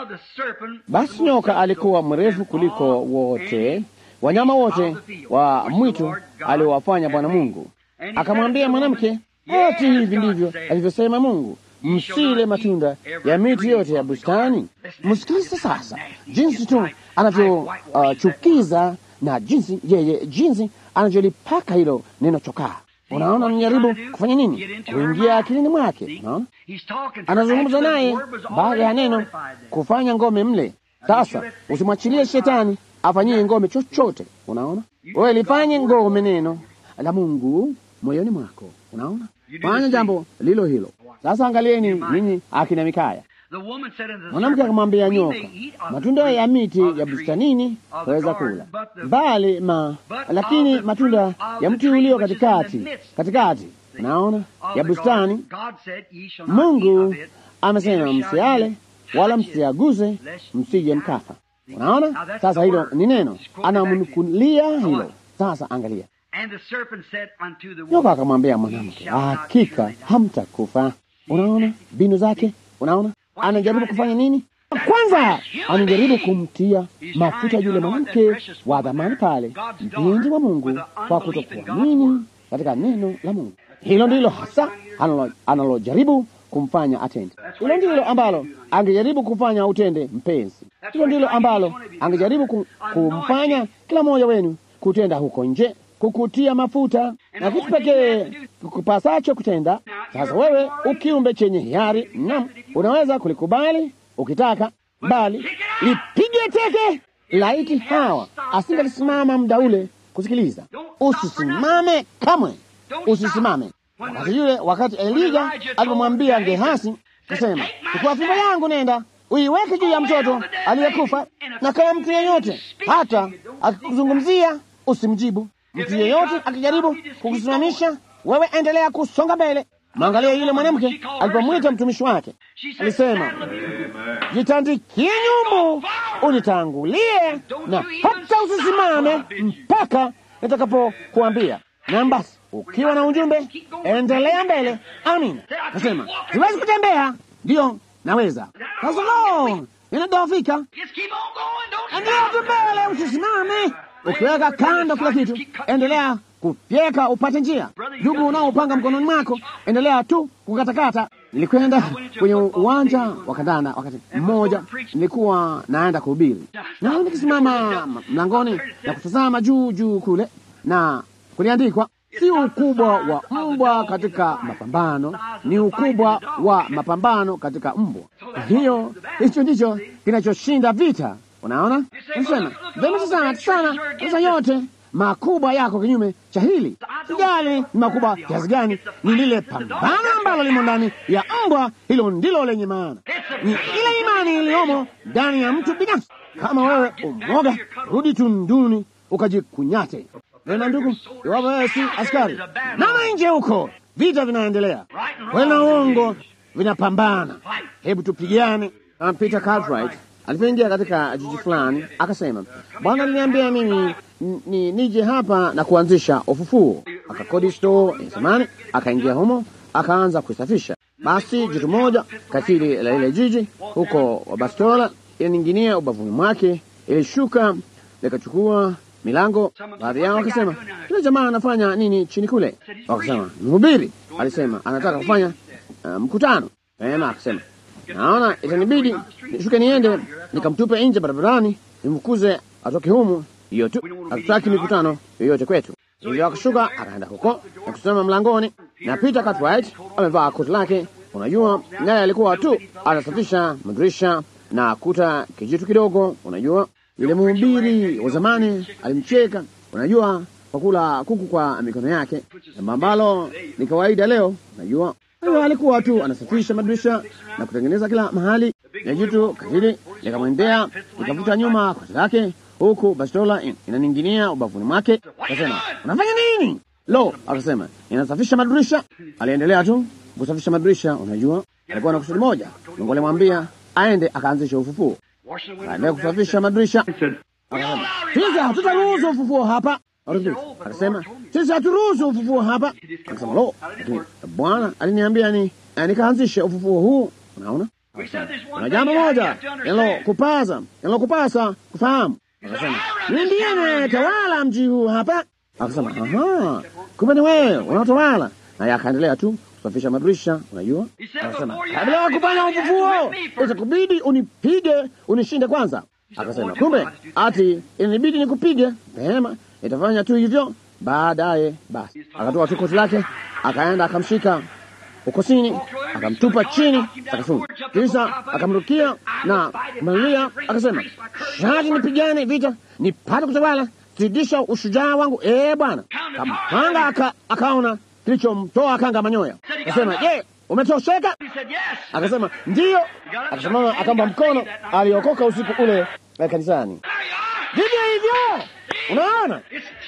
Basi nyoka alikuwa mrefu kuliko wote wanyama wote wa mwitu aliowafanya Bwana Mungu. Akamwambia mwanamke, ati hivi ndivyo alivyosema Mungu, msile matunda ya miti yote ya bustani. Msikilize sasa jinsi tu anavyochukiza uh, na jinsi yeye jinsi anavyolipaka hilo neno chokaa. Unaona, anajaribu kufanya nini? Kuingia akilini mwake. Unaona, anazungumza naye baada ya neno kufanya ngome mle. Sasa usimwachilie shetani afanyie ngome chochote. Unaona, wewe lifanye ngome neno la Mungu moyoni mwako. Unaona, fanya jambo lilo hilo. Sasa angalieni ninyi akina Mikaya. Mwanamke akamwambia nyoka, matunda ya miti ya bustanini waweza kula, bali ma lakini matunda ya mti ulio katikati katikati, naona ya bustani, Mungu amesema msiale wala msiaguze, msije mkafa. Unaona, sasa hilo ni neno, anamnukulia hilo. Sasa angalia, nyoka akamwambia mwanamke, hakika hamtakufa. Unaona mbinu zake, unaona anajaribu kufanya nini? Kwanza anajaribu kumtia mafuta yule mwanamke wa dhamani pale, mpenzi wa Mungu, kwa kutokuamini katika neno la Mungu. Hilo ndilo hasa analojaribu kumfanya atende. Hilo ndilo ambalo angejaribu kufanya utende, mpenzi. Hilo ndilo ambalo angejaribu kumfanya kila mmoja wenu kutenda huko nje, kukutia mafuta na kitu pekee kukupasacho kutenda. Sasa wewe ukiumbe chenye hiari, naam, unaweza kulikubali ukitaka, bali lipige teke. Laiti Hawa asingalisimama muda ule kusikiliza. Usisimame kamwe, usisimame. Wakati yule, wakati Elija alipomwambia Gehasi kusema, chukua fimbo yangu, nenda uiweke juu ya mtoto aliyekufa, na kama mtu yeyote hata akikuzungumzia usimjibu. Mtu yeyote akijaribu kukusimamisha wewe, endelea kusonga mbele. Mwangalia yule mwanamke alipomwita mtumishi wake, alisema, jitandikie nyumbu unitangulie, na hata usisimame mpaka nitakapokuambia. Na basi ukiwa na ujumbe endelea mbele. Amina. Nasema siwezi kutembea, ndiyo naweza. Sasa lo, ninadhoofika. Endelea tu mbele, usisimame. Ukiweka kando kila kitu, endelea kufyeka upate njia. Ndugu unaopanga mkononi mwako, endelea tu kukatakata. Nilikwenda kwenye uwanja wa kandanda wakati mmoja, nilikuwa naenda kuhubiri, na nikisimama mlangoni na kutazama juu juu kule, na kuliandikwa si ukubwa wa mbwa katika mapambano, ni ukubwa wa mapambano katika mbwa. Hiyo hicho ndicho kinachoshinda vita. Unaona, nasema vema sana sana. Sasa yote makubwa yako kinyume cha hili. Sijali ni makubwa kiasi gani, ni lile pambano ambalo limo ndani ya mbwa, hilo ndilo lenye maana. Ni ile imani iliyomo ndani ya mtu binafsi. Kama wewe umoga, rudi tunduni ukajikunyate. Vema ndugu, iwapo wewe si askari, nama nje huko, vita vinaendelea, kweli na uongo vinapambana. Hebu tupigane. Uh, Peter Cartwright alipoingia katika jiji fulani akasema, Bwana aliniambia mimi ni nije hapa na kuanzisha ufufuo. Akakodi store ya zamani, akaingia humo, akaanza kuisafisha. Basi jitu moja katili la ile jiji huko Bastola ilining'inia ubavuni mwake, ilishuka likachukua milango. Baadhi yao wakasema, yule jamaa anafanya nini chini kule? Wakasema mhubiri alisema anataka kufanya uh, mkutano. Ema akasema naona itanibidi nishuke niende nikamtupe nje barabarani, nimfukuze atoke humu. Hiyo tu, hatutaki mikutano yoyote kwetu. Hivyo akashuka akaenda huko na kusimama mlangoni, na Peter Cartwright amevaa koti lake, unajua, naye alikuwa tu anasafisha madirisha na kuta kijitu kidogo, unajua. Yule mhubiri wa zamani alimcheka, unajua, kwa kula kuku kwa mikono yake, jambo ambalo ni kawaida leo, unajua. Huyo alikuwa tu anasafisha madirisha na kutengeneza kila mahali, na jitu katili likamwendea likavuta nyuma koti lake, huku bastola in, inaning'inia ubavuni mwake. Akasema, unafanya nini? Lo, akasema inasafisha madirisha. Aliendelea tu kusafisha madirisha, unajua, alikuwa na kusudi moja. Mungu alimwambia aende akaanzisha ufufuo, akaendelea kusafisha madirisha. Akasema sisi hatutaruhusu ufufuo hapa. Akasema sisi haturuhusu ufufuo hapa. Akasema lo, lakini Bwana aliniambia ni nikaanzishe ufufuo huu. Unaona, kuna jambo moja linalokupasa linalokupasa kufahamu. Akasema ni ndiye anayetawala mji huu hapa. Akasema aha, kumbe ni wewe unaotawala. Naye akaendelea tu kusafisha madirisha, unajua. Akasema kabla ya kufanya ufufuo itakubidi unipige unishinde kwanza. Akasema kumbe ati inibidi nikupige. Vema, itafanya tu hivyo baadaye. Basi akatoa tu koti lake, akaenda akamshika ukosini, akamtupa chini sakafuni, kisha akamrukia na kumalilia, akasema shati nipigane vita nipate kutawala, zidisha ushujaa wangu, ee Bwana. Kampanga aka, akaona kilichomtoa kanga manyoya, akasema je, umetosheka? Akasema ndiyo. Akasimama akampa mkono, aliokoka usiku ule kanisani. Vivyo hivyo, unaona,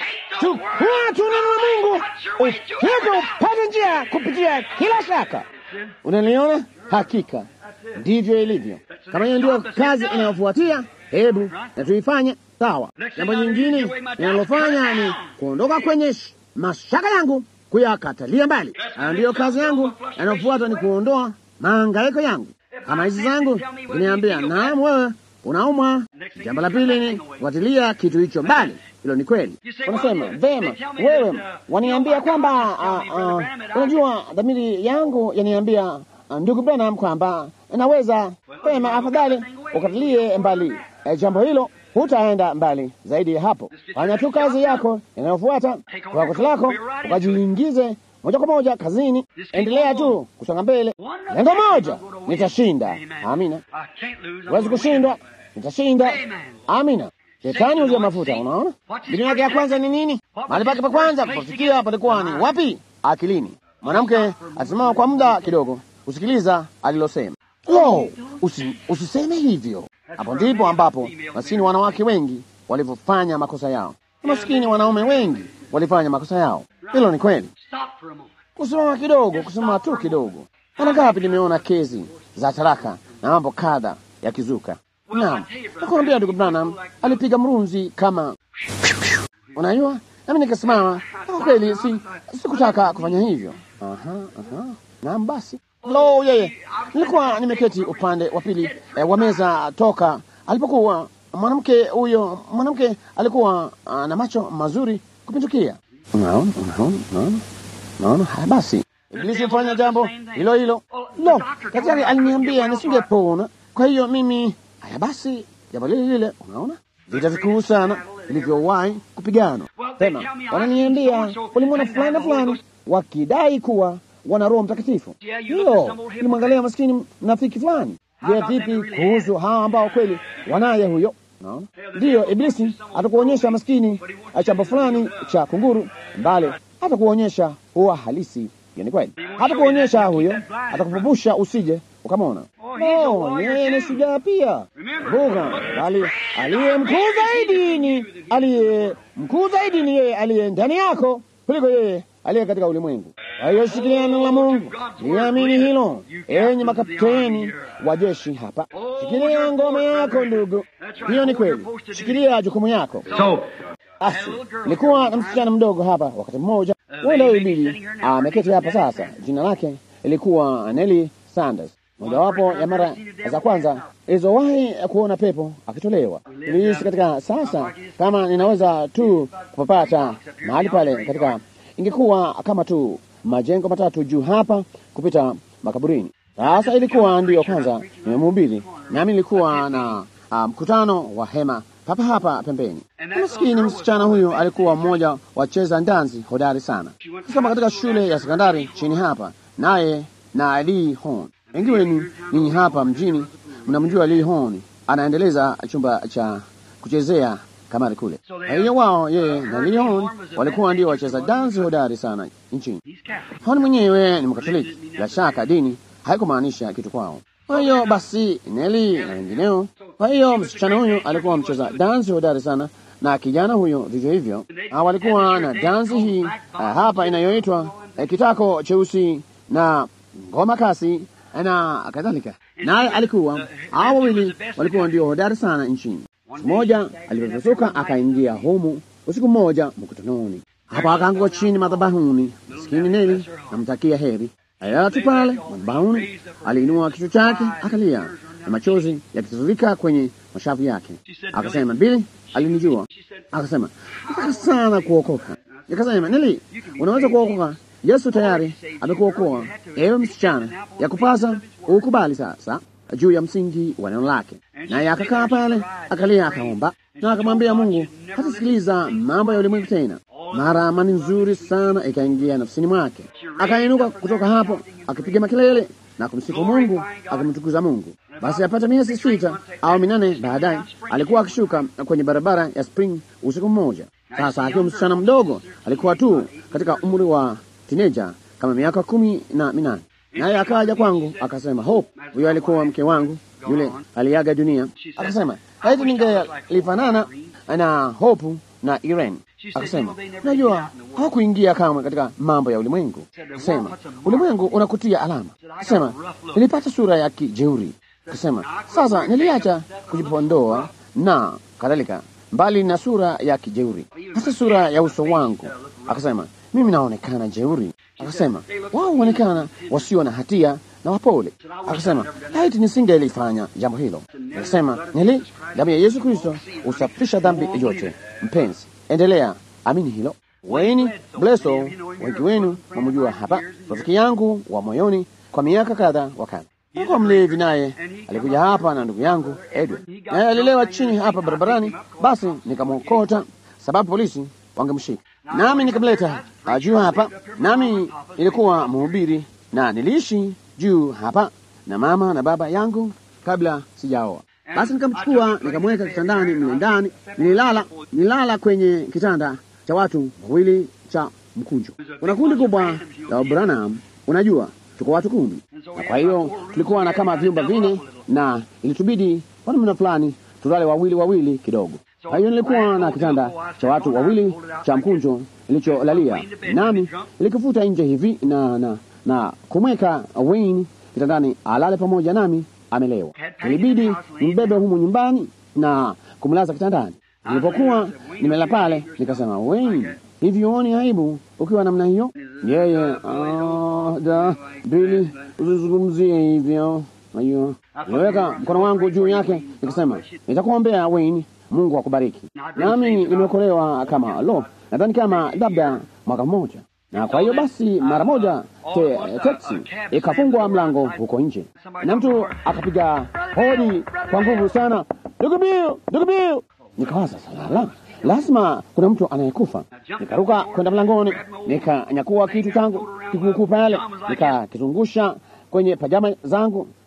chukua tu neno la Mungu ufike upate njia kupitia kila shaka. Unaliona? Hakika ndivyo ilivyo. Kama hiyo ndiyo kazi inayofuatia, hebu na tuifanye sawa. Jambo nyingine ninalofanya ni kuondoka kwenye mashaka yangu, kuyakatalia mbali. Na ndiyo kazi yangu inayofuata ni kuondoa mahangaiko yangu. Kama hizi zangu ziniambia, naam, wewe unaumwa. Jambo la pili ni kufuatilia kitu hicho mbali. Hilo ni kweli. Unasema vema, wewe waniambia kwamba unajua, dhamiri yangu yaniambia, ndugu Branham, kwamba naweza vema. Afadhali ukatilie mbali e, jambo hilo, hutaenda mbali zaidi ya hapo. Fanya tu kazi yako inayofuata kwa koti lako, ukajiingize moja kwa moja kazini. Endelea tu kusonga mbele. Lengo moja, nitashinda. Amina. Huwezi kushindwa, nitashinda. Amina. Shetani huja mafuta. Unaona, mbinu yake ya kwanza ni nini? Mahali pake pa kwanza kufikia palikuwa ni wapi? Akilini. Mwanamke alisimama kwa muda kidogo kusikiliza alilosema. Lo, usi, usiseme hivyo. Hapo ndipo ambapo maskini wanawake wengi walivyofanya makosa yao, maskini wanaume wengi walifanya makosa yao. Hilo ni kweli. Kusimama kidogo, kusimama tu kidogo. Mara ngapi nimeona kesi za taraka na mambo kadha yakizuka. Naam, nakuambia ndugu Branham alipiga mrunzi kama unajua, nami nikasimama. Kwa kweli si sikutaka kufanya hivyo. Aha, aha. Naam, basi lo, yeye nilikuwa nimeketi upande wa pili eh, wa meza toka alipokuwa mwanamke huyo. Mwanamke alikuwa uh, na macho mazuri kupindukia. Unaona, unaona, unaona, unaona. Haya basi, Ibilisi hufanya jambo hilo hilo. Lo, daktari aliniambia nisingepona, kwa hiyo mimi Haya basi, jambo lile lile, unaona vita vikuu sana vilivyowahi kupiganwa. Tena wananiambia walimwona fulani na fulani wakidai kuwa wana Roho Mtakatifu. Hilo ilimwangalia maskini mnafiki fulani. Je, vipi kuhusu hawa ambao kweli wanaye huyo? Naona ndiyo Iblisi atakuonyesha maskini chambo fulani cha kunguru mbale, hata kuonyesha huwa halisi. Hiyo ni kweli, hata kuonyesha huyo, atakupupusha usije ukamwona. No, yeye ni shujaa pia buga, bali aliye mkuu zaidi ni aliye mkuu zaidi ni yeye aliye ndani yako kuliko yeye aliye katika ulimwengu. Kwa hiyo shikilia neno la Mungu, liamini hilo, enyi makapteni wa jeshi hapa. Shikilia ngoma yako ndugu, hiyo ni kweli. Shikilia jukumu yako. Basi nilikuwa na msichana mdogo hapa wakati mmoja, wenda huyu bibi ameketi hapa sasa. Jina lake ilikuwa Nelly Sanders. Mojawapo ya mara za kwanza ilizowahi kuona pepo akitolewa. Niliishi katika sasa, kama ninaweza tu kupapata mahali pale katika, ingekuwa kama tu majengo matatu juu hapa kupita makaburini. Sasa ilikuwa ndiyo kwanza nimemhubiri, nami nilikuwa na mkutano um, wa hema papa hapa pembeni. Maskini msichana huyu alikuwa mmoja wa cheza ndanzi hodari sana, kisoma katika shule ya sekondari chini hapa, naye na Lee Horn. Wengi wenu ninyi hapa mjini mnamjua Lee Horn, anaendeleza chumba cha kuchezea kamari kule. Kwa hiyo wao, yeye na Lee Horn walikuwa ndio wacheza dansi hodari sana nchini. Horn mwenyewe ni Mkatoliki, bila shaka dini haikumaanisha kitu kwao. Kwa hiyo basi Neli na wengineo. Kwa hiyo msichana huyu alikuwa mcheza dansi hodari sana, na kijana huyo vivyo hivyo. Walikuwa na dansi hii uh, hapa inayoitwa uh, kitako cheusi na ngoma kasi na kadhalika. Naye alikuwa hao wawili walikuwa ndio hodari sana nchini. Siku moja alipotoka akaingia humu usiku mmoja mkutanoni, hapa akaanguka chini madhabahuni. Maskini Neli namtakia heri ayatu pale madhabahuni, aliinua kichwa chake akalia na machozi yakitiririka kwenye mashavu yake. Akasema, Bili alinijua. Akasema, nataka sana kuokoka. Nikasema, Neli, unaweza kuokoka Yesu tayari amekuokoa. Ewe msichana, ya kupasa ukubali sasa juu ya msingi wa neno lake. Naye akakaa pale akalia, akaomba na akamwambia Mungu hatasikiliza mambo ya ulimwengu tena. Mara amani nzuri sana ikaingia nafsini mwake, akainuka kutoka hapo akipiga makelele na kumsifu Mungu, akimtukuza Mungu. Basi apata miezi sita au minane baadaye alikuwa akishuka kwenye barabara ya Spring usiku mmoja. Sasa akiwa msichana mdogo, alikuwa tu katika umri wa tineja kama miaka kumi na minane. Naye akaja kwangu akasema, Hope, huyo alikuwa mke wangu yule aliaga dunia. Akasema laiti ningelifanana na Hope na Irene. Akasema najua hawakuingia kamwe katika mambo ya ulimwengu. Akasema ulimwengu unakutia alama. Akasema nilipata sura ya kijeuri. Akasema sasa niliacha kujipondoa na kadhalika, mbali na sura ya kijeuri, hata sura ya uso wangu. Akasema mimi naonekana jeuri. Akasema wao huonekana wasio na hatia na wapole. Akasema laiti nisingelifanya jambo hilo. Akasema nili damu ya Yesu Kristo husafisha dhambi yote. Mpenzi, endelea, amini hilo. Wayne Bleso, wengi wenu mamujua hapa, rafiki yangu wa moyoni kwa miaka kadha wa kadha. Alikuwa mlevi, naye alikuja hapa na ndugu yangu Edwin, naye alilewa chini hapa barabarani. Basi nikamwokota, sababu polisi wangemshika, nami nikamleta juu hapa, nami nilikuwa mhubiri na niliishi juu hapa na mama na baba yangu kabla sijaoa. Basi nikamchukua nikamweka kitandani mle ndani, nililala nilala kwenye kitanda cha watu wawili cha mkunjo. Kuna kundi kubwa la Branham, unajua tuko watu kumi, na kwa hiyo tulikuwa na kama vyumba vine, na ilitubidi kwa namna fulani tulale wawili wawili kidogo. Kwa hiyo nilikuwa na kitanda cha watu wawili cha mkunjo nilicholalia, nami nilikifuta nje hivi na, na, na kumweka Wayne kitandani alale pamoja nami amelewa. Ilibidi nimbebe humu nyumbani na kumlaza kitandani. Nilipokuwa nimelala pale, nikasema Wayne, hivi huoni aibu ukiwa namna hiyo? Yeye oh, da Bili, usizungumzie hivyo. Aiyo, niliweka mkono wangu juu yake nikasema, nitakuombea Wayne, Mungu akubariki. Nami nimeokolewa kama lo, nadhani kama labda mwaka mmoja na kwa hiyo basi, mara moja te, teksi ikafungwa mlango huko nje, na mtu akapiga hodi kwa nguvu sana, ndugu Bill, ndugu Bill. Nikawaza salala, lazima kuna mtu anayekufa. Nikaruka kwenda mlangoni, nikanyakua kitu changu kikuukuu pale, nikakizungusha kwenye pajama zangu,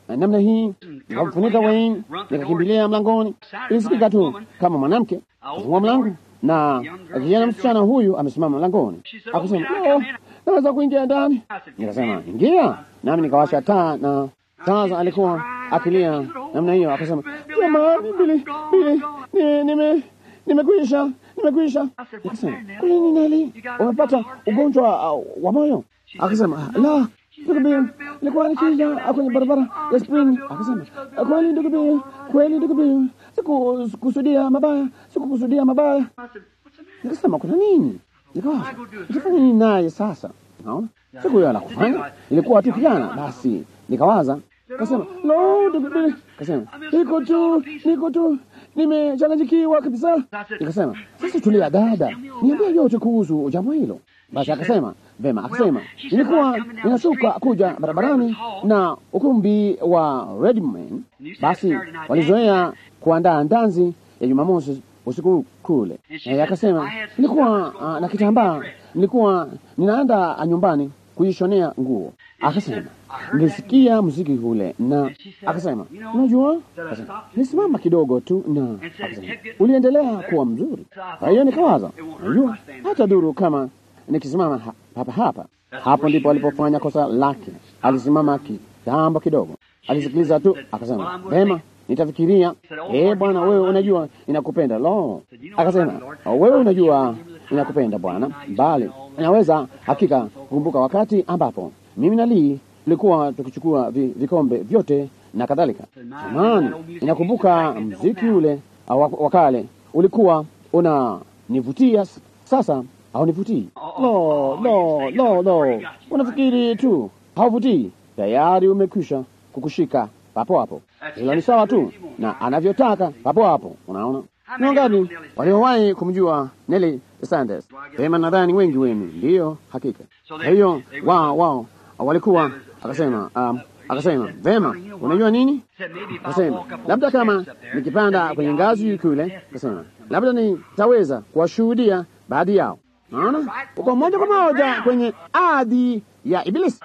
namna hii, nikamfunika Wayne, nikakimbilia mlangoni. Ilisikika tu kama mwanamke kufungua mlango, na kijana msichana huyu amesimama mlangoni, akasema oh, naweza kuingia ndani? Nikasema ingia, nami nikawasha taa na sasa alikuwa akilia namna hiyo, akasema jamani, Bili, Bili, nime nimekwisha, nimekwisha. Nikasema kwa nini Neli, umepata ugonjwa uh, wa moyo? Akasema la, ndugu Bili, nilikuwa nikija kwenye barabara ya Spring. Akasema kweli ndugu Bili, kweli ndugu Bili, sikukusudia mabaya, sikukusudia mabaya. Nikasema kuna nini? Nikawaza nitafanya nini naye sasa? Naona siku hiyo la kufanya ilikuwa tu kijana, basi nikawaza Kasema lo, ndugu Bili, kasema niko tu, niko tu, nimechanganyikiwa kabisa. Nikasema sasa, tulia dada, niambia yote kuhusu jambo hilo. Basi akasema vema, akasema nilikuwa ninashuka kuja barabarani na ukumbi wa Redman. Basi walizoea kuandaa ndanzi ya Jumamosi usiku kule. E, akasema nilikuwa uh, na kitambaa, nilikuwa ninaenda nyumbani kujishonea nguo. Akasema nilisikia muziki ule na akasema, unajua, nisimama kidogo tu, na akasema uliendelea kuwa mzuri. Kwa hiyo nikawaza, unajua, hata duru kama nikisimama ha, hapa hapa. Hapo ndipo alipofanya kosa lake. Alisimama kitambo kidogo, alisikiliza tu, akasema vema, nitafikiria. Eh, bwana, wewe unajua ninakupenda. Lo, akasema wewe unajua ninakupenda bwana, bali naweza hakika kukumbuka wakati ambapo mimi na Lee tulikuwa tukichukua vi, vikombe vyote na kadhalika. Jamani, inakumbuka mziki ule wa kale ulikuwa unanivutia, sasa haunivutii. Lo, lo, lo, lo, unafikiri tu hauvutii, tayari umekwisha kukushika papo hapo. Hilo ni sawa tu na anavyotaka papo hapo. Unaona, ni wangapi waliowahi kumjua Nelly Sanders? Pema, nadhani wengi wenu ndiyo, hakika. Kwa hiyo wao wao walikuwa akasema, um, akasema vema, unajua nini? Akasema labda kama nikipanda kwenye ngazi kule, akasema labda nitaweza kuwashuhudia baadhi yao. Naona uko moja kwa moja kwenye ardhi ya Ibilisi,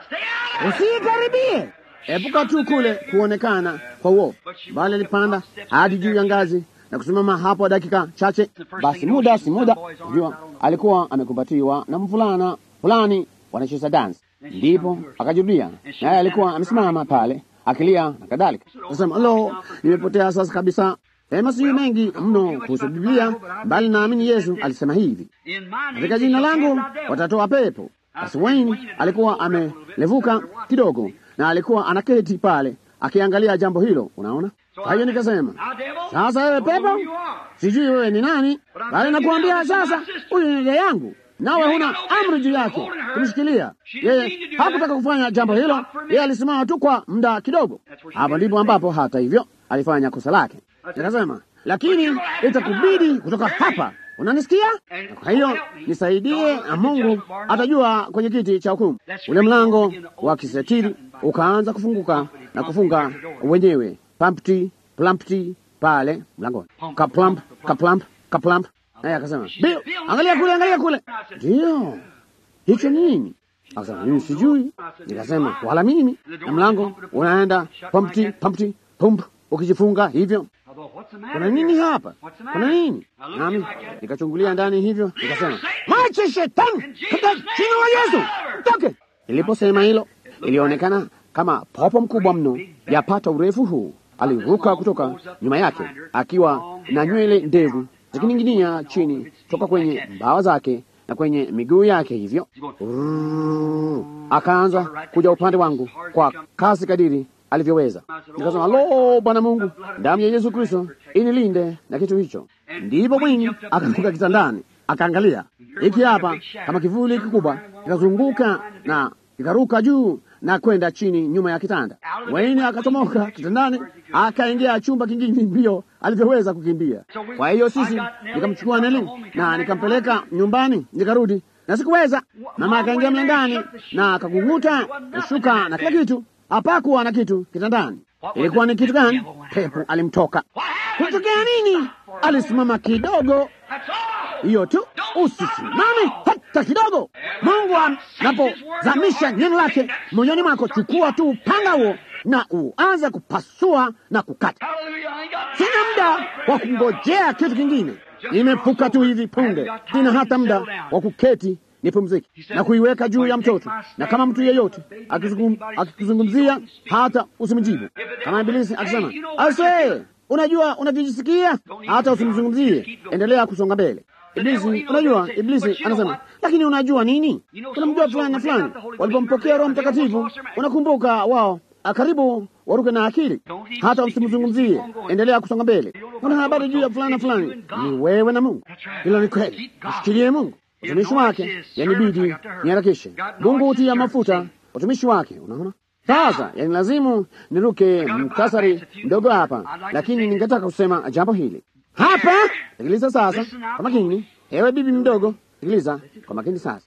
usikaribie. Epuka tu kule kuonekana kwa uovu, bali alipanda hadi juu ya ngazi na kusimama hapo dakika chache. Basi muda si muda, jua alikuwa amekumbatiwa na mvulana fulani wanacheza dansi ndipo akajirudia, naye alikuwa amesimama pale akilia na kadhalika. Akasema, lo, nimepotea sasa kabisa. Sema sijui mengi mno kuhusu Biblia, bali naamini Yesu alisema hivi, katika jina langu watatoa pepo. Basi Wayne alikuwa amelevuka kidogo na alikuwa anaketi pale akiangalia jambo hilo, unaona. Kwa hiyo nikasema, sasa wewe pepo, sijui wewe ni nani, bali nakuambia sasa, huyu ni dada yangu nawe huna amri juu yake kumshikilia yeye. Hakutaka kufanya jambo hilo, yeye alisimama tu kwa muda kidogo. Hapo ndipo ambapo hata hivyo alifanya kosa lake. Nikasema, lakini itakubidi kutoka hapa, unanisikia? Kwa hiyo nisaidie, Mungu atajua kwenye kiti cha hukumu. Ule mlango wa kisetiri ukaanza kufunguka na kufunga wenyewe, pampti plampti pale mlangoni, kaplamp kaplamp kaplamp naye akasema Bill, angalia kule, angalia kule. Ndiyo, hicho nini? Akasema mimi sijui. Nikasema wala mimi. Na mlango unaenda pampti pampti pump, ukijifunga hivyo. Kuna nini hapa? Kuna nini? Nami nikachungulia ndani hivyo, nikasema mache shetani katika jina la Yesu, toke. Niliposema hilo, ilionekana kama popo mkubwa mno, yapata urefu huu, aliruka kutoka nyuma yake akiwa na nywele ndevu zikining'inia chini toka kwenye mbawa zake na kwenye miguu yake hivyo. Rrrr, akaanza kuja upande wangu kwa kasi kadiri alivyoweza. Nikasema, lo, Bwana Mungu, damu ya Yesu Kristo inilinde na kitu hicho. Ndipo Mwinyi akaruka kitandani, akaangalia hiki hapa kama kivuli kikubwa kikazunguka na kikaruka juu na kwenda chini nyuma ya kitanda. Wayne akachomoka kitandani akaingia chumba kingine mbio alivyoweza kukimbia. Kwa hiyo sisi nikamchukua Neli na nikampeleka nyumbani, nikarudi na sikuweza. Mama akaingia mlangani na akakung'uta shuka na kila kitu, hapakuwa na kitu kitandani. Ilikuwa ni kitu gani? Pepo alimtoka. Kutokea nini? Alisimama kidogo, hiyo tu. Usisimame hata kidogo. Mungu anapozamisha neno lake moyoni mwako, chukua tu upanga huo na uanze kupasua na kukata. Sina muda wa kungojea kitu kingine, nimefuka tu hivi punde. Sina hata muda wa kuketi nipumzike na kuiweka juu ya mtoto, na kama mtu yeyote akikuzungumzia hata usimjibu. Kama Ibilisi akisema ase, unajua unavyojisikia, hata usimzungumzie, endelea kusonga mbele. Iblisi, unajua, Iblisi anasema lakini unajua nini? Unamjua fulani na fulani walipompokea Roho Mtakatifu, unakumbuka wao karibu waruke na akili, hata usimzungumzie, endelea kusonga mbele. Una habari juu ya fulani na fulani, ni wewe na Mungu. Hilo ni kweli, mshikilie Mungu. Utumishi wake yanibidi niharakishe. Mungu hutia mafuta utumishi wake, unaona. Sasa yani lazimu niruke mtasari mdogo hapa, lakini ningetaka kusema jambo hili hapa. Sikiliza sasa kwa makini, ewe bibi mdogo, sikiliza kwa makini sasa.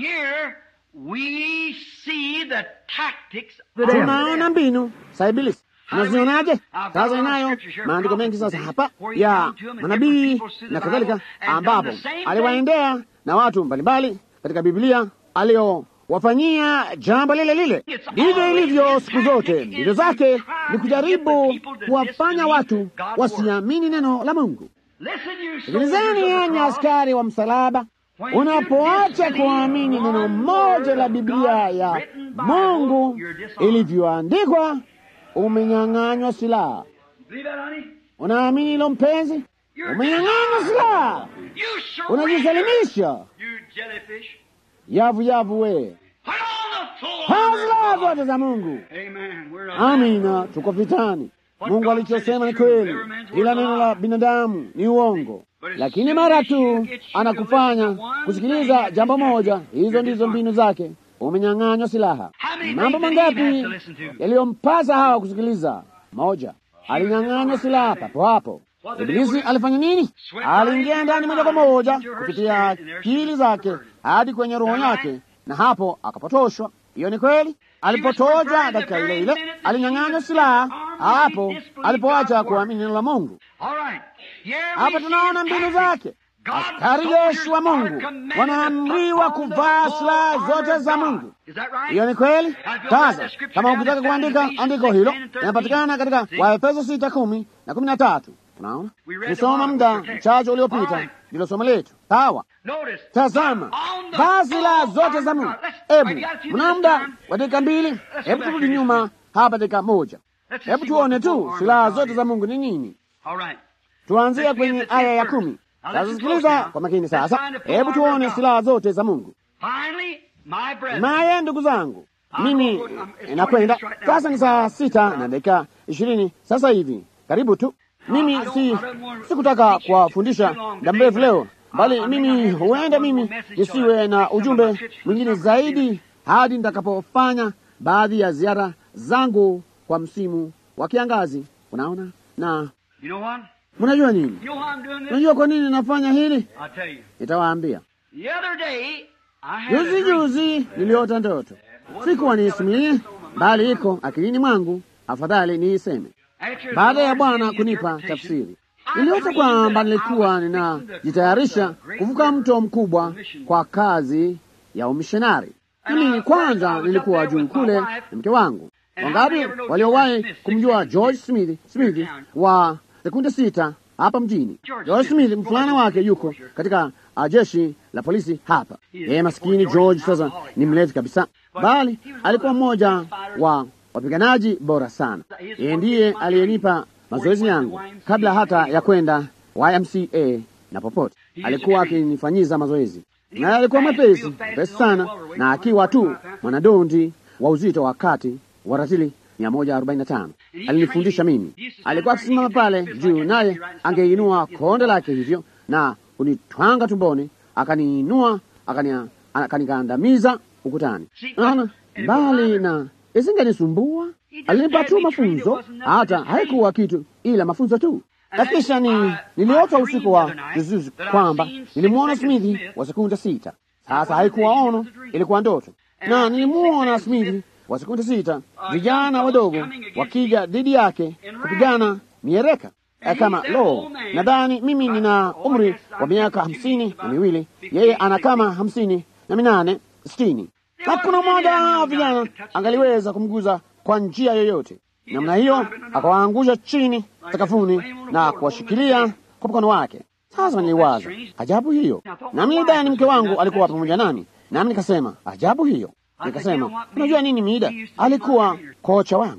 Tunaona mbinu za Ibilisi, unazionaje? Sasa inayo maandiko mengi sasa hapa ya manabii na kadhalika, ambapo aliwaendea na watu mbalimbali katika Biblia aliowafanyia jambo lile lile. Ndivyo ilivyo siku zote, mbinu zake ni kujaribu kuwafanya watu wasiamini neno la Mungu. Sikilizeni yenye askari wa msalaba, unapoacha kuamini neno moja la Biblia ya Mungu ilivyoandikwa, umenyang'anywa silaha. Unaamini hilo mpenzi? Umenyang'anywa silaha, unajisalimisha. Yavu yavu we silaha zote za Mungu. Amina, tuko vitani. Mungu alichosema ni kweli, ila neno la binadamu ni uongo. Lakini mara tu anakufanya kusikiliza jambo moja, hizo ndizo mbinu zake. Umenyang'anywa silaha. Mambo mangapi yaliyompasa hawa kusikiliza? Moja, alinyang'anywa silaha papo hapo. Ibilisi alifanya nini? Aliingia ndani moja kwa moja kupitia akili zake hadi kwenye roho yake, na hapo akapotoshwa. Hiyo ni kweli. Alipotoja dakika ile ile, alinyang'anywa silaha hapo alipoacha kuamini neno la Mungu. Hapo tunaona mbinu zake. Askari jeshi wa Mungu wanaamriwa kuvaa silaha zote za Mungu. Hiyo ni kweli. Sasa kama ukitaka kuandika andiko hilo, inapatikana katika Waefeso sita kumi na kumi na tatu. Unaona, tusoma muda mchache uliopita, ndilo somo letu. Sawa, tazama, vaa silaha zote za Mungu. Hebu mna muda wa dakika mbili, hebu turudi nyuma hapa dakika moja, hebu tuone tu silaha zote za Mungu ni nini. Tuanzia kwenye aya ya kumi. Sasa sikiliza kwa makini sasa, hebu tuone silaha zote za Mungu. Maye ndugu zangu, mimi nakwenda sasa, ni saa sita na dakika ishirini sasa hivi, karibu tu. Mimi si sikutaka kuwafundisha muda mrefu leo, bali mimi huenda mimi nisiwe na ujumbe mwingine zaidi hadi nitakapofanya baadhi ya ziara zangu kwa msimu wa kiangazi. Unaona, na mnajua nini? Unajua kwa nini nafanya hili? Nitawaambia. Juzi juzi niliota ndoto, sikuwa niisimulie, bali iko akilini mwangu, afadhali niiseme baada ya Bwana kunipa tafsiri. Niliota kwamba nilikuwa ninajitayarisha kuvuka mto mkubwa kwa kazi ya umishonari. Mimi kwanza nilikuwa juu kule na mke wangu. Wangapi waliowahi kumjua George Smith, Smith wa sekunde sita hapa mjini? George Smith, mfulana wake yuko katika uh, jeshi la polisi hapa. Yeye maskini George sasa ni mlevi kabisa, bali alikuwa mmoja wa wapiganaji bora sana. Yeye ndiye aliyenipa mazoezi yangu kabla hata ya kwenda YMCA na popote. Alikuwa akinifanyiza mazoezi, na alikuwa mwepesi mwepesi sana, na akiwa tu mwanadondi wa uzito wa kati wa ratili 145 alinifundisha mimi. Alikuwa akisimama pale juu, naye angeinua konde lake hivyo na kunitwanga tumboni, akaniinua akanikandamiza ukutani. Naona mbali na isingenisumbua. Alinipa tu mafunzo, hata haikuwa kitu ila mafunzo tu. Na kisha ni niliota usiku wa juzijuzi kwamba nilimwona Smithi wa sekunde sita. Sasa haikuwa ono, ilikuwa ndoto, na nilimwona Smithi wa sekunde sita, vijana wadogo wakija dhidi yake kupigana miereka kama lo, nadhani mimi nina umri wa miaka hamsini na miwili, yeye ana kama hamsini na minane sitini. Hakuna mmoja wa vijana angaliweza kumguza kwa njia yoyote. namna hiyo, akawaangusha chini sakafuni na kuwashikilia kwa mkono wake. Sasa niliwaza ajabu hiyo, nami nilidhani mke wangu alikuwa pamoja nami, nami nikasema ajabu hiyo. Nikasema unajua nini, Mida alikuwa kocha wangu.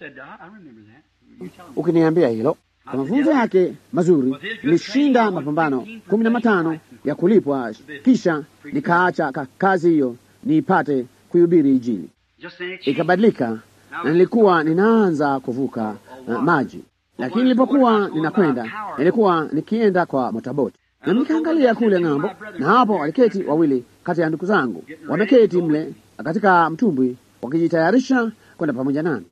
Ukiniambia hilo kwa mafunzo yake mazuri, nilishinda mapambano kumi na matano ya kulipwa, kisha nikaacha ka kazi hiyo niipate kuhubiri Injili. Ikabadilika na nilikuwa ninaanza kuvuka uh, maji, lakini nilipokuwa ninakwenda, nilikuwa nikienda kwa motaboti, na nikaangalia kule ng'ambo, na hapo waliketi wawili kati ya ndugu zangu, wameketi mle katika mtumbwi wakijitayarisha kwenda pamoja nami.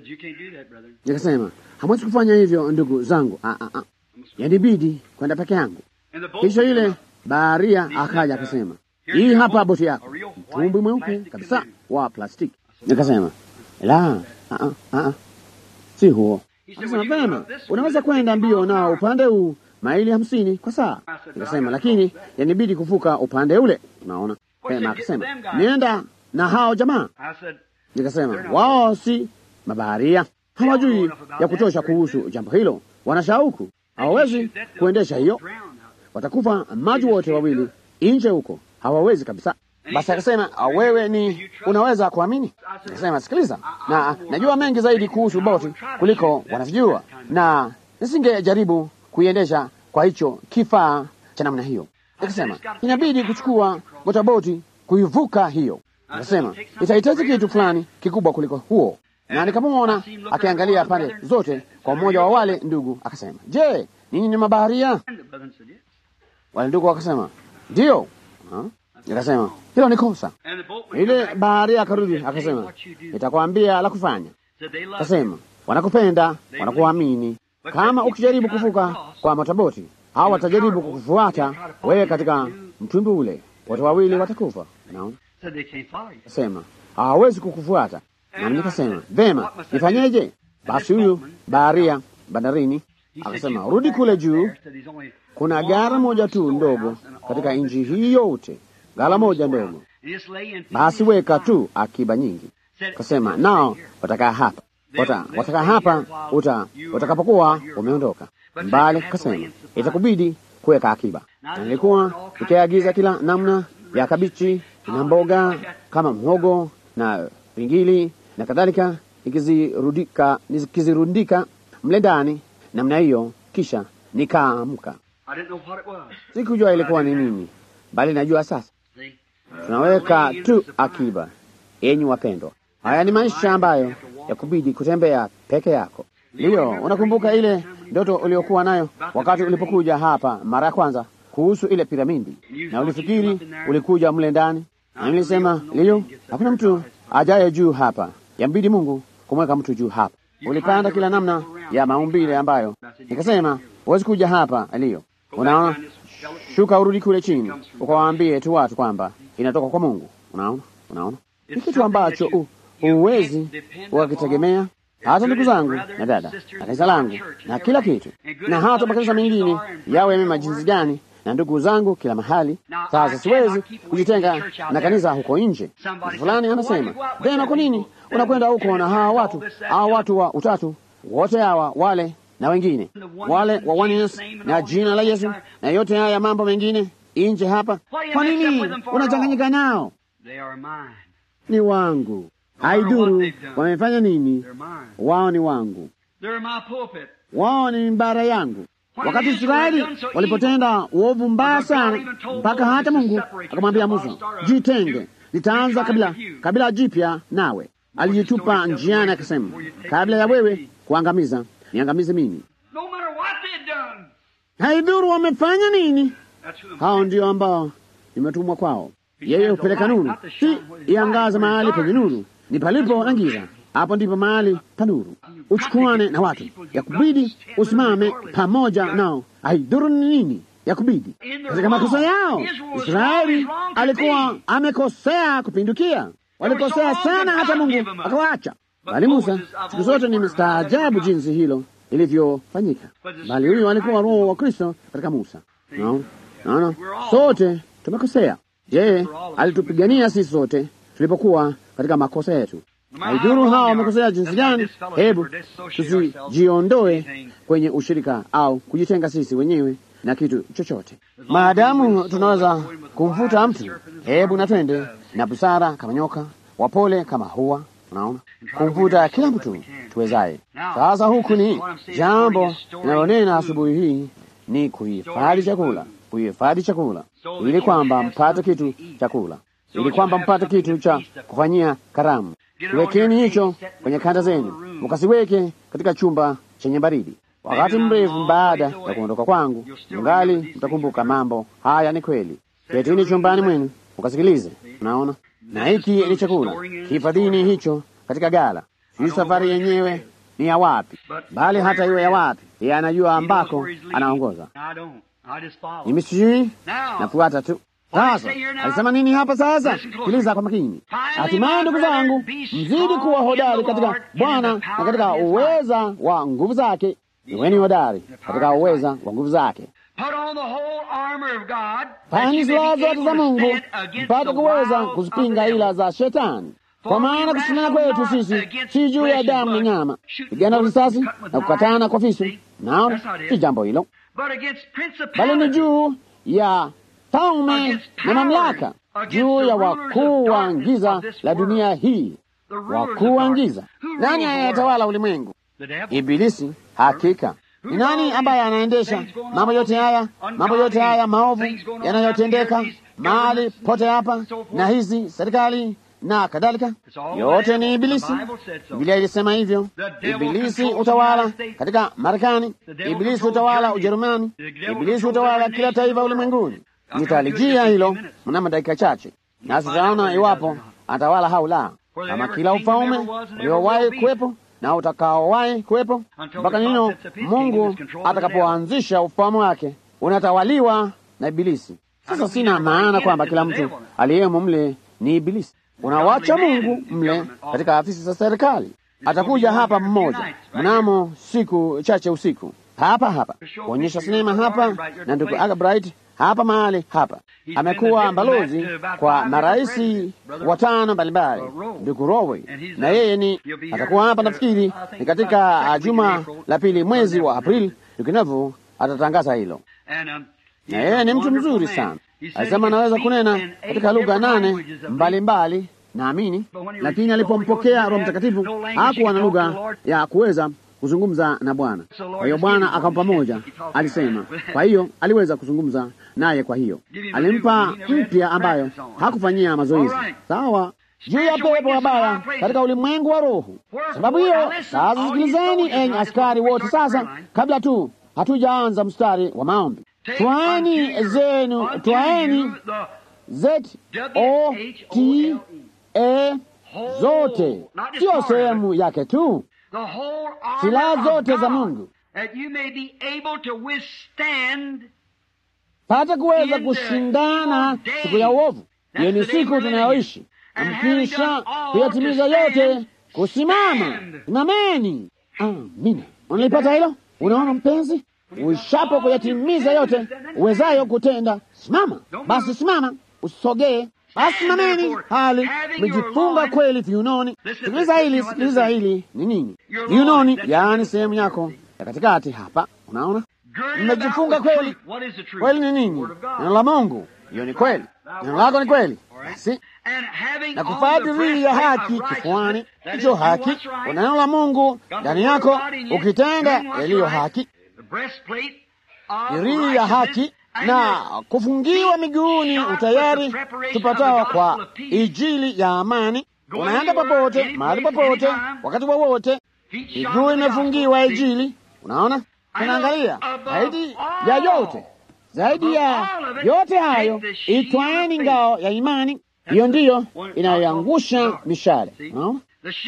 Nikasema, hamwezi kufanya hivyo ndugu zangu, ah, ah, ah. yanibidi kwenda peke yangu. Kisha yule baharia akaja akasema, hii hapa boti yako, mtumbwi mweupe kabisa wa plastiki. Nikasema, la, ah, ah, ah, si huo. Akasema, vema, unaweza kwenda mbio nao upande huu maili hamsini kwa saa. Nikasema, lakini yanibidi kuvuka upande ule, unaona. Vema, akasema, nienda na hao jamaa. Nikasema, wao si mabaharia, hawajui ya kutosha kuhusu jambo hilo, wana shauku, hawawezi kuendesha hiyo, watakufa maji wote wawili nje huko, hawawezi kabisa. Basi akasema wewe ni unaweza kuamini? Akasema sikiliza, na najua mengi zaidi kuhusu boti kuliko wanavyojua, na nisingejaribu kuiendesha kwa hicho kifaa cha namna hiyo. Akasema inabidi kuchukua motaboti kuivuka hiyo. Akasema itahitaji kitu fulani kikubwa kuliko huo, na nikamwona akiangalia pande zote kwa mmoja wa wale ndugu. Akasema, je, ninyi ni mabaharia? Wale ndugu wakasema ndiyo. Nikasema hilo ni kosa. Ile baharia akarudi akasema, nitakwambia la kufanya. Akasema wanakupenda, wanakuamini. Kama ukijaribu kuvuka kwa motaboti, hao watajaribu kukufuata wewe katika mtumbwi ule, wote wawili watakufa. Naona Sema hawawezi kukufuata. Nami nikasema vema, nifanyeje? Basi huyu baharia bandarini akasema, rudi kule juu, kuna gara moja tu ndogo katika nchi hii yote, gara moja ndogo, basi weka tu akiba nyingi. Akasema nao watakaa hapa, wata watakaa hapa uta watakapokuwa umeondoka mbali. Akasema itakubidi kuweka akiba, na nilikuwa nikiagiza kila namna ya kabichi na mboga kama mhogo na pingili na kadhalika, nikizirundika nikizirundika mle ndani namna hiyo, kisha nikaamka. Sikujua ilikuwa ni nini, bali najua sasa. Tunaweka tu akiba. Enyi wapendwa, haya ni maisha ambayo yakubidi kutembea peke yako. Ndiyo, unakumbuka ile ndoto uliokuwa nayo wakati ulipokuja hapa mara ya kwanza kuhusu ile piramidi, na ulifikiri ulikuja mle ndani na nilisema liyo, hakuna mtu ajaye juu hapa, yambidi Mungu kumweka mtu juu hapa. Ulipanda kila namna ya maumbile ambayo nikasema huwezi kuja hapa liyo. Unaona, shuka urudi kule chini, ukawaambie tu watu kwamba inatoka kwa Mungu. Unaona, unaona ni kitu ambacho huwezi ukakitegemea. Hata ndugu zangu na dada na kanisa langu na kila kitu, na hata makanisa mengine yawe mema jinsi gani na ndugu zangu kila mahali. Sasa siwezi kujitenga na kanisa huko nje. Mtu fulani anasema vema, kwa nini unakwenda huko na hawa watu hawa watu wa utatu wote hawa wale na wengine wale wa oneness na jina la Yesu na yote haya mambo mengine nje hapa? Kwa nini unachanganyika nao? Ni wangu, haiduru wamefanya nini, wao ni wangu, wao ni mimbara yangu. Wakati Israeli walipotenda uovu mbaya sana, mpaka hata Mungu akamwambia Musa, jitenge, nitaanza kabila kabila jipya nawe. Alijitupa njiani akasema, kabla ya wewe kuangamiza, niangamize mimi. Haidhuru wamefanya nini, hao ndio ambao nimetumwa kwao. Yeye hupeleka nuru, si iangaza mahali penye nuru, ni palipo na giza hapo ndipo mahali pa nuru. Uchukuane na watu, yakubidi usimame pamoja nao, haidhuru ni nini, yakubidi katika makosa yao. Israeli alikuwa amekosea kupindukia, walikosea sana, hata Mungu akawaacha. Bali Musa, siku zote ni mstaajabu jinsi hilo ilivyofanyika, bali huyu alikuwa roho wa Kristo katika Musa. Naona, naona sote tumekosea. Je, alitupigania sisi sote tulipokuwa katika makosa yetu Haidhuru hao wamekosea jinsi gani, hebu tusijiondoe kwenye ushirika au kujitenga sisi wenyewe na kitu chochote. Maadamu tunaweza kumfuta mtu, hebu na twende na busara kama nyoka, wapole kama hua. Unaona, kumvuta kila mtu tuwezaye. Sasa huku ni jambo linalonena asubuhi hii ni kuhifadhi chakula, kuhifadhi chakula ili kwamba mpate kitu chakula, ili kwamba mpate kitu cha kufanyia karamu. Kiwekeni hicho kwenye kanda zenu, mukasiweke katika chumba chenye baridi. Wakati mrefu baada ya kuondoka kwangu, mngali mtakumbuka mambo haya. Ni kweli. Ketini chumbani mwenu mukasikilize. Unaona, na hiki ni chakula, kihifadhini hicho katika gala. Hii safari yenyewe ni ya wapi, bali hata iwe ya wapi, yeye anajua ambako anaongoza. Mimi sijui, nafuata tu. Sasa alisema nini hapa? Sasa sikiliza kwa makini. Hatimaye ndugu zangu, mzidi kuwa hodari katika Bwana na katika uweza wa nguvu zake. Iweni hodari katika uweza wa nguvu zake. Vaeni silaha zote za Mungu mpate kuweza kuzipinga ila za Shetani, kwa maana kushindana kwetu sisi si juu ya damu na nyama, pigana risasi na kukatana kwa visu. Naona si jambo hilo, bali ni juu ya falme na mamlaka, juu ya wakuu wa giza la dunia hii, wakuu wa giza. Nani anayetawala ulimwengu? Ibilisi. Hakika ni nani ambaye anaendesha mambo yote haya, mambo yote haya maovu yanayotendeka mahali pote hapa na hizi serikali na kadhalika? Yote ni Ibilisi. Biblia ilisema hivyo. Ibilisi utawala katika Marekani, Ibilisi utawala Ujerumani, Ibilisi utawala kila taifa ulimwenguni. Nitalijia hilo mnamo dakika chache, nasi tutaona iwapo atawala au la, kama kila ufalme uliowahi kuwepo na utakaowahi kuwepo mpaka nino Mungu atakapoanzisha ufalme wake unatawaliwa na Ibilisi. Sasa sina maana kwamba kila mtu aliyemo mle ni Ibilisi. Unawacha Mungu mle katika afisi za serikali. Atakuja hapa mmoja mnamo siku chache usiku hapa hapa kuonyesha sinema hapa, na ndugu Albright hapa mahali hapa amekuwa balozi kwa maraisi watano mbalimbali, ndugu Rowe, na yeye ni atakuwa hapa, nafikiri ni katika juma la pili mwezi wa Aprili. Ndugu Nevu atatangaza hilo, na yeye ni mtu mzuri sana. Alisema anaweza kunena katika lugha nane mbalimbali naamini, lakini alipompokea Roho Mtakatifu hakuwa na lugha ya kuweza kuzungumza na Bwana. Kwa hiyo Bwana akampa moja, alisema. Kwa hiyo aliweza kuzungumza naye, kwa hiyo alimpa mpya ambayo hakufanyia mazoezi. Sawa, juu ya pepo wabaya katika ulimwengu wa roho. Sababu hiyo sasa, sikilizeni enyi askari wote, sasa kabla tu hatujaanza mstari wa maombi, twaeni zenu, twaeni z o t e zote, siyo sehemu yake tu silaha zote za Mungu pata kuweza kushindana siku ya uovu. Hiyo ni siku tunayoishi, amkisha kuyatimiza yote, kusimama. Simameni. Amina. Unalipata hilo? Unaona mpenzi, uishapo kuyatimiza yote uwezayo kutenda, simama basi, simama, usisogee basi simameni, hali mmejifunga kweli viunoni. Sikiliza hili, sikiliza hili ni nini? Viunoni, yaani sehemu yako ya katikati hapa. Unaona, mmejifunga kweli. Kweli ni nini? Neno la Mungu. Hiyo ni kweli, neno lako ni kweli. Basi na kuvaa dirii ya haki kifuani, hicho haki, una neno la Mungu ndani yako, ukitenda yaliyo haki, dirii ya haki na kufungiwa miguuni utayari tupatao kwa ijili ya amani. Unaenda popote, mahali popote, wakati wowote, miguu imefungiwa ijili. Unaona, tunaangalia zaidi ya yote, zaidi ya yote hayo, itwaeni ngao ya imani. Hiyo ndiyo inayoangusha mishale. Unaona,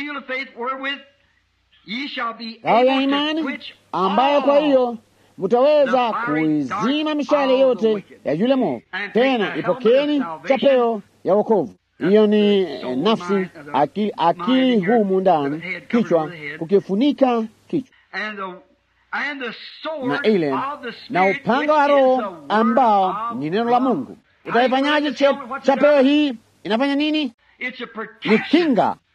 ngao ya imani ambayo kwa hiyo mutaweza kuizima mishale yote ya yule mwovu. Tena ipokeni chapeo ya wokovu. Hiyo ni nafsi, akili, akili humu ndani, kichwa kukifunika kichwa, na ile na upanga wa Roho ambao ni neno la Mungu. Utaifanyaje chapeo hii? Inafanya nini? Ni kinga,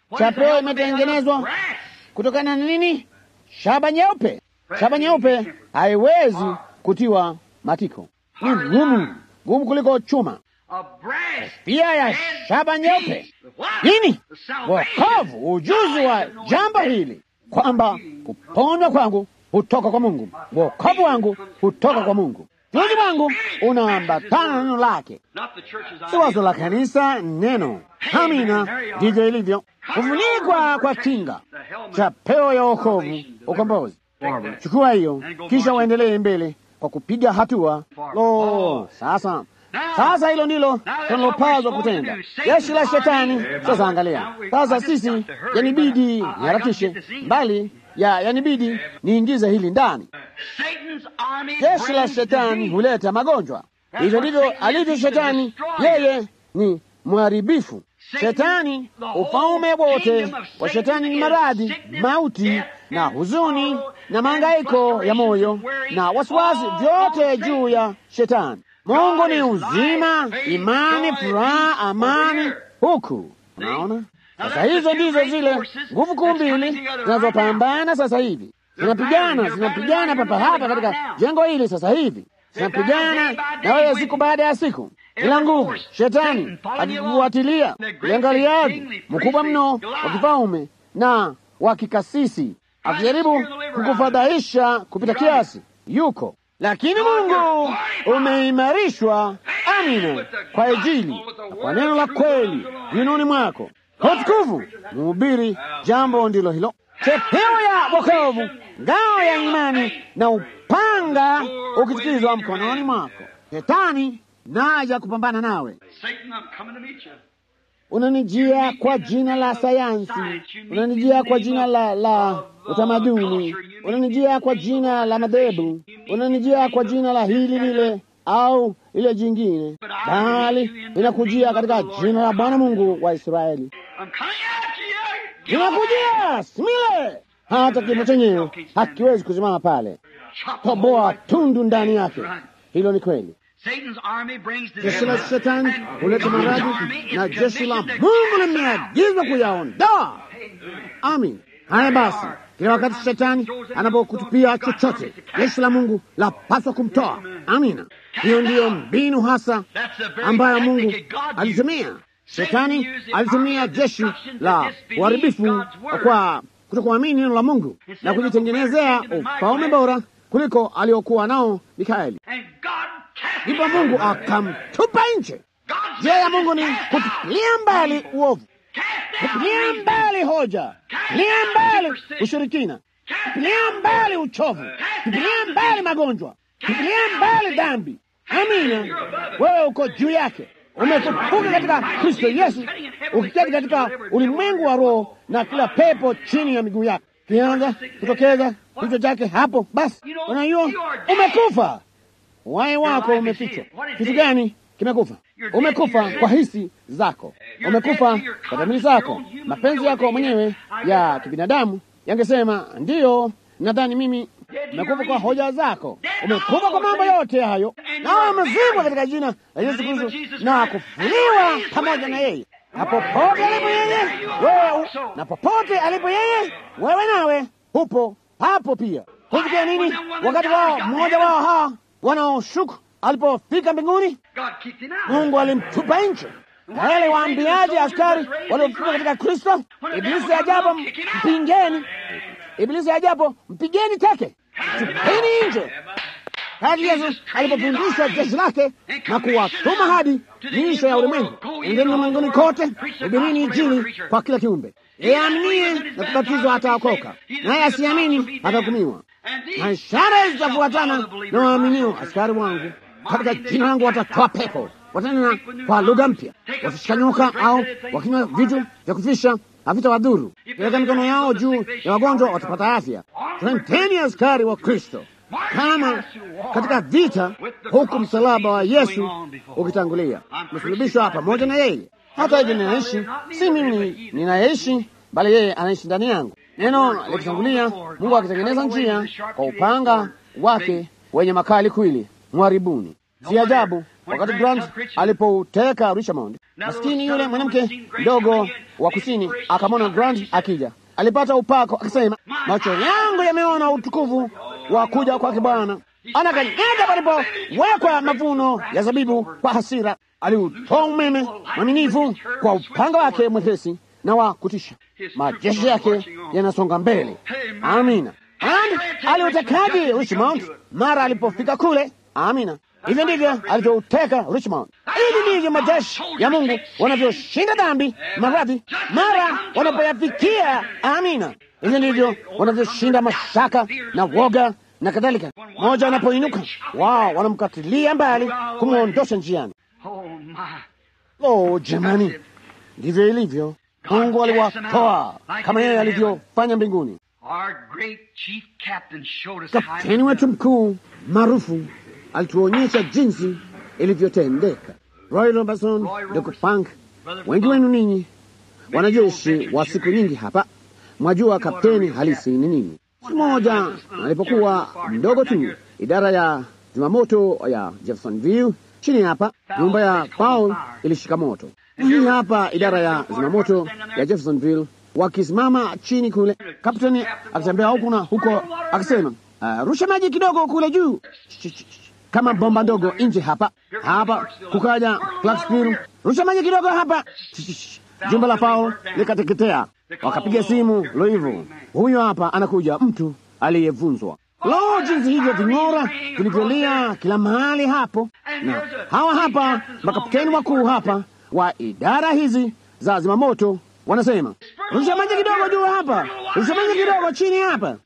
Chapeo imetengenezwa kutokana na nini? Shaba nyeupe. Shaba nyeupe haiwezi kutiwa matiko, ni ngumu, ngumu kuliko chuma. Pia ya shaba nyeupe nini? Wokovu, ujuzi wa jambo hili kwamba kuponywa kwangu hutoka kwa Mungu, wokovu wangu hutoka kwa Mungu, ujuzi wangu unaambatana na neno lake, si wazo la kanisa, neno. Amina, ndivyo ilivyo. Kufunikwa kwa kinga, chapeo ya wokovu, ukombozi. Chukua hiyo, kisha uendelee mbele kwa kupiga hatua. Lo, sasa sasa hilo ndilo tunalopaswa kutenda. Jeshi la Shetani. Sasa angalia sasa, sisi yanibidi niharakishe mbali ya yanibidi niingize hili ndani. Jeshi la Shetani huleta magonjwa. Hivyo ndivyo alivyo Shetani, yeye ni mharibifu. Shetani, ufalme wote wa Shetani ni maradhi, mauti na huzuni na mahangaiko ya moyo na wasiwasi, vyote juu ya Shetani. Mungu ni uzima, imani, furaha, amani. Huku unaona sasa, hizo ndizo zile nguvu kuu mbili zinazopambana sasa hivi, zinapigana, zinapigana papa hapa katika jengo hili sasa hivi, zinapigana na wewe siku baada ya siku. Ila nguvu Shetani akikufuatilia, uangaliaji mkubwa mno wa kifalme na wa kikasisi, akijaribu kukufadhaisha kupita kiasi, yuko lakini Mungu umeimarishwa, amina, kwa ajili na kwa neno la kweli vinoni mwako kwa utukufu. Mhubiri, jambo ndilo hilo, chepeo ya wokovu, ngao ya imani na upanga ukitikizwa mkononi mwako. Shetani naja kupambana nawe. Unanijia kwa jina la sayansi, unanijia kwa jina la, la utamaduni, unanijia kwa jina la madhehebu, unanijia kwa jina la hili lile au ile jingine, bali inakujia katika jina la Bwana Mungu wa Israeli. Inakujia simile, hata kifo chenyewe hakiwezi kusimama pale, toboa tundu ndani yake. Hilo ni kweli. Jeshi la Shetani huleta maradhi na jeshi la Mungu limeagizwa kuyaondoa. Amin. Haya basi, kila wakati Shetani anapokutupia chochote, jeshi la Mungu lapaswa kumtoa. Amina. Hiyo ndiyo mbinu hasa ambayo Mungu alitumia. Shetani alitumia jeshi la uharibifu kwa kutokuamini neno la Mungu na kujitengenezea ufalme bora kuliko aliokuwa nao Mikaeli. Ndipo Mungu akamtupa nje. Njia ya Mungu ni kutupilia mbali uovu, kutupilia mbali hoja, kutupilia mbali ushirikina, kutupilia mbali uchovu, kutupilia mbali magonjwa, kutupilia mbali dhambi. Amina, wewe uko juu yake, umefufuka katika Kristo Yesu, ukiketi katika ulimwengu wa roho na kila pepo chini ya miguu yake. Kianza kutokeza kichwa chake hapo, basi unajua umekufa. Uhai wako umefichwa. Kitu gani kimekufa? Umekufa kwa hisi zako, umekufa kwa dhamiri zako. Mapenzi yako mwenyewe ya kibinadamu yangesema ndiyo, nadhani mimi. Umekufa kwa hoja zako, umekufa kwa mambo yote hayo, nawe umezikwa katika jina la Yesu Kristo na kufuliwa pamoja na yeye, na popote alipo yeye wewe, na popote alipo yeye wewe nawe upo hapo pia. Kufikia nini? Wakati wao mmoja wao hawa wanaoshuku alipofika mbinguni, Mungu alimtupa nje. Na wale waambiaji askari waliofika katika Kristo, Ibilisi ajapo mpingeni, Ibilisi ajapo mpigeni teke, tupeni nje. Kati Yesu alipofundisha jeshi lake na kuwatuma hadi miisho ya ulimwengu, endeni ulimwenguni kote, hubirini Injili kwa kila kiumbe. Yeye aaminie na kubatizwa ataokoka, naye asiamini atahukumiwa. Na ishara zitafuatana na waaminio. Askari wangu katika jina langu watatoa pepo, watanena kwa lugha mpya, wakishika nyoka au wakinywa vitu vya kufisha havitawadhuru, kiweka mikono yao juu ya wagonjwa watapata afya. Twendeni askari wa Kristo kama katika vita, huku msalaba wa Yesu ukitangulia, mesulubishwa pamoja na yeye. Hata hivyo ninaishi, si mimi ninayeishi, bali yeye anaishi ndani yangu. Neno likitangulia, Mungu akitengeneza njia kwa upanga wake wenye makali kwili, mwaribuni. Si ajabu wakati Grant alipoteka Richmond, maskini yule mwanamke mdogo wa kusini akamwona Grant akija, alipata upako, akasema, macho yangu yameona utukufu wa kuja kwake Bwana. Anakanyaga palipowekwa mavuno ya zabibu kwa hasira, aliutoa umeme mwaminifu kwa upanga wake mwepesi na wa kutisha. Majeshi yake yanasonga mbele. Amina. And aliutekaji Richmond mara alipofika kule. Amina. Hivyo ndivyo alivyouteka Richmond. Hivi ndivyo majeshi ya Mungu wanavyoshinda dhambi, maradhi, mara wanapoyafikia. Amina. Hivyo ndivyo wanavyoshinda mashaka na woga na kadhalika. Mmoja anapoinuka, wao wanamkatilia mbali, kumwondosha njiani. Oh, jamani, ndivyo ilivyo. Mungu aliwatoa kama yeye alivyofanya mbinguni. Kapteni wetu mkuu maarufu alituonyesha jinsi ilivyotendeka. Roy Robertson, Dr. Punk, wengi wenu ninyi wanajeshi wa siku nyingi hapa mwajua kapteni halisi ni nini. Siku moja alipokuwa mdogo tu, idara ya zimamoto ya Jeffersonville chini hapa, nyumba ya Paul ilishika moto. Hii hapa idara ya zimamoto ya Jeffersonville wakisimama chini kule, kapteni akitembea huku na huko akisema, uh, rusha maji kidogo kule juu kama bomba ndogo nje hapa hapa. Kukaja Clarksville, rusha maji kidogo hapa. Jumba la Paul likateketea. Wakapiga simu Louisville, huyo hapa anakuja mtu aliyevunzwa. Lo, jinsi hivyo ving'ora vilivyolia kila mahali hapo, na hawa hapa makapteni wakuu hapa wa idara hizi za zimamoto wanasema rusha maji kidogo juu hapa, rusha maji kidogo chini hapa.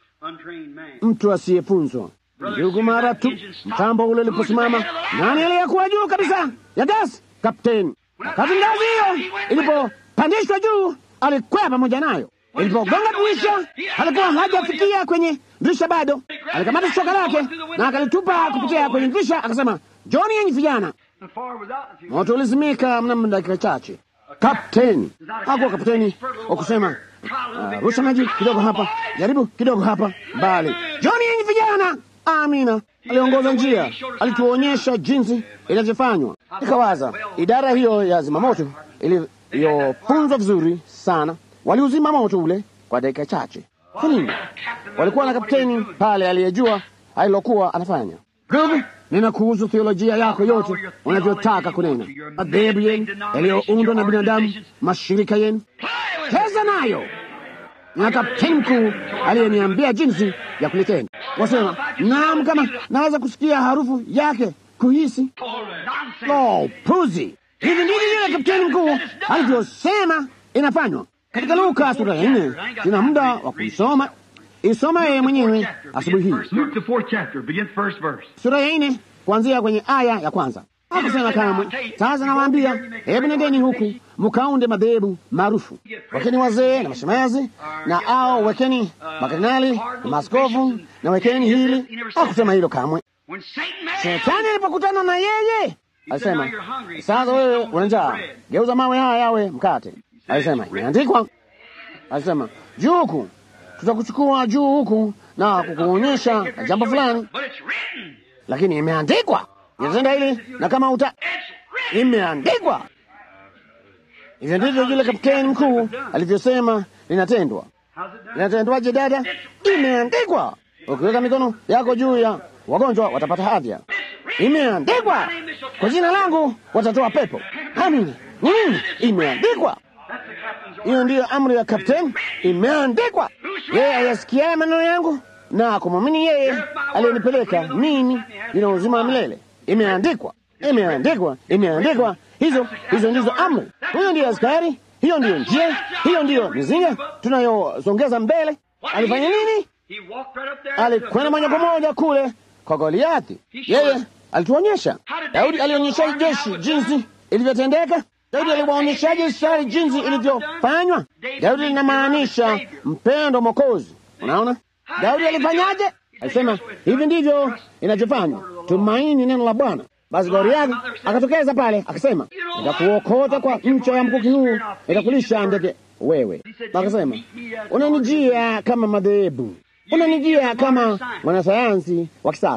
Mtu asiyefunzwa ndugu, mara tu mtambo ule uliposimama, nani aliyekuwa juu kabisa ya gasi? Kapteni. Wakati ngazi hiyo ilipopandishwa juu, alikwea pamoja nayo. Ilipogonga dirisha, alikuwa hajafikia kwenye dirisha bado. Alikamata shoka lake na akalitupa kupitia kwenye dirisha, akasema, John, yenyi vijana. Moto ulizimika mnamo dakika chache. Kapteni hakuwa kapteni wa kusema uh, rusha maji kidogo hapa, jaribu kidogo hapa, mbali. John, yenyi vijana. Amina, aliongoza njia, alituonyesha jinsi inavyofanywa. Nikawaza idara hiyo ya zimamoto iliyofunzwa vizuri sana, waliuzima moto ule kwa dakika chache. Kwa nini? Walikuwa na kapteni pale aliyejua alilokuwa anafanya. Ndugu, ninakuhusu theolojia yako yote unavyotaka kunena, madhehebu yenu yaliyoundwa na binadamu, mashirika yenu, cheza nayo na kapteni mkuu aliyeniambia jinsi ya kulitenda. Wasema naam, kama naweza kusikia harufu yake, kuhisi. Lo, puzi! Hivi ndivyo yule kapteni mkuu alivyosema inafanywa katika Luka sura ya nne. Sina muda wa kuisoma, isoma yeye mwenyewe asubuhi hii, sura ya nne kuanzia kwenye aya ya kwanza. Hakusema kamwe, sasa nawaambia, hebu nendeni huku mkaunde madhehebu maarufu, wekeni wazee na mashemazi na ao, wekeni makardinali na maaskofu na wekeni hili. Hakusema hilo kamwe. Shetani alipokutana na yeye alisema, sasa wewe una njaa, geuza mawe haya yawe mkate. Alisema imeandikwa, alisema juu huku, tutakuchukua juu huku na kukuonyesha jambo fulani, lakini imeandikwa Inatenda hili na kama uta imeandikwa. Hivyo ndivyo yule kapteni mkuu alivyosema linatendwa. Linatendwaje dada? Imeandikwa. Ukiweka mikono yako juu ya wagonjwa watapata afya. Imeandikwa. Kwa jina langu watatoa pepo. Amina. Nini? Imeandikwa. Hiyo ndiyo amri ya kapteni. Imeandikwa. Yeye ayasikiaye maneno yangu na kumwamini yeye aliyenipeleka mimi, nina uzima wa milele. Imeandikwa, imeandikwa, imeandikwa. Hizo hizo ndizo amri. Huyo ndiyo askari, hiyo ndiyo njia, hiyo ndiyo mizinga tunayosongeza mbele. Alifanya nini? Alikwenda moja kwa moja kule kwa Goliathi. Yeye alituonyesha. Daudi alionyesha jeshi jinsi ilivyotendeka. Daudi aliwaonyeshaje Israeli jinsi ilivyofanywa? Daudi linamaanisha mpendo Mwokozi. Unaona, Daudi alifanyaje? Alisema hivi ndivyo inavyofanywa, tumaini neno la Bwana. Basi Goliathi akatokeza pale akasema, nitakuokota kwa ncha ya mkuki huu, nitakulisha ndege wewe. Akasema, unanijia kama madhehebu, unanijia kama mwanasayansi wa kisasa,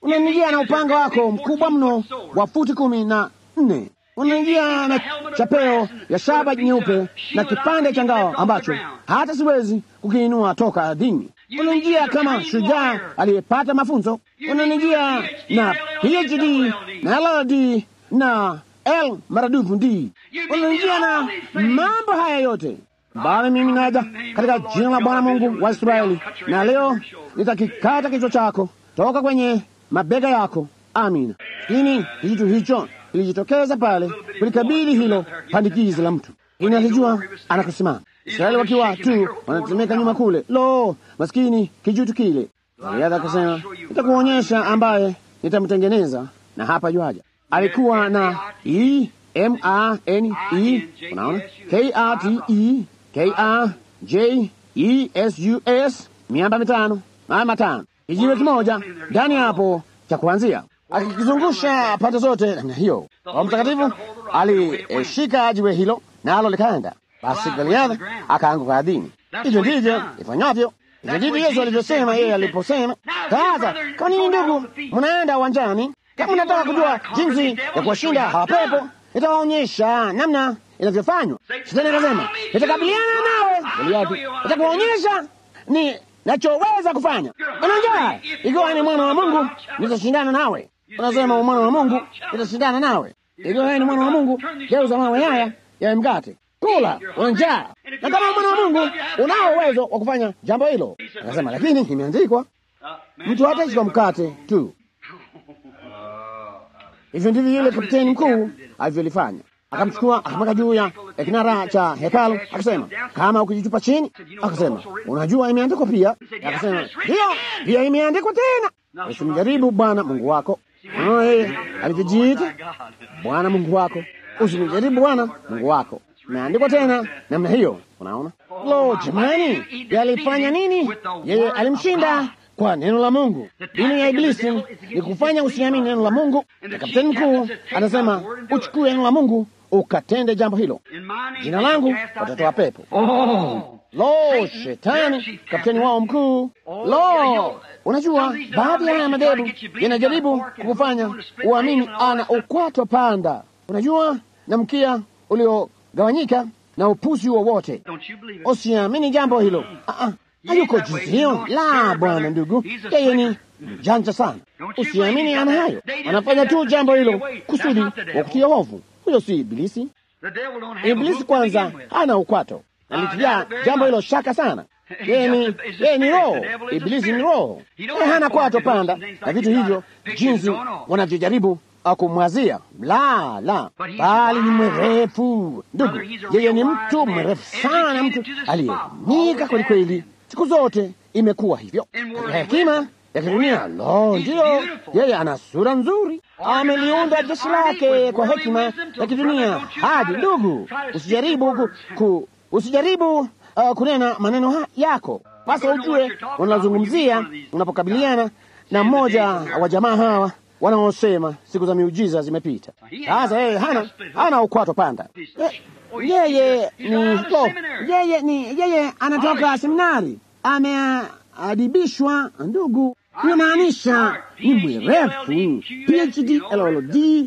unanijia na upanga wako mkubwa mno wa futi kumi na nne unanijia na chapeo ya shaba nyeupe na kipande cha ngao ambacho hata siwezi kukiinua toka ardhini. Unanijia kama shujaa aliyepata mafunzo. Unanijia na PhD na LLD na L maradufu D. Unanijia na mambo haya yote bali mimi naja katika jina la Bwana Mungu wa Israeli, na leo nitakikata kichwa chako toka kwenye mabega yako. Amina. Lakini kitu hicho ilijitokeza pale kulikabili hilo pandikizi la mtu, ini alijua anakusimama. Israeli wakiwa tu wanatemeka nyuma kule, lo, maskini kijutu kile. Goliathi akasema, nitakuonyesha ambaye nitamtengeneza, na hapa yuaja. Alikuwa na E M A N E, unaona K R T E K R J E S U S, miamba mitano maya matano, kijiwe kimoja ndani hapo cha kuanzia, akikizungusha pande zote namna hiyo. Roho Mtakatifu alishika jiwe hilo nalo likaenda. Basi Goliathi akaanguka ardhini. Hivyo ndivyo ifanyavyo. Hivyo ndivyo Yesu alivyosema yeye aliposema, sasa kwa nini ndugu mnaenda uwanjani? Kama mnataka kujua jinsi ya kuwashinda hawa pepo, nitawaonyesha namna inavyofanywa. Shetani akasema, nitakabiliana nawe Goliathi, nitakuonyesha ni nachoweza kufanya. Unajua, ikiwa ni mwana wa Mungu nitashindana nawe. Unasema mwana wa Mungu nitashindana nawe. Ikiwa wewe ni mwana wa Mungu, geuza mawe haya yawe mkate, kula, una njaa. Na kama mwana wa Mungu unao uwezo wa kufanya jambo hilo. Akasema, lakini imeandikwa, mtu hataishi kwa mkate tu. Hivyo ndivyo yule kapteni mkuu alivyolifanya. Akamchukua akamweka juu ya kinara cha hekalu, akasema kama ukijitupa chini, akasema unajua, imeandikwa pia. Akasema ndiyo, pia imeandikwa tena, usimjaribu Bwana Mungu wako. Unaona yeye alivyojiita Bwana Mungu wako, usimjaribu Bwana Mungu wako. Imeandikwa tena namna hiyo. Unaona, lo, jamani, yalifanya nini? Yeye alimshinda kwa neno la Mungu. Dini ya Iblisi ni kufanya usiamini neno la Mungu, na kapteni mkuu anasema uchukue neno la Mungu ukatende jambo hilo. Jina langu watatoa pepo. Oh, Lo, shetani kapteni wao mkuu. Lo, unajua baadhi ya haya madhehebu yanajaribu kukufanya uamini ana ukwato panda, unajua na mkia uliogawanyika na upuzi wowote. Don't you believe it? Usiamini jambo hilo. Ah, ah, hayuko jinsi hiyo. La, bwana ndugu, yeye ni mjanja sana. Usiamini ana hayo, anafanya tu jambo hilo kusudi wa kutia hofu. Huyo si Ibilisi. The devil don't have a Ibilisi hope to kwanza begin with. hana ukwato, alitia jambo hilo shaka sana. Yeye ni yeye ni roho, Ibilisi ni roho. Yeye hana kwato panda na vitu hivyo, jinsi wanavyojaribu kumwazia. La, la, bali ni mwerefu ndugu. Yeye ni mtu mwerefu sana, mtu aliyenika kweli kweli. Siku zote imekuwa hivyo katika hekima ya kidunia. Lo, ndiyo, yeye ana sura nzuri, ameliunda jeshi lake kwa hekima ya kidunia. Hadi ndugu, usijaribu ku, ku, usijaribu uh, kunena maneno ha yako basi, ujue unazungumzia unapokabiliana na mmoja wa jamaa hawa wanaosema siku za miujiza zimepita. Sasa yeye hana hana ukwato panda. Ye- Yeye ni lo, yeye ni yeye anatoka seminari, ameadibishwa ndugu, inamaanisha ni mwerefu, PhD, LLD,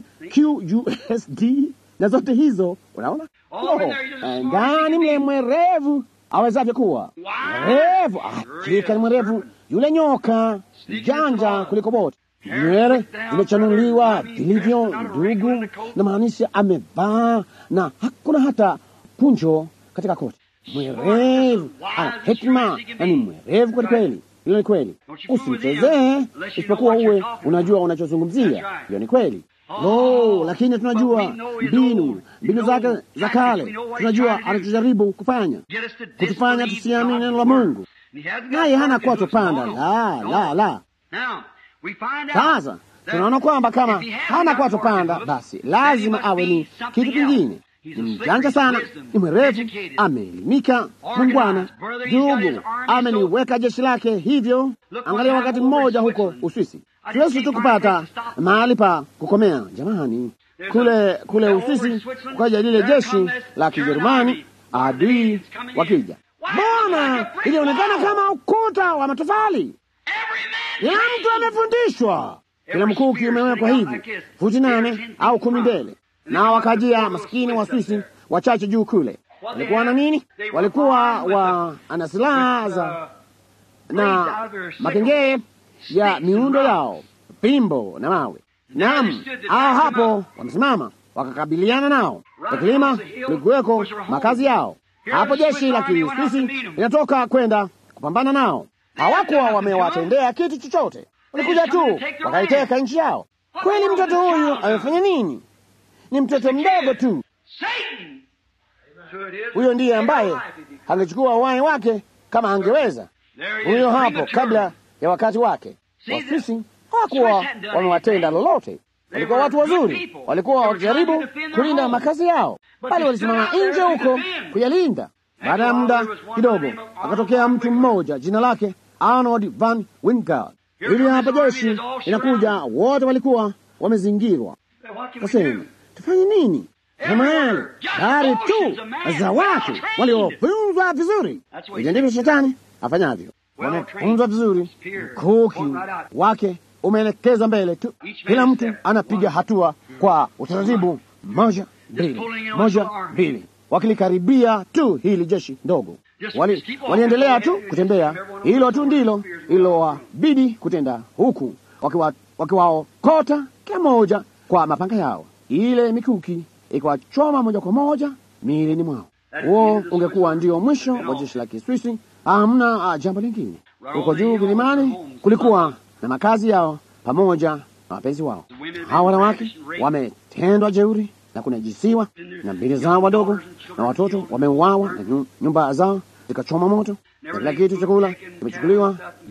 QUSD na zote hizo, unaona Lo, ndani mle mwerevu awezavyo kuwa mwerevu. Hakika ni mwerevu yule nyoka, janja kuliko wote nywele zimechanuliwa vilivyo ndugu, na maanisha amevaa na hakuna hata punjo katika koti. Mwerevu ana hekima na ni mwerevu kweli kweli. Hilo ni kweli, usimchezee isipokuwa uwe unajua unachozungumzia. Hiyo ni kweli. Lo, lakini tunajua mbinu mbinu zake za kale, tunajua anachojaribu kufanya Get us to kutufanya disbelieve tusiamini God's neno la word. Mungu, And he hasn't got naye hana word to kwato us. No, panda. no, La, no. la, la. Now, we find out Sasa that tunaona kwamba kama if he hasn't hana got kwato word to panda, us, basi then lazima he must awe be ni something kitu else. kingine. He's Ni a mjanja slippery, sana, wisdom, ni mwerevu, educated, ameelimika, organized. mungwana, Brother, he's got his ndugu, army ameliweka jeshi lake hivyo. Look Angalia what wakati happened over mmoja in huko Switzerland. Uswisi, I tuwezi just tu can't find a kupata place to stop. mahali pa kukomea. Jamani, There's kule a- kule over in Uswisi Switzerland, kwaja lile there jeshi come this la German Kijerumani, army. adui It's coming in. wakija. Why? Mbona Like a brick ilionekana wall. kama ukuta wa matofali? Every man Kila mtu trained. amefundishwa kila mkuki umewekwa hivi futi nane au kumi mbele, na wakajia maskini wa Swisi wachache juu kule. Walikuwa na nini? Walikuwa wa ana silaha za na makengee ya miundo yao, pimbo na mawe. Naam, hao hapo wamesimama wakakabiliana nao. Kilima kulikuweko makazi yao hapo. Jeshi la Kiswisi linatoka kwenda kupambana nao. Hawakuwa wamewatendea kitu chochote, walikuja tu wakaiteka nchi yao. Kweli mtoto huyu amefanya nini? Ni mtoto mdogo tu. Huyo ndiye ambaye angechukua uhai wake kama angeweza. Huyo hapo kabla ya wakati wake. Waswisi hawakuwa wamewatenda lolote, walikuwa watu wazuri, walikuwa wakijaribu kulinda makazi yao, bali walisimama nje huko kuyalinda. Baada ya muda kidogo, akatokea mtu mmoja, jina lake Arnold van Wingard. Hili hapa jeshi inakuja, wote walikuwa wamezingirwa. Kasema, tufanye nini? Kama yale gari tu za watu waliofunzwa vizuri. Hivyo ndivyo shetani afanyavyo, wamefunzwa vizuri, mkuki wake umeelekezwa mbele tu, kila mtu anapiga hatua kwa utaratibu, moja mbili, moja mbili, wakilikaribia tu hili jeshi ndogo. Wali, waliendelea tu kutembea, hilo tu ndilo ilowabidi kutenda, huku wakiwaokota waki kila moja kwa mapanga yao, ile mikuki ikiwachoma moja kwa moja miilini mwao. Huo ungekuwa ndio mwisho wa jeshi la Kiswisi. Hamna uh, jambo lingine. Huko juu kilimani kulikuwa na makazi yao pamoja na wapenzi wao. Hawa wanawake wametendwa jeuri na kunajisiwa, na mbili zao wadogo na watoto wameuawa, na nyumba zao zikachoma moto, na kila kitu, chakula kimechukuliwa,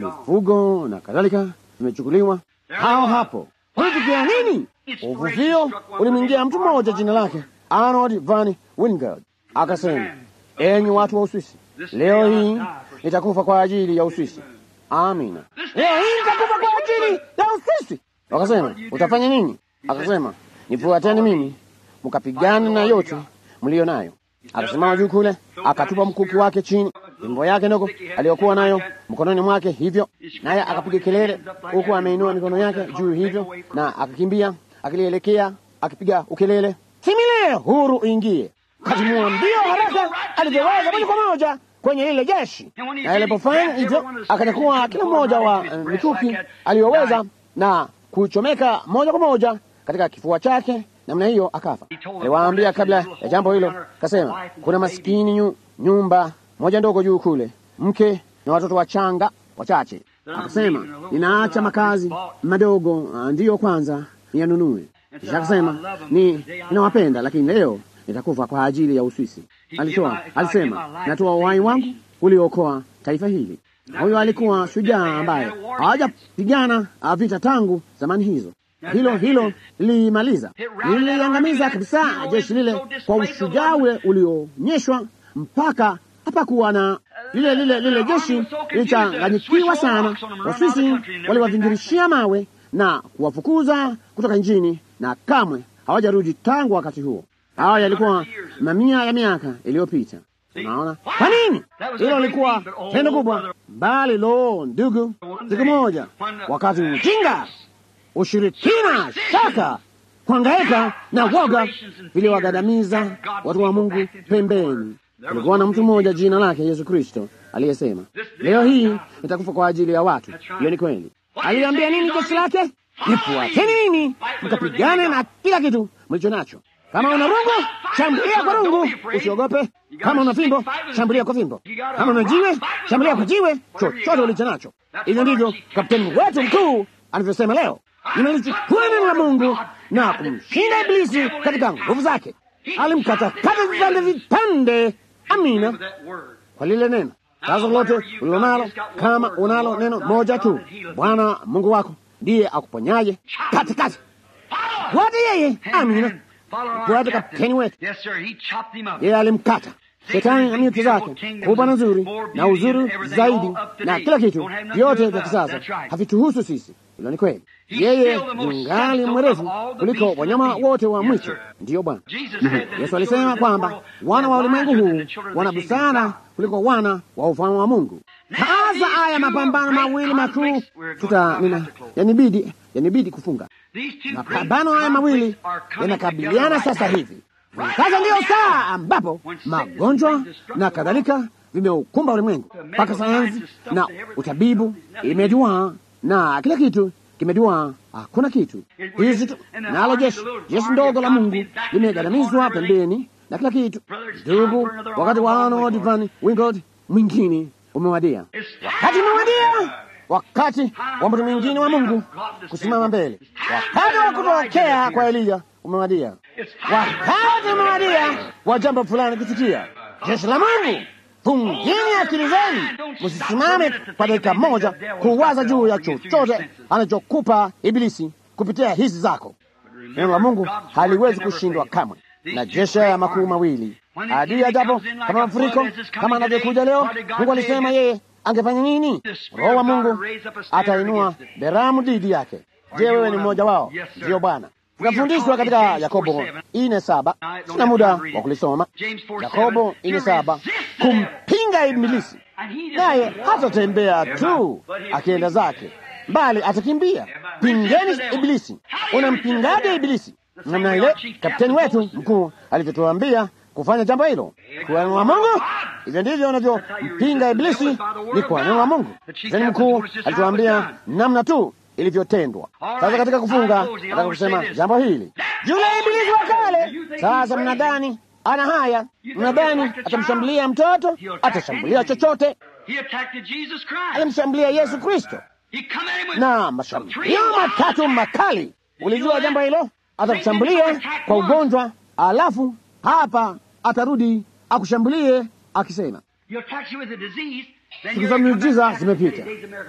mifugo na kadhalika vimechukuliwa. Hao hapo kulitukia nini? Uvuvio ulimwingia mtu mmoja jina lake Arnold van Wingard, akasema, enyi watu wa Uswisi, leo hii nitakufa kwa ajili ya Uswisi. Amina, leo hii nitakufa kwa ajili ya Uswisi. Wakasema, utafanya nini? Akasema, nifuateni mimi mkapigana na yote mliyo nayo. Akasimama juu kule, akatupa mkuki wake chini, fimbo yake ndogo aliyokuwa nayo mkononi mwake, hivyo naye akapiga kelele, huku ameinua mikono yake juu hivyo, na akakimbia akilielekea, akipiga ukelele, simile huru ingie. Katimua mbio haraka alivyoweza, moja kwa moja kwenye lile jeshi, na alipofanya hivyo akanyakua kila mmoja wa uh, mikuki aliyoweza na kuchomeka moja kwa moja katika kifua chake namna hiyo akafa. Aliwaambia kabla ya jambo hilo, kasema kuna maskini nyu, nyumba moja ndogo juu kule, mke na watoto wachanga wachache. Akasema ninaacha makazi madogo, ndiyo kwanza niyanunue. Kisha akasema ni ninawapenda, lakini leo nitakufa kwa ajili ya Uswisi. Alitoa alisema, natoa uhai wangu uliokoa taifa hili. Huyo alikuwa shujaa ambaye hawajapigana vita tangu zamani hizo hilo hilo lilimaliza, liliangamiza kabisa jeshi lile kwa ushujaa ule ulioonyeshwa, mpaka hapakuwa na lile lile lile jeshi lilichanganyikiwa sana. Waswisi waliwavingirishia mawe na kuwafukuza kutoka nchini, na kamwe hawajarudi tangu wakati huo. Hawa yalikuwa mamia ya miaka iliyopita. Unaona kwa nini hilo lilikuwa tendo kubwa? Bali lo, ndugu, siku moja wakati ujinga ushirikina, shaka, kuhangaika na woga viliwagadamiza watu wa Mungu pembeni. Kulikuwa na mtu mmoja jina lake Yesu Kristo aliyesema, leo hii nitakufa kwa ajili ya watu. Hiyo ni kweli. Aliambia nini jeshi lake? Nifuateni nini, mkapigane na kila kitu mlicho nacho. Kama una rungu, shambulia kwa rungu, usiogope. Kama una fimbo, shambulia kwa fimbo. Kama una jiwe, shambulia kwa jiwe, chochote ulicho nacho. Hivyo ndivyo kapteni wetu mkuu anavyosema leo nimelichukua neno la Mungu na kumshinda Iblisi katika nguvu zake. Alimkatakata vipande vipande. Amina, kwa lile neno. Sasa lote ulilonalo, kama unalo neno moja tu, Bwana Mungu wako ndiye akuponyaje katikati. Fuate yeye. Amina, fuate kapteni wetu. Yeye alimkata Shetani na miuti zake kubwa na nzuri na uzuri zaidi na kila kitu vyote vya kisasa havituhusu sisi. Hilo ni kweli. Yeye ningali mwerevu kuliko wanyama wote wa mwitu. Ndiyo Bwana Yesu alisema kwamba wana wa ulimwengu huu wana busara kuliko wana wa ufalme wa Mungu. Hasa haya mapambano mawili makuu tuta nina yanibidi yanibidi kufunga. These two great Mapambano haya mawili conflicts are coming yanakabiliana together sasa right now. hivi. Sasa ndiyo saa ambapo magonjwa na kadhalika vimeukumba ulimwengu, mpaka sayansi na utabibu imeduaa na kila kitu kimeduaa, hakuna kitu hizi tu, nalo jeshi jeshi ndogo la Mungu limegandamizwa pembeni na kila kitu. Ndugu, wakati wa Arnold Van Wingard mwingine umewadia, wakati umewadia, wakati wa mtu mwingine wa Mungu kusimama mbele, wakati wa kutokea kwa Eliya umewadia, wakati umewadia wa jambo fulani kutukia. Jeshi la Mungu, fungeni akili zenu, msisimame kwa dakika moja kuwaza juu ya chochote anachokupa Ibilisi kupitia hizi zako. Neno la Mungu haliwezi kushindwa kamwe na jeshi ya makuu mawili adui ajapo kama mafuriko kama anavyokuja leo. Mungu alisema yeye angefanya nini? Roho wa Mungu atainua beramu dhidi yake. Je, wewe ni mmoja wao? Ndiyo Bwana. Tunafundishwa katika Yakobo ine saba. Sina muda wa kulisoma. Yakobo ine saba, kumpinga Ibilisi, naye hatatembea tu akienda zake, bali atakimbia. Pingeni Ibilisi. Unampingaje Ibilisi? Namna ile kapteni wetu mkuu alivyotuambia kufanya jambo hilo kwa neno la Mungu. Hivyo ndivyo unavyompinga Ibilisi, ni kwa neno la Mungu. Kapteni mkuu alituambia namna tu ilivyotendwa. Sasa katika kufunga, nataka kusema jambo hili, yule Ibilisi wa kale. Sasa mnadhani ana haya? Mnadhani atamshambulia mtoto? Atashambulia chochote. Alimshambulia Yesu Kristo na mashambulio matatu makali. Ulijua jambo hilo? Atakushambulia kwa ugonjwa, alafu hapa atarudi akushambulie akisema, siku za miujiza zimepita,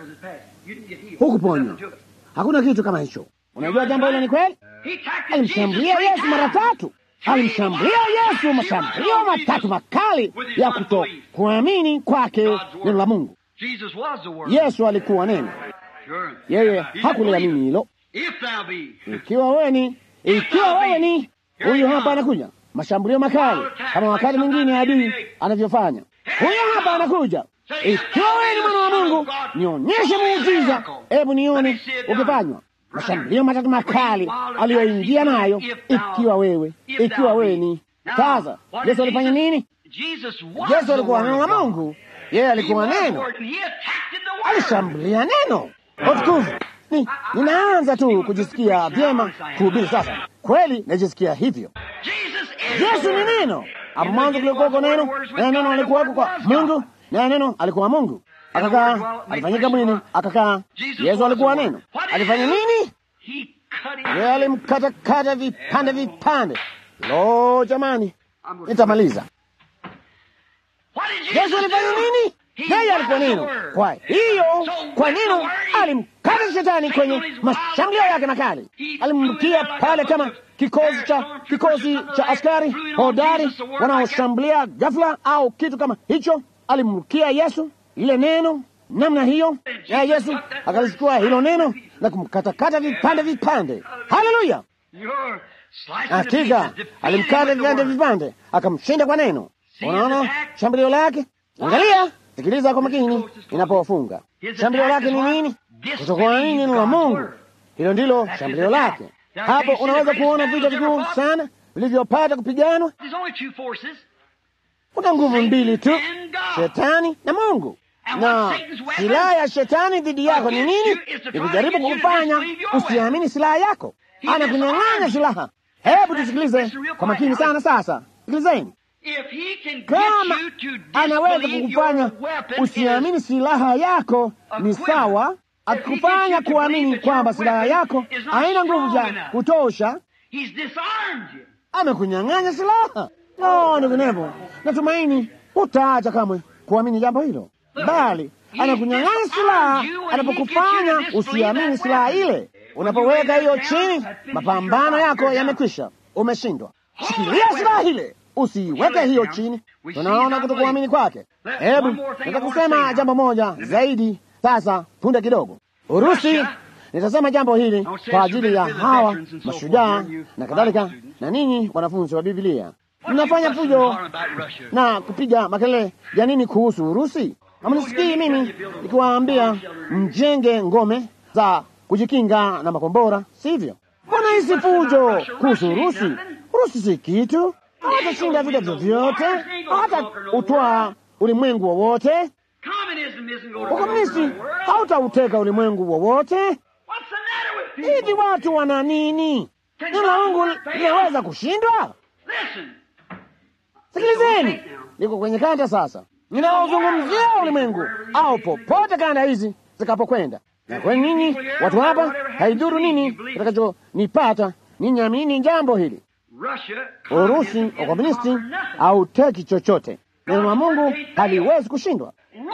hukuponywa. Hakuna kitu kama hicho. Unajua jambo hilo ni kweli? Alimshambulia Yesu mara tatu, alimshambulia Yesu mashambulio matatu makali ya kutokuamini kwake neno la Mungu. Yesu alikuwa neno, yeye hakuliamini hilo. Ikiwa wewe ni ikiwa wewe ni huyu hapa anakuja, mashambulio makali kama wakati mwingine adui anavyofanya. Huyu hapa anakuja. Ikiwa wewe ni mwana wa Mungu, nionyeshe muujiza, hebu nione ukifanywa. Mashambulio matatu makali aliyoingia nayo, ikiwa wewe ikiwa wewe ni sasa. Yesu alifanya nini? Yesu alikuwa neno la Mungu, yeye alikuwa neno, alishambulia neno. Utukufu ni ninaanza tu kujisikia vyema kuhubiri sasa. Kweli najisikia hivyo. Yesu ni neno. Hapo mwanzo kulikuwako neno, na neno alikuwako kwa Mungu, na neno alikuwa Mungu. Akakaa, alifanyika mwili, akakaa. Yesu alikuwa neno. Alifanya nini? Yeye alimkatakata vipande vipande. Lo, jamani, nitamaliza. Yesu alifanya nini? Yeye alikuwa neno. Kwa hiyo, kwa neno alimkata shetani kwenye mashambulio yake makali, alimrukia pale kama kikosi cha kikosi cha askari hodari wanaoshambulia ghafla au kitu kama hicho. Alimrukia Yesu lile neno namna hiyo, ya Yesu akalichukua hilo neno na kumkatakata vipande vipande. Haleluya! Hakika alimkata vipande vipande, akamshinda kwa neno. Unaona shambulio lake? Angalia, sikiliza kwa makini inapofunga. Shambulio lake ni nini? Kutokuamini neno la Mungu. Hilo ndilo shambulio lake. Hapo unaweza kuona vita vikuu sana vilivyopata kupiganwa. Kuna nguvu mbili tu, shetani na Mungu. Na silaha ya shetani dhidi yako ni nini? Ni kujaribu kukufanya usiamini silaha yako. Anakunyang'anya silaha. Hebu tusikilize kwa makini sana. Sasa sikilizeni. Kama anaweza kukufanya usiamini silaha yako, ni sawa. Akikufanya kuamini kwamba silaha yako haina nguvu za kutosha, amekunyang'anya silaha. No, ndivyo natumaini utaacha kamwe kuamini jambo hilo, bali anakunyang'anya silaha anapokufanya usiamini silaha ile. Unapoweka hiyo chini, mapambano yako yamekwisha, umeshindwa. Shikilia silaha ile usiiweke hiyo chini. Tunaona kutokuamini kwake. Hebu nataka kusema jambo moja zaidi sasa, punde kidogo. Urusi, nitasema jambo hili kwa ajili ya hawa mashujaa na kadhalika, na ninyi wanafunzi wa Biblia mnafanya fujo na kupiga makelele ya nini kuhusu Urusi? Hamnisikii mimi nikiwaambia mjenge ngome za kujikinga na makombora, sivyo? Mbona hisi fujo kuhusu Urusi? Urusi si kitu, hawatashinda vita vyovyote, hata utwaa ulimwengu wowote. Ukomunisti hautauteka ulimwengu wowote. Hivi watu wana nini? Neno la Mungu linaweza kushindwa? Sikilizeni, liko kwenye kanda sasa. Ninaozungumzia ulimwengu au popote kanda hizi zikapokwenda. Na kwa ninyi watu hapa, haidhuru nini kitakachonipata, ninyi amini jambo hili. Urusi, ukomunisti hauteki chochote. Neno la Mungu haliwezi kushindwa.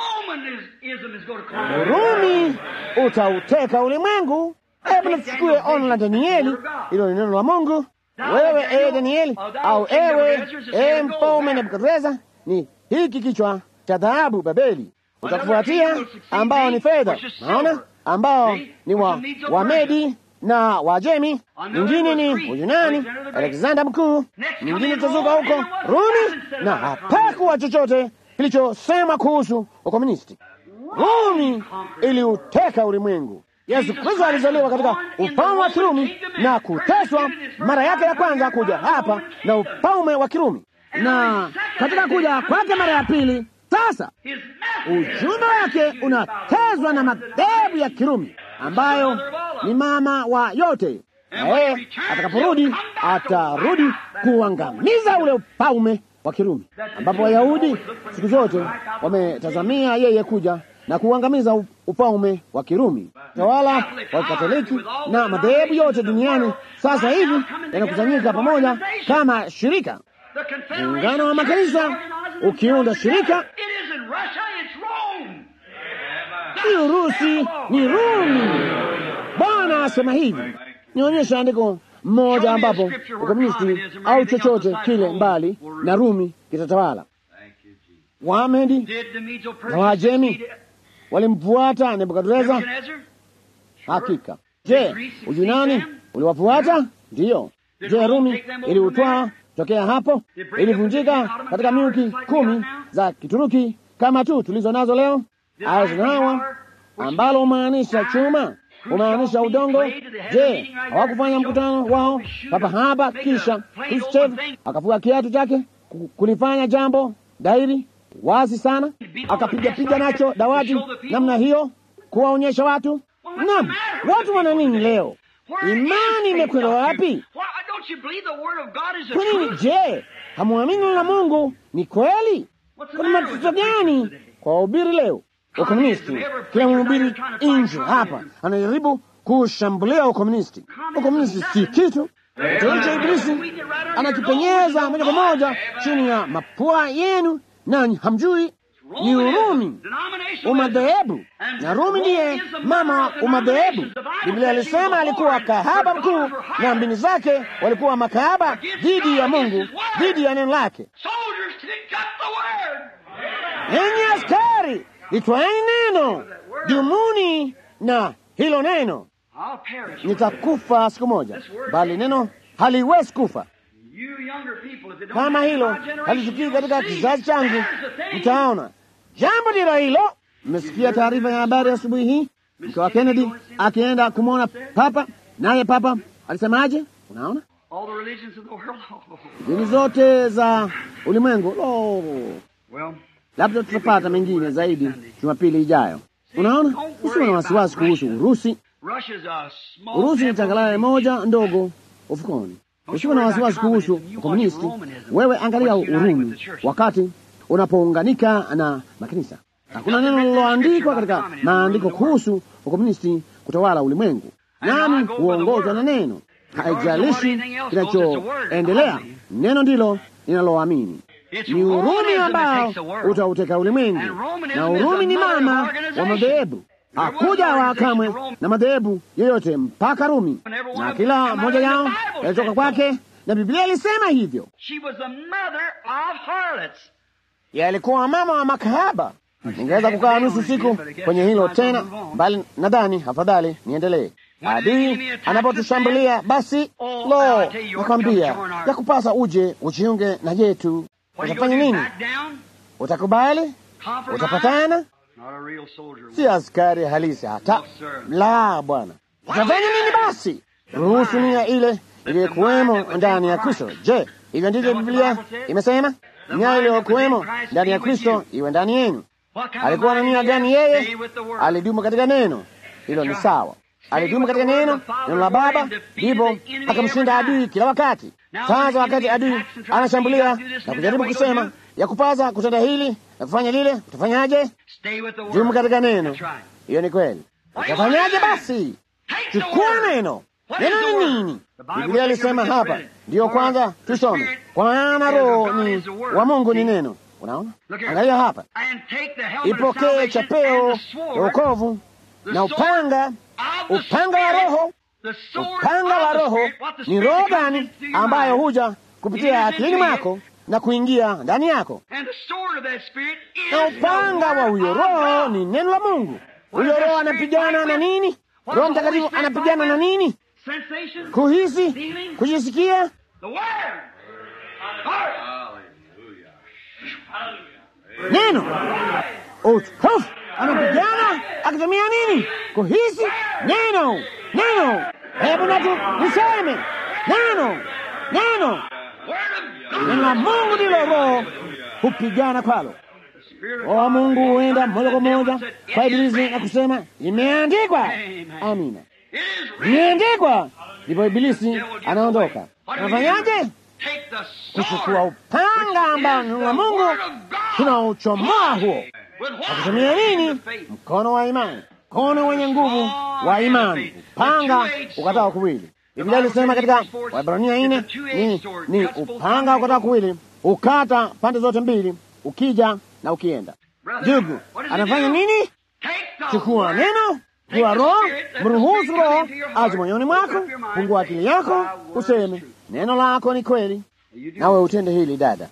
Urumi utauteka ulimwengu. Hebu nichukue ono la Danieli, hilo ni neno la Mungu. Wewe ewe Danieli, au ewe ewe mfalme Nebukadreza, ni hiki kichwa cha dhahabu Babeli, utakufuatia ambao ni fedha, naona ambao ni wa Wamedi na Wajemi, mwingine ni Uyunani, Alexander Mkuu, mwingine utazuka huko Rumi, na hapakuwa chochote kilichosema kuhusu ukomunisti. Rumi iliuteka ulimwengu. Yesu Kristo alizaliwa katika ufalme wa Kirumi na kuteswa mara yake ya kwanza kuja hapa na ufalme wa Kirumi, na katika kuja kwake mara ya pili sasa ujumbe wake unatezwa na madhehebu ya Kirumi ambayo ni mama wa yote, na yeye atakaporudi atarudi kuangamiza ule ufalme wa Kirumi, ambapo Wayahudi siku zote wametazamia yeye kuja na kuangamiza ufalme wa Kirumi. Tawala wa Katoliki na madhehebu yote duniani sasa hivi yanakusanyika pamoja kama shirika, muungano wa makanisa ukiunda shirika. Si Urusi, ni Rumi. Bwana asema hivi. Nionyesha andiko mmoja ambapo ukomunisti au chochote kile mbali na Rumi kitatawala. Wamedi na Wajemi walimfuata Nebukadreza. Hakika. Je, Uyunani uliwafuata? Ndiyo. Je, Rumi iliutwaa tokea hapo? Ilivunjika katika milki kumi za Kituruki kama tu tulizo nazo leo. Eisenhower ambalo humaanisha chuma, humaanisha udongo. Je, hawakufanya mkutano wao papa hapa, kisha Khrushchev akafua kiatu chake kulifanya jambo dairi wazi sana, akapigapiga nacho dawati namna hiyo kuwaonyesha watu. Naam, watu wana nini leo? Imani imekwenda wapi? Kwa nini? Je, hamwamini neno la Mungu ni kweli? Kuna matatizo gani kwa wahubiri leo? Ukomunisti, kila mhubiri nje hapa anajaribu kushambulia ukomunisti. Ukomunisti si kitu cha Ibilisi, anakipenyeza moja kwa moja chini ya mapua yenu nanyi hamjui. Ni Urumi, umadhehebu, na Rumi ndiye mama umadhehebu. Biblia alisema alikuwa kahaba mkuu, na mbini zake walikuwa makahaba dhidi ya Mungu, dhidi ya neno lake. Enyi askari, litwaeni neno, dumuni na hilo neno. Nitakufa siku moja, bali neno haliwezi kufa. Kama hilo halitukii katika kizazi changu, mtaona jambo ndilo hilo. Mmesikia taarifa ya habari asubuhi hii, mke wa Kennedy akienda kumwona Papa, naye Papa alisemaje? Unaona, dini zote za ulimwengu. Lo, labda tutapata mengine zaidi Jumapili ijayo. Unaona, usiwe na wasiwasi kuhusu Urusi. Urusi ni changalawe moja ndogo ufukoni. Usiwe na wasiwasi kuhusu ukomunisti. Wewe angalia Urumi wakati unapounganika na makanisa. Hakuna neno lililoandikwa katika maandiko kuhusu ukomunisti kutawala ulimwengu, nami huongozwa na neno. Haijalishi kinachoendelea, neno ndilo linaloamini. Ni Urumi ambao utauteka ulimwengu, na Urumi ni mama wa madhehebu. Hakuja wa kamwe na madhehebu yoyote mpaka Rumi, na kila mmoja yao yalitoka kwake, na Biblia ilisema hivyo. Yalikuwa mama wa makahaba. Ningeweza kukaa nusu siku kwenye hilo tena, bali nadhani afadhali niendelee. Adui anapotushambulia basi, lo, nakwambia ya kupasa uje ujiunge na yetu. Utafanya nini? Utakubali? Utapatana? Si askari halisi hata la, bwana. Tutafanya nini basi? Ruhusu nia ile iliyokuwemo ndani ya Kristo. Je, hivyo ndivyo Biblia imesema? Nia iliyokuwemo ndani ya Kristo iwe ndani yenu. Alikuwa na nia gani yeye? Alidumu katika neno. Hilo ni sawa. Alidumu katika neno, neno la Baba, ndipo akamshinda adui kila wakati. Sasa wakati adui anashambulia na kujaribu kusema ya kupaza kutenda hili na kufanya lile, utafanyaje? Dumu katika neno. Hiyo ni kweli. Utafanyaje basi? Chukua neno. Neno ni nini? Biblia ilisema hapa, ndiyo kwanza tusome, kwa maana roho ni wa Mungu ni neno. Unaona, angalia hapa, ipokee chapeo ya wokovu na upanga, upanga wa Roho. Upanga wa Roho ni roho gani ambayo huja kupitia akilini mwako na kuingia ndani yako, na upanga wa huyo Roho ni neno la Mungu. Huyo Roho anapigana na nini? Roho Mtakatifu anapigana na nini? Kuhisi, kujisikia. Neno utukufu anapigana akitumia nini? Kuhisi neno, neno. Hebu natu niseme neno, neno. Neno la Mungu ndilo Roho hupigana kwalo. Roho wa Mungu huenda moja kwa moja kwa Ibilisi na kusema imeandikwa. Amina, imeandikwa. Ndipo Ibilisi anaondoka. Anafanyaje? Kuchukua upanga ambao neno la Mungu tunauchomoa huo Akutumia nini? Mkono wa imani, mkono wenye nguvu wa imani, upanga ukatao kuwili. Biblia ilisema katika Waebrania nne ni, ni upanga ukatao kuwili, ukata pande zote mbili, ukija na ukienda. Ndugu, anafanya nini? Chukua neno, chukua Roho, mruhusu Roho aje moyoni mwako, fungua akili yako, useme neno lako ni kweli, nawe utende hili. Dada,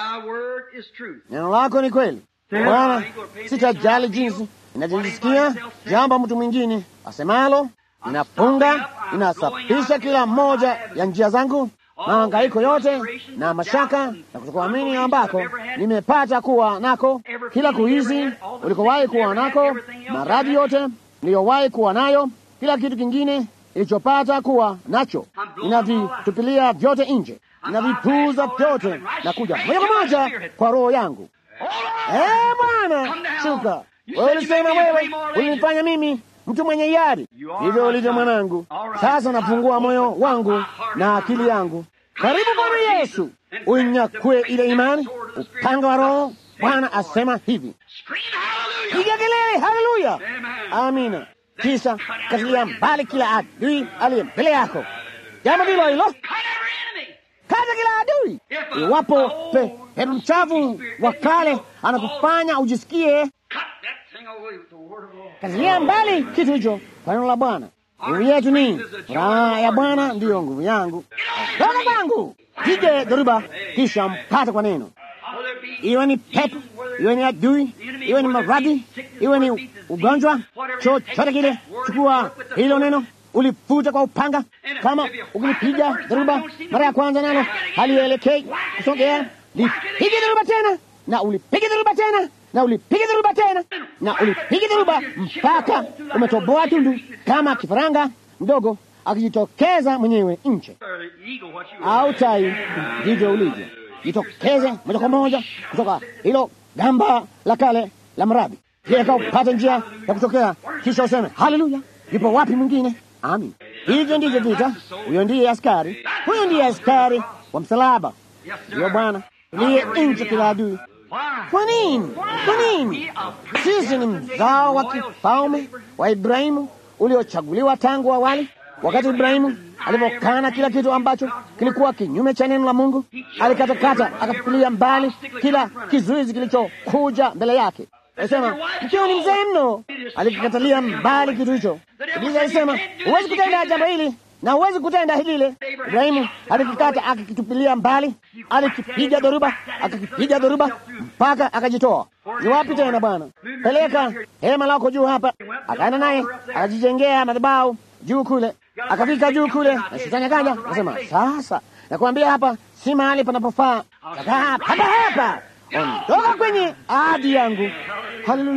neno lako ni kweli. Bwana, sitajali jinsi inavyojisikia jambo mtu mwingine asemalo. Ninafunga, ninasafisha kila moja ya njia zangu, mahangaiko yote na mashaka na kutokuamini ambako nimepata kuwa nako, kila kuizi ulikowahi kuwa nako, maradhi yote niliyowahi kuwa nayo, kila kitu kingine ilichopata kuwa nacho, ninavitupilia vyote nje, ninavipuuza vyote na kuja moja kwa moja kwa roho yangu. Eh, Bwana, shuka. Wewe ulisema wewe ulinifanya mimi mtu mwenye hiari, hivyo ulivyo mwanangu. Sasa nafungua moyo wangu na akili yangu, karibu Bwana Yesu, uinyakue ile imani, upanga wa Roho. Bwana asema hivi, piga kelele, haleluya, amina. Kisha katilia mbali kila adui aliye mbele yako. Jambo ndilo hilo kata kila adui. Iwapo pepo mchafu wa kale anakufanya ujisikie, katilia mbali kitu hicho kwa neno la Bwana. Nguvu yetu ni raha ya Bwana, ndiyo nguvu yangu. Toka kwangu, pige dhoruba, kisha mpate kwa neno, iwe ni pepo, iwe ni adui, iwe ni maradhi, iwe ni ugonjwa, chochote kile, chukua hilo neno ulifuta kwa upanga. Kama ukinipiga dharuba mara ya kwanza, nalo halielekei kusogea, lipige dharuba tena na ulipige dharuba tena na ulipige dharuba tena na ulipige dharuba mpaka umetoboa tundu, kama kifaranga mdogo akijitokeza mwenyewe nje, au tai, ndivyo ulivyo. Jitokeze moja kwa moja kutoka hilo gamba la kale la mradi, kiweka upate njia ya kutokea, kisha useme haleluya. Yupo wapi mwingine? Amin. Hivyo ndivyo vita. Huyo ndiye askari, huyo ndiye askari wa msalaba, ndiyo Bwana liye nchi kila adui. Kwa nini? Kwa nini? Sisi ni mzao wa kifalme wa Ibrahimu uliochaguliwa tangu awali. Wakati Ibrahimu alivyokana kila kitu ambacho kilikuwa kinyume cha neno la Mungu, alikatakata akafukilia mbali kila kizuizi kilichokuja mbele yake. Alisema mkeo ni mzee mno, alikikatalia mbali kitu hicho. Biblia alisema huwezi kutenda jambo hili na huwezi kutenda lile. Ibrahimu alikikata akakitupilia mbali, alikipiga dhoruba, akakipiga dhoruba mpaka akajitoa. Ni wapi tena Bwana? Peleka hema lako juu hapa. Akaenda naye akajijengea madhabahu juu kule, akafika juu kule, na shetani akaja akasema, sasa nakwambia hapa si mahali panapofaa, kakaa hapa hapa, ondoka kwenye ahadi yangu. Haleluya!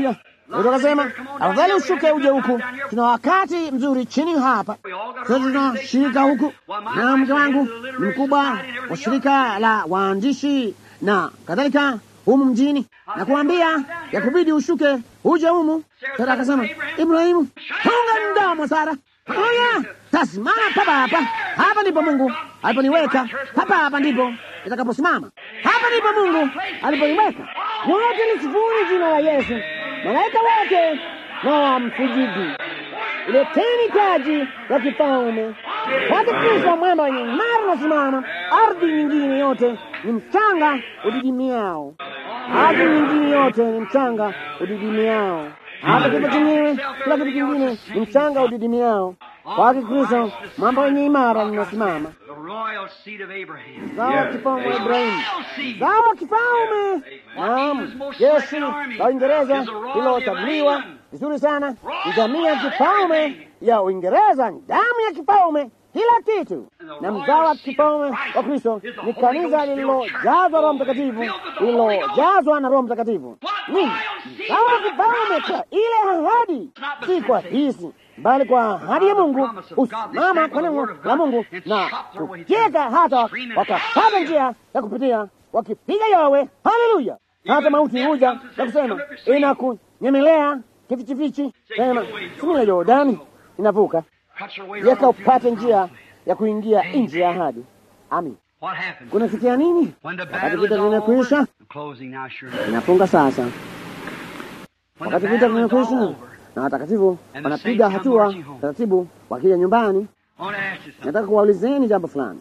Petro akasema, afadhali ushuke uje huku, tuna wakati mzuri chini hapa, sote tuna shirika huku, na mke wangu ni mkubwa wa shirika la waandishi na kadhalika humu mjini, na kuambia ya kubidi ushuke uje humu. Sara akasema, Ibrahimu, funga mdomo Sara. Oya, tasimama papa hapa. Hapa ndipo Mungu aliponiweka, hapa hapa ndipo nitakaposimama, hapa ndipo Mungu aliponiweka. Wote lisifuni jina la Yesu, malaika wote na wamsujudi. Leteni taji la kifalme kwake Kristo, mwamba wenye imara na simama. Ardhi nyingine yote ni mchanga udidimiao, ardhi nyingine yote ni mchanga udidimiao hata kifo chenyewe, kila kitu kingine ni mchanga udidimiao. Kwake Kristo mwamba wenye imara linasimama. Zao wa kifalme wa Ibrahimu, zao wa kifalme. Naam, jeshi la Uingereza lilochaguliwa vizuri sana ni jamii ya kifalme ya Uingereza, damu ya kifalme, kila kitu. Na mzao wa kifalme wa Kristo ni kanisa lililojazwa Roho Mtakatifu, lililojazwa na Roho Mtakatifu. Nini mzao wa kifalme? Kwa ile ahadi, si kwa hisi bali kwa ahadi ya Mungu, usimama kwa neno la Mungu na kucheka, hata wakapata njia ya kupitia wakipiga yowe. Haleluya! hata mauti huja na kusema inakunyemelea kifichifichi, sema simila Yordani inavuka, yeka upate njia ya kuingia nchi ya ahadi. Amin. Kunafikia nini? Wakati vita vimekwisha, inafunga sasa. Wakati vita vimekwisha na watakatifu wanapiga hatua taratibu wakija nyumbani. Nataka kuwaulizeni jambo fulani.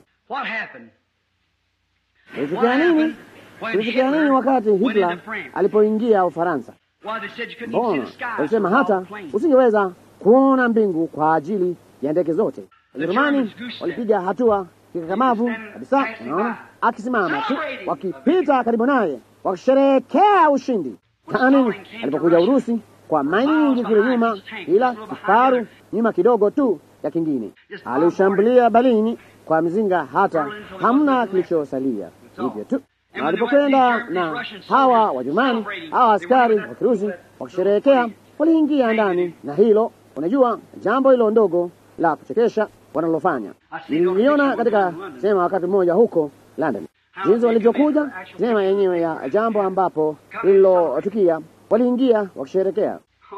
Kulitukia nini? Kulitukia nini wakati Hitler alipoingia Ufaransa? Mbona walisema hata usingeweza kuona mbingu kwa ajili ya ndege zote. Wajerumani walipiga hatua kikakamavu kabisa, unaona, akisimama tu, wakipita karibu naye, wakisherehekea ushindi. Kani alipokuja Urusi kwa maili nyingi kule nyuma, ila kifaru nyuma kidogo tu ya kingine, aliushambulia Berlin kwa mizinga, hata hamna kilichosalia. Hivyo tu na walipokwenda na hawa Wajerumani, hawa askari wa Kirusi wakisherehekea, waliingia ndani na hilo, unajua jambo hilo ndogo la kuchekesha wanalofanya. Niliona katika sema wakati mmoja huko London jinsi walivyokuja sema yenyewe ya jambo ambapo lililotukia, waliingia wakisherekea.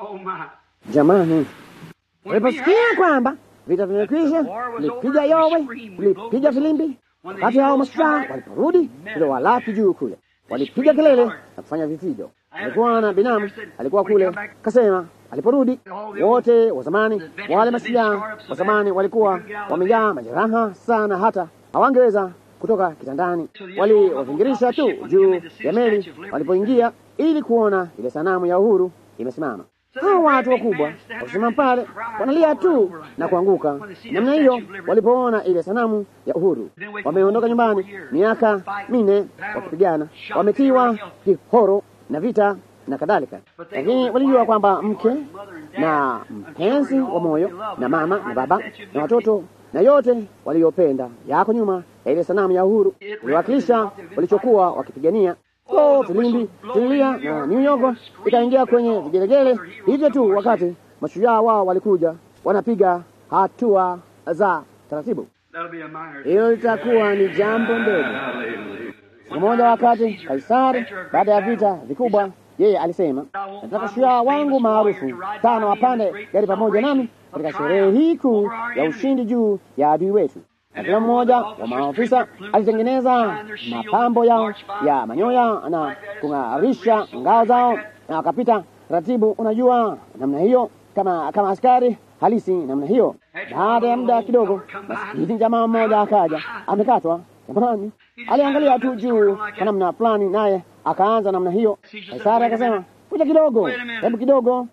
Jamani, waliposikia kwamba vita vimekwisha, lipiga yowe, lipiga filimbi. Wakati hao mashujaa waliporudi ilo walaki juu kule, walipiga kelele na kufanya vifijo. Alikuwa na binamu alikuwa kule, kasema aliporudi wote wa zamani, wale mashujaa wa zamani walikuwa wamejaa majeraha sana, hata hawangeweza kutoka kitandani. Waliwavingirisha tu juu ya meli walipoingia, ili kuona ile sanamu ya uhuru imesimama. Hao watu wakubwa wakisimama pale wanalia tu na kuanguka namna hiyo, walipoona ile sanamu ya uhuru. Wameondoka nyumbani miaka minne wakipigana, wametiwa kihoro na vita na kadhalika, lakini walijua kwamba mke na mpenzi wa moyo na mama na baba na watoto na yote waliopenda yako nyuma ya ile sanamu ya uhuru iliwakilisha walichokuwa wakipigania. So filimbi tililia na New York ikaingia kwenye vigelegele hivyo tu, wakati mashujaa wao walikuja wanapiga hatua za taratibu. Hilo litakuwa ni jambo ndogo. Siku moja, wakati Kaisari baada ya vita vikubwa, yeye alisema, nataka shujaa wangu maarufu tano wapande gari pamoja nami katika sherehe hii kuu ya ushindi juu ya adui wetu. Na kila mmoja wa maafisa alitengeneza mapambo yao ya manyoya na kung'arisha ngao zao, na wakapita taratibu, unajua namna hiyo, kama kama askari halisi namna hiyo. Baada ya muda kidogo, maskini jamaa mmoja akaja amekatwa jamani, aliangalia tu juu kwa namna fulani, naye akaanza namna hiyo. Kaisari akasema, kuja kidogo, hebu kidogo,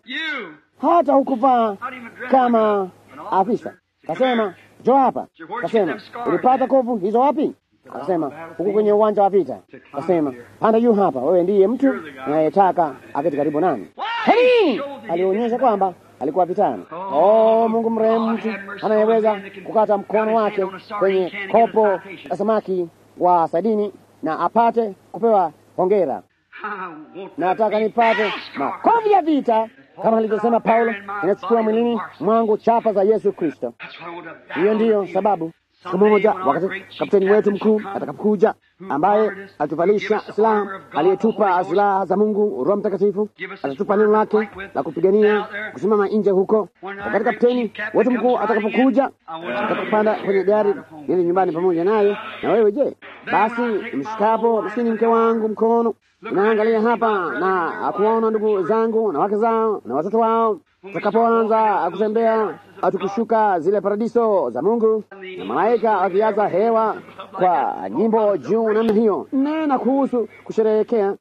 hata hukuvaa kama afisa. Kasema, jo hapa. Kasema, ulipata kovu hizo wapi? Akasema, huku kwenye uwanja wa vita. Kasema, panda juu hapa, wewe ndiye mtu anayetaka aketi karibu nami. Hei! Alionyesha kwamba alikuwa vitani. Oh, Mungu mrehemu, mtu anayeweza kukata mkono wake kwenye kopo la samaki wa sadini na apate kupewa hongera. Nataka nipate makofi ya vita kama alivyosema Paulo, inachukua mwilini mwangu chapa za Yesu Kristo. Hiyo ndiyo sababu siku moja, wakati kapteni wetu mkuu atakapokuja, ambaye alituvalisha silaha, aliyetupa silaha za Mungu, Roho Mtakatifu, atatupa neno lake la kupigania kusimama nje huko. Wakati kapteni wetu mkuu atakapokuja, atakapanda kwenye gari nili nyumbani pamoja naye na wewe, je, basi mshikapo maskini mke wangu mkono unaangalia hapa na akuona ndugu zangu na wake zao na watoto wao tutakapoanza kutembea tukishuka zile paradiso za Mungu na malaika wakijaza hewa kwa nyimbo juu namna hiyo, nena kuhusu kusherehekea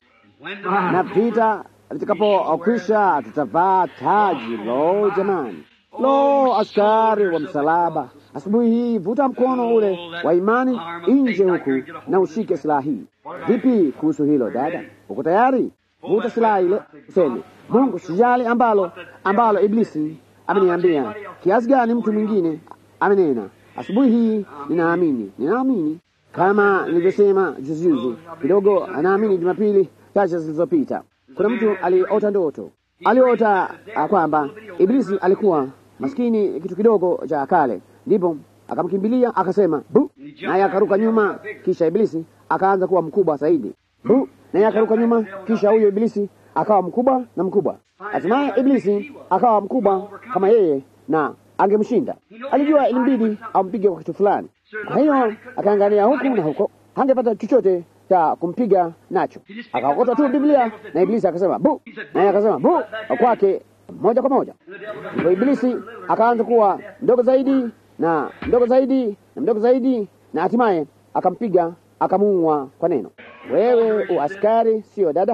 na vita vitakapokwisha, tutavaa taji. Lo, jamani! Lo, askari wa msalaba, asubuhi hii vuta mkono ule wa imani nje huku na ushike silaha hii. Vipi kuhusu hilo dada? Uko tayari? Vuta silaha ile, useme Mungu, sijali ambalo ambalo Iblisi ameniambia kiasi gani, mtu mwingine amenena. Asubuhi hii ninaamini, ninaamini kama nilivyosema juzi juzi kidogo, anaamini Jumapili chache zilizopita, kuna mtu aliota ndoto, aliota kwamba Iblisi alikuwa maskini kitu kidogo cha kale, ndipo akamkimbilia akasema bu, naye akaruka nyuma, kisha Iblisi akaanza kuwa mkubwa zaidi, bu, naye akaruka nyuma, kisha huyo Iblisi akawa mkubwa na mkubwa. Hatimaye Iblisi akawa mkubwa kama yeye na angemshinda. Alijua ilimbidi ampige kwa kitu fulani, kwa hiyo akaangalia huku na huko, hangepata chochote cha kumpiga nacho. Akaokota tu Biblia na Iblisi akasema bu, naye akasema bu kwake moja kwa moja. Ndipo Iblisi akaanza kuwa mdogo zaidi na mdogo zaidi na mdogo zaidi, na hatimaye akampiga akamuua kwa neno. Wewe uaskari, sio dada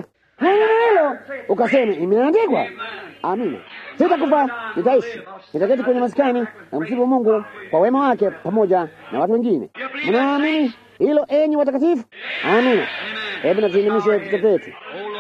hilo ukasema imeandikwa. Amina, sitakufa nitaishi, nitaketi kwenye maskani na msifu Mungu kwa wema wake pamoja na watu wengine. Mnaamini hilo, enyi watakatifu? Amina. Hebu natuinamishe vichwa vyetu.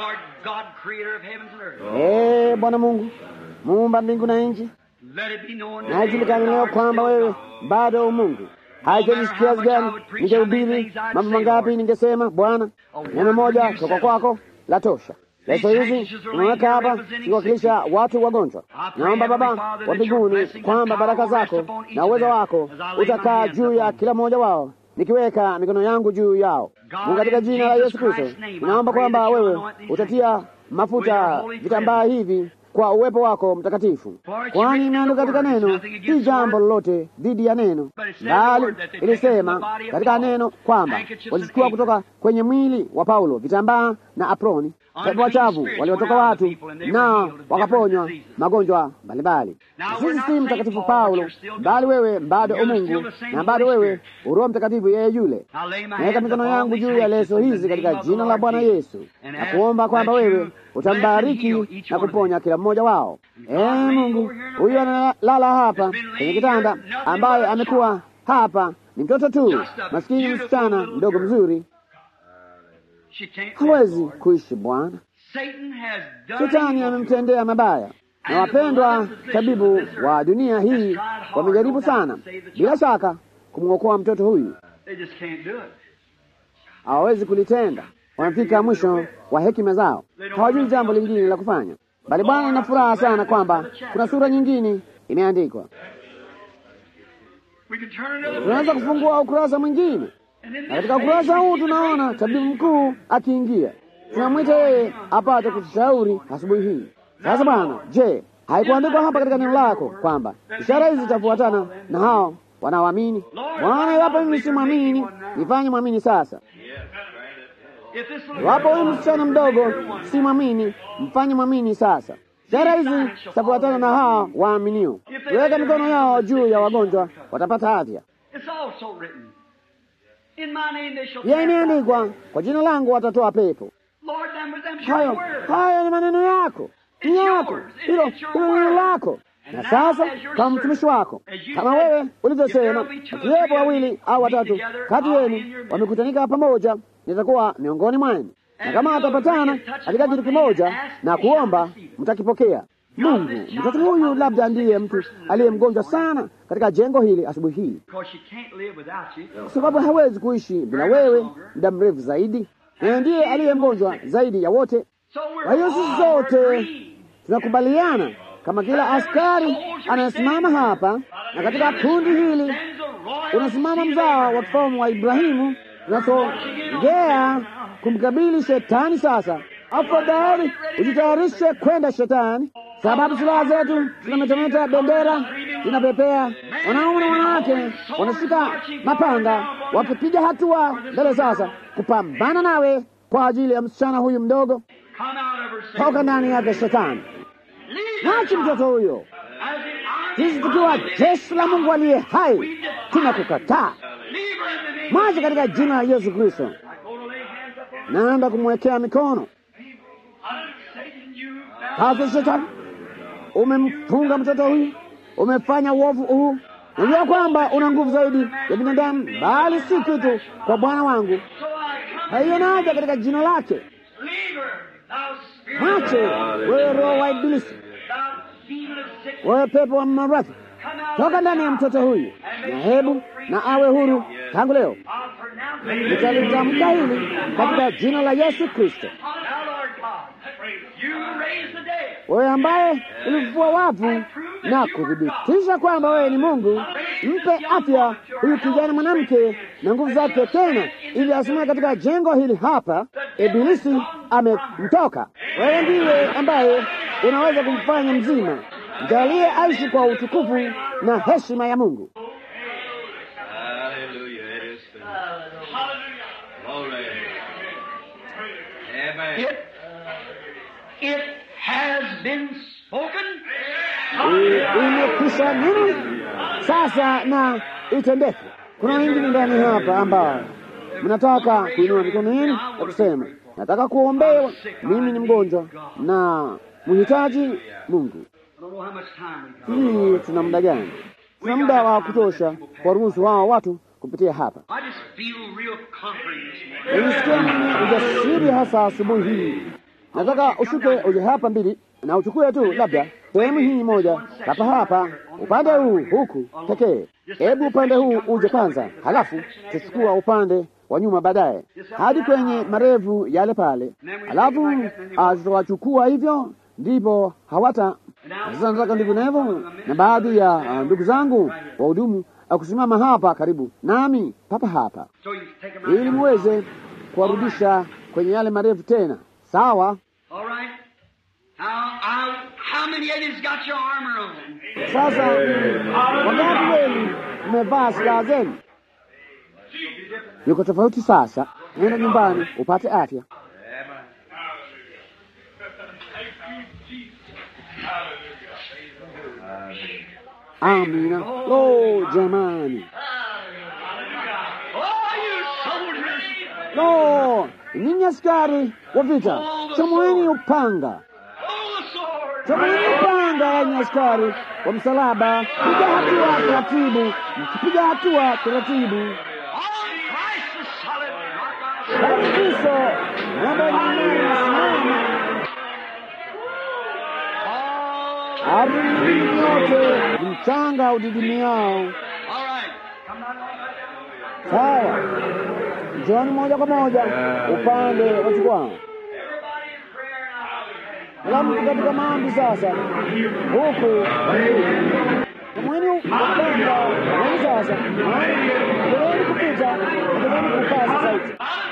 Ee Bwana Mungu, muumba mbingu na nchi, na ijulikane leo kwamba wewe bado Mungu. Haijalishi kiasi gani ningehubiri, mambo mangapi ningesema, Bwana, neno moja toka kwako la tosha. Leso hizi unaweka hapa zikiwakilisha watu wagonjwa. Naomba Baba wa mbinguni kwamba baraka zako na uwezo wako utakaa juu ya kila mmoja wao, nikiweka mikono yangu juu yao. Mungu, katika jina la Yesu Kristo, ninaomba kwamba wewe utatia mafuta vitambaa hivi kwa uwepo wako mtakatifu, kwani imeandikwa katika neno, si jambo lolote dhidi ya neno, bali ilisema katika neno kwamba walichukua kutoka kwenye mwili wa Paulo vitambaa na aproni, pepo wachafu waliotoka watu na wakaponywa magonjwa mbalimbali. Sisi si mtakatifu Paulo, bali wewe bado umungu na bado wewe uroho Mtakatifu, yeye yule. Naweka mikono yangu juu ya leso hizi katika jina la Bwana Yesu na kuomba kwamba wewe utambariki na kuponya kila mmoja wao. Ee Mungu, huyu analala hapa kwenye kitanda, ambaye amekuwa hapa ni mtoto tu, maskini msichana mdogo mzuri, hawezi kuishi Bwana. Shetani amemtendea mabaya, na wapendwa tabibu wa dunia hii wamejaribu sana, bila shaka kumwokoa mtoto huyu, hawawezi kulitenda. Wamefika mwisho wa hekima zao, hawajui jambo lingine la kufanya. Bali Bwana, ina furaha sana kwamba kuna sura nyingine imeandikwa. Tunaweza kufungua ukurasa mwingine, na katika ukurasa huu tunaona tabibu mkuu akiingia. Tunamwita yeye apate kutushauri asubuhi hii. Sasa Bwana, je, haikuandikwa hapa katika neno lako kwamba ishara hizi zitafuatana na hao wanaoamini? Bwana, iwapo mimi si mwamini, nifanye mwamini sasa. Iwapo huyu msichana mdogo si mwamini, mfanye mwamini sasa. Ishara hizi zitafuatana na hawa waaminio, weka mikono yao juu ya wagonjwa, watapata afya. Pia imeandikwa, kwa jina langu watatoa pepo. Hayo hayo ni maneno yako, ni yako, hilo hilo neno lako. Na sasa kama mtumishi wako, kama wewe ulivyosema, wakiwepo wawili au watatu kati yenu wamekutanika pamoja, nitakuwa miongoni mwenu, na kama atapatana katika kitu kimoja na kuomba, mtakipokea. Mungu, mtoto huyu labda ndiye mtu aliye mgonjwa sana katika jengo hili asubuhi hii, kwa sababu hawezi kuishi bila wewe muda mrefu zaidi, na ndiye aliye mgonjwa zaidi ya wote. Kwa hiyo sisi sote tunakubaliana kama kila askari anayesimama hapa na katika kundi hili unasimama mzao wa kifalme wa Ibrahimu, unasongea kumkabili shetani. Sasa afadhali ujitayarishe kwenda shetani, sababu silaha zetu zinametameta, bendera zinapepea, wanaume na wanawake wanashika mapanga wakipiga hatua mbele sasa kupambana nawe kwa ajili ya msichana huyu mdogo. Toka ndani yake shetani, nachi mtoto huyo. Sisi tukiwa jeshi la Mungu aliye hai tunakukataa. Mwache katika jina la Yesu Kristo. Naenda kumwekea mikono kazi. Shetani, umemfunga mtoto huyu, umefanya uovu huu. Najua kwamba una nguvu zaidi ya binadamu, bali si kitu kwa Bwana wangu. Haiyo naja katika jina lake. Mwache wewe, roho wa Ibilisi, wewe pepo wa maradhi, toka ndani ya mtoto huyu, na hebu na awe huru tangu leo. Nitalitamka hili katika jina la Yesu Kristo. Wewe ambaye ulifufua wafu na kuthibitisha kwamba wewe ni Mungu, mpe afya huyu kijana mwanamke na nguvu zake tena, ili asimame katika jengo hili hapa. Ibilisi amemtoka. Wewe ndiye ambaye unaweza kumfanya mzima. Mjalie aishi kwa utukufu na heshima ya Mungu. It has been spoken. Imekwisha nini sasa na itendeke. Kuna wengine ndani hapa ambao mnataka kuinua mikono yenu na kusema nataka kuombewa, mimi ni mgonjwa na mhitaji Mungu. Hii tuna muda gani? Tuna muda wa kutosha kwa ruhusu hao watu kupitia hapa. Nilisikia mimi ujasiri hasa asubuhi hii. Nataka ushuke uje hapa mbili na uchukue tu labda sehemu hii moja hapa hapa, upande huu huku pekee. Hebu upande huu uje kwanza, halafu tuchukua upande wa nyuma baadaye, hadi kwenye marefu yale pale, halafu tutawachukua hivyo, ndipo hawata sasa. Nataka ndivyo na baadhi ya uh, ndugu zangu wahudumu akusimama hapa karibu nami papa hapa, ili muweze kuwarudisha kwenye yale marefu tena. Sawa. Sasa wangapi wenu mmevaa silaha zenu? Yuko tofauti. Sasa nenda nyumbani upate afya. Amina. Lo, jamani, lo, ninyi askari wa vita, chomoeni upanga chomoeni upanga, yanyi askari wa msalaba, piga hatua taratibu, mkipiga hatua taratibu. Kristo namba nyingine nasimama Ardhi yote mchanga udidimiao. Sawa, njoni moja kwa moja upande wa jukwaa. Kila mtu katika maombi sasa, huku kamweni upanga kamweni sasa, endeleni kupita, endeleni kupaza sauti.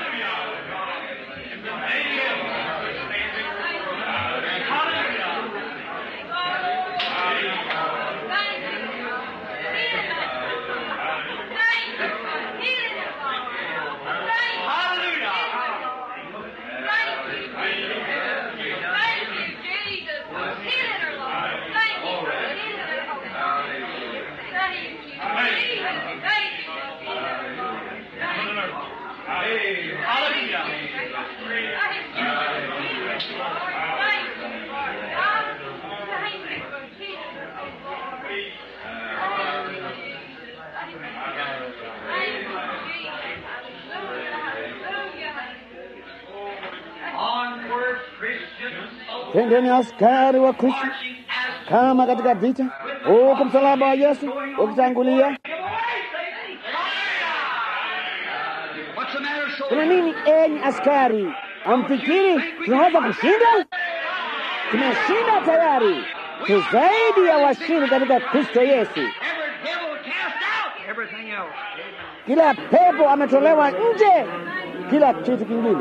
Twendeni askari wa Kristo kama katika vita, huku msalaba wa Yesu ukitangulia. Kuna nini enyi askari? Amfikiri tunaweza kushinda? tumeshinda tayari, tu zaidi ya washindi katika Kristo Yesu. Every devil cast out. Everything else. Kila pepo ametolewa nje, kila kitu kingine.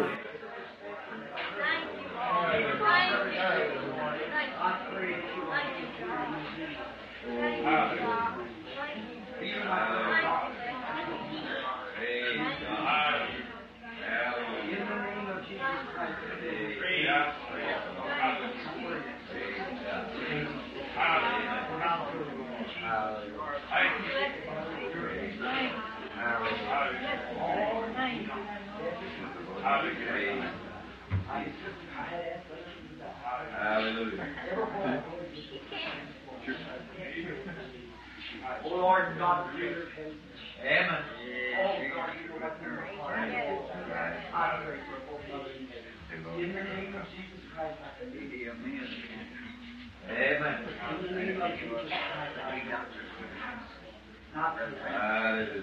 Oh Lord God, Amen. In the name of Jesus Christ, I pray. Amen. In the name of Jesus Christ, I pray. Not in the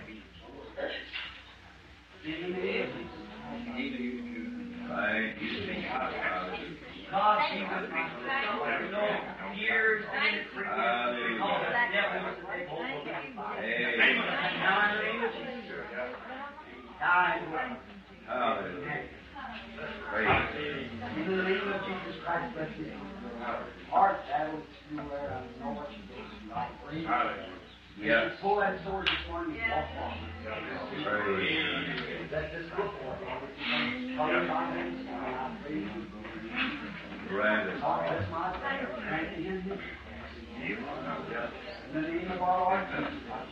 name of Jesus God be with me. No years increase. Because the devil was the devil. Now in the name of Jesus. Die in In the name of Jesus Christ, bless you. Heart battle everywhere. I know what you're doing. I pray. Yes. Pull that sword this morning and walk off. Let this go forth. Cover my hands. I pray. Right. God bless my prayer. Grant it in His name. In the name of our Lord Jesus Christ.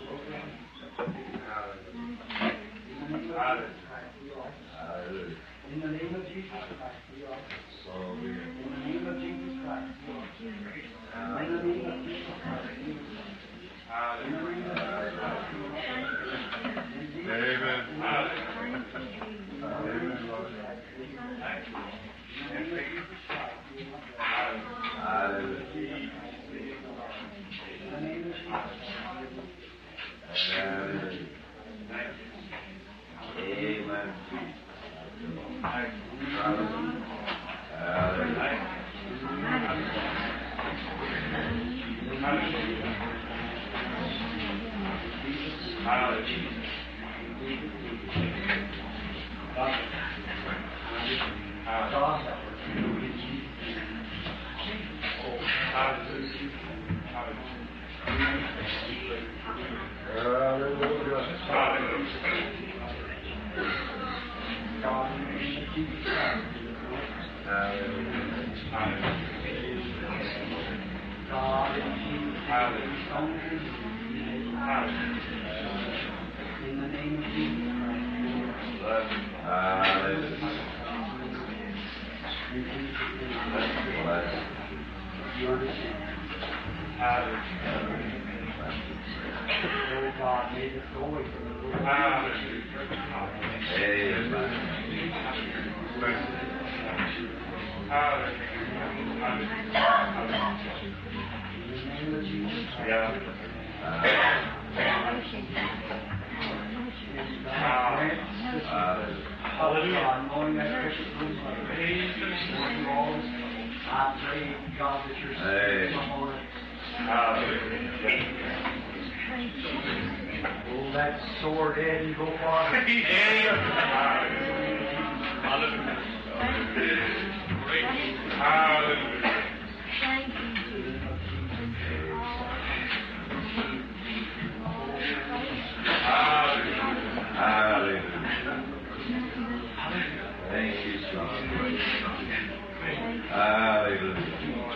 In the name of Jesus Christ, we are. In the name of Jesus Christ, we are. In the name of Jesus Christ, we are. In the name of Jesus Christ, we are. In the name of Jesus Christ, we are. Amen. God in Jesus' In the name of Jesus Christ. You understand? Oh God, may this go away from the Lord. In the name of Jesus Christ. God, knowing that precious blood, you all, I pray, God, that your spirit come on us. Pull that sword in and go forward. Thank you, Jesus. Hallelujah.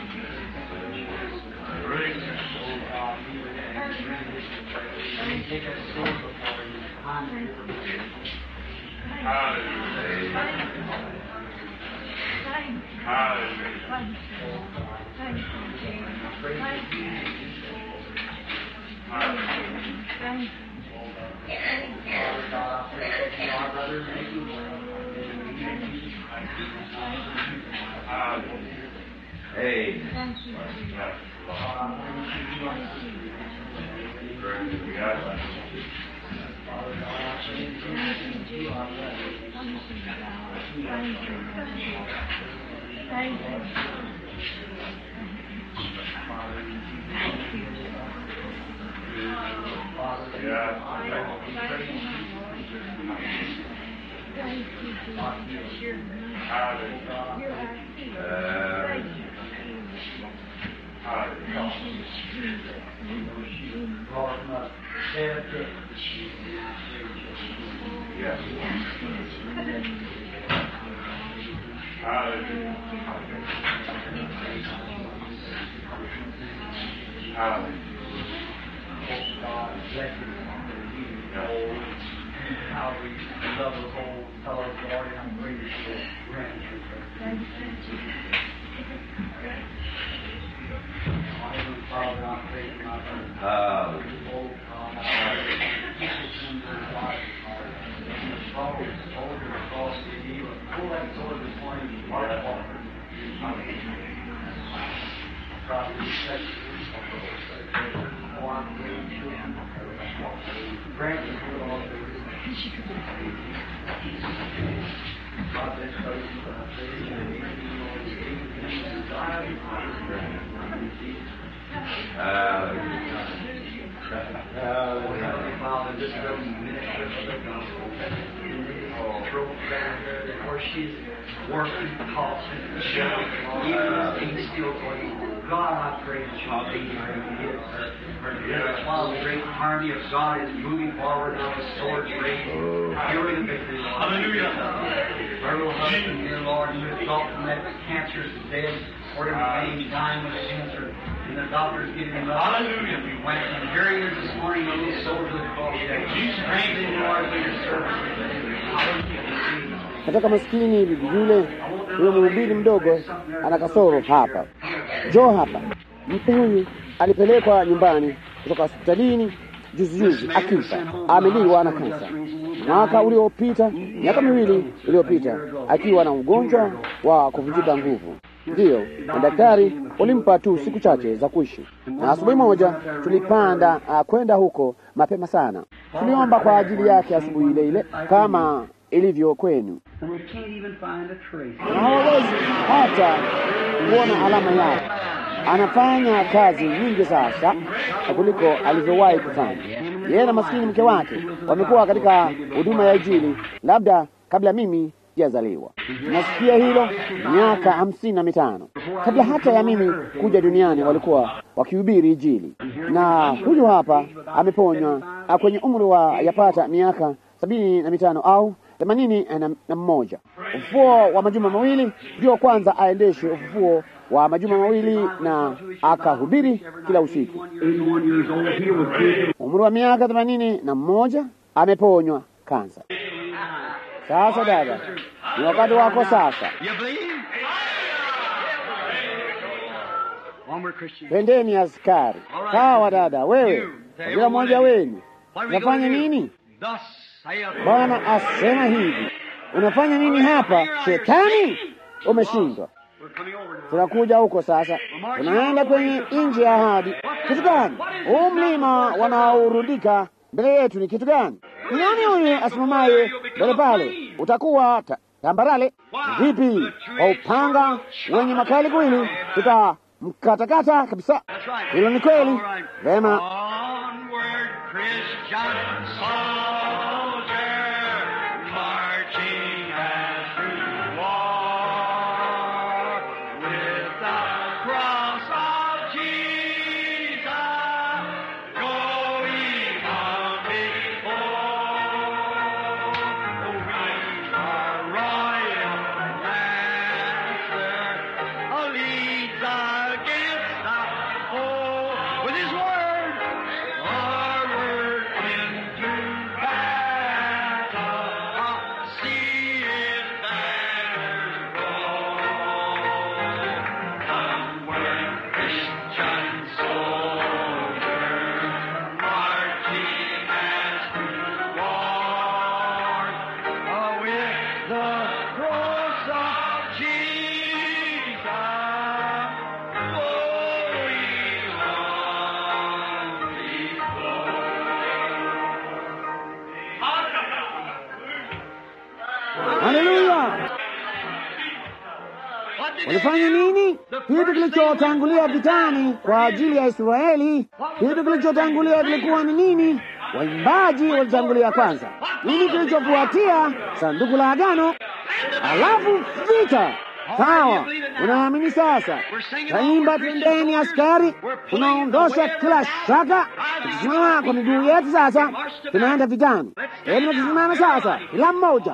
Take a sword before you. Time for your Father God, I pray that you are brother making Hey. Nataka maskini bibi yule huyo mhubiri mdogo ana kasoro hapa. Njoo hapa, mtu huyu alipelekwa nyumbani kutoka hospitalini juzi juzi akifa, ameliwa na kansa mwaka uliopita, miaka miwili iliyopita, akiwa na ugonjwa wa kuvunjika nguvu. Ndiyo, na daktari ulimpa tu siku chache za kuishi, na asubuhi moja tulipanda uh, kwenda huko mapema sana. Tuliomba kwa ajili yake asubuhi ile ile kama ilivyo kwenu, na hawawezi hata kuona alama yake. Anafanya kazi nyingi sasa kuliko alivyowahi kufanya. Yeye na maskini mke wake wamekuwa katika huduma ya Injili labda kabla mimi sijazaliwa. Nasikia hilo miaka hamsini na mitano kabla hata ya mimi kuja duniani, walikuwa wakihubiri Injili, na huyu hapa ameponywa kwenye umri wa yapata miaka sabini na mitano au themanini na, na mmoja. Ufufuo wa majuma mawili ndio kwanza aendeshe ufufuo wa majuma mawili na akahubiri kila usiku. Umri wa miaka themanini na mmoja ameponywa kansa. Sasa dada, ni wakati wako sasa. Pendeni askari. Sawa dada, wewe kila mmoja wenu unafanya nini? Bwana asema hivi, unafanya nini hapa shetani? Umeshindwa. Tunakuja huko sasa, tunaenda kwenye nchi ya ahadi. Kitu gani? Huu mlima wanaorundika mbele yetu ni kitu gani? Ni nani huyu asimamaye mbele pale? Utakuwa ta tambarale vipi? Kwa upanga wenye makali kweli, tutamkatakata kabisa. Hilo ni kweli. Vema. With his word, our word into Walifanya nini? Kitu kilichotangulia vitani kwa ajili ya Israeli, kitu kilichotangulia kilikuwa ni nini? Waimbaji walitangulia kwanza. Nini kilichofuatia? Sanduku la agano, alafu vita. Sawa, unaamini sasa? Taimba twendeni askari, tunaondosha kila shaka, tukisimama kwa miguu yetu sasa, tunaenda vitani. Hebu na tusimame sasa, kila mmoja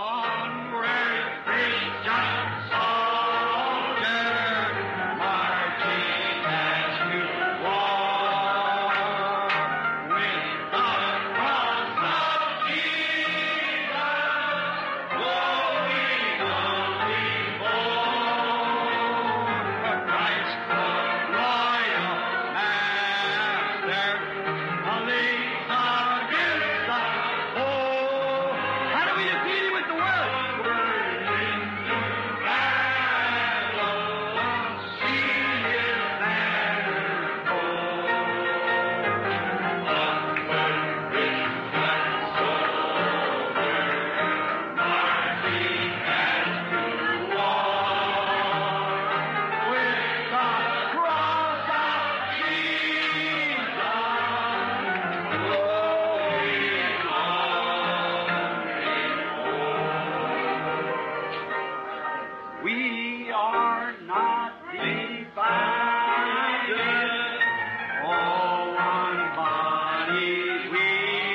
We are not divided. All one body we.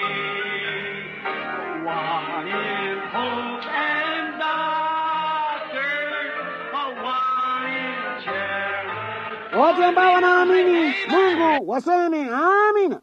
One in hope and doctrine. One in charity. wote ambao wanaamini Mungu waseme amina.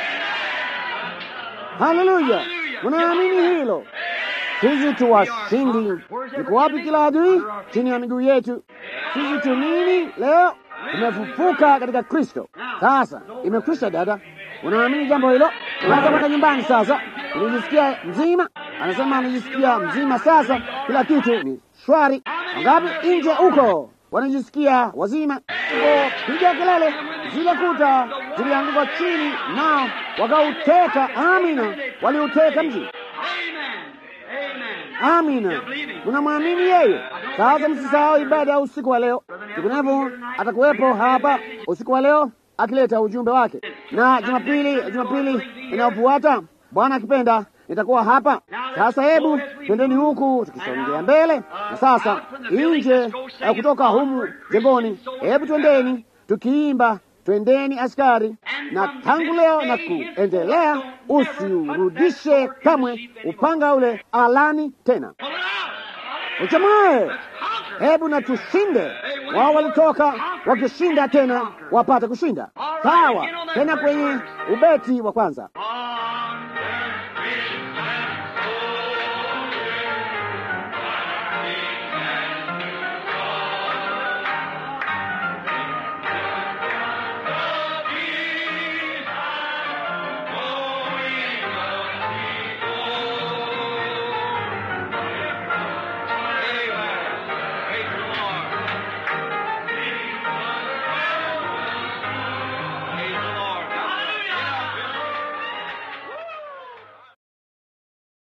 Haleluya! Mnaamini hilo? Sisi tu washindi. Iko wapi kila adui? Chini ya miguu yetu. Sisi tu nini leo? Tumefufuka katika Kristo. Sasa imekwisha, dada. Unaamini jambo hilo? Unaweza kwenda nyumbani sasa. Unajisikia mzima? Anasema anajisikia mzima sasa, kila kitu ni shwari. Wangapi nje huko wanajisikia wazima? Ngo, piga kelele! Zile kuta zilianguka chini, nao wakauteka. Amina, waliuteka mji. Amen. Amina, mnamwamini yeye. Sasa msisahau ibada ya usiku wa leo, vinginevyo atakuwepo hapa usiku wa leo akileta ujumbe wake, na Jumapili Jumapili inayofuata Bwana akipenda nitakuwa hapa. Sasa hebu twendeni huku tukisongea mbele, na sasa nje eh, kutoka humu jengoni, hebu twendeni tukiimba twendeni askari, na tangu leo na kuendelea, usiurudishe kamwe upanga ule alani tena. Uchamoe, hebu na tushinde. Wao walitoka wakishinda tena wapate kushinda. Sawa, tena kwenye ubeti wa kwanza.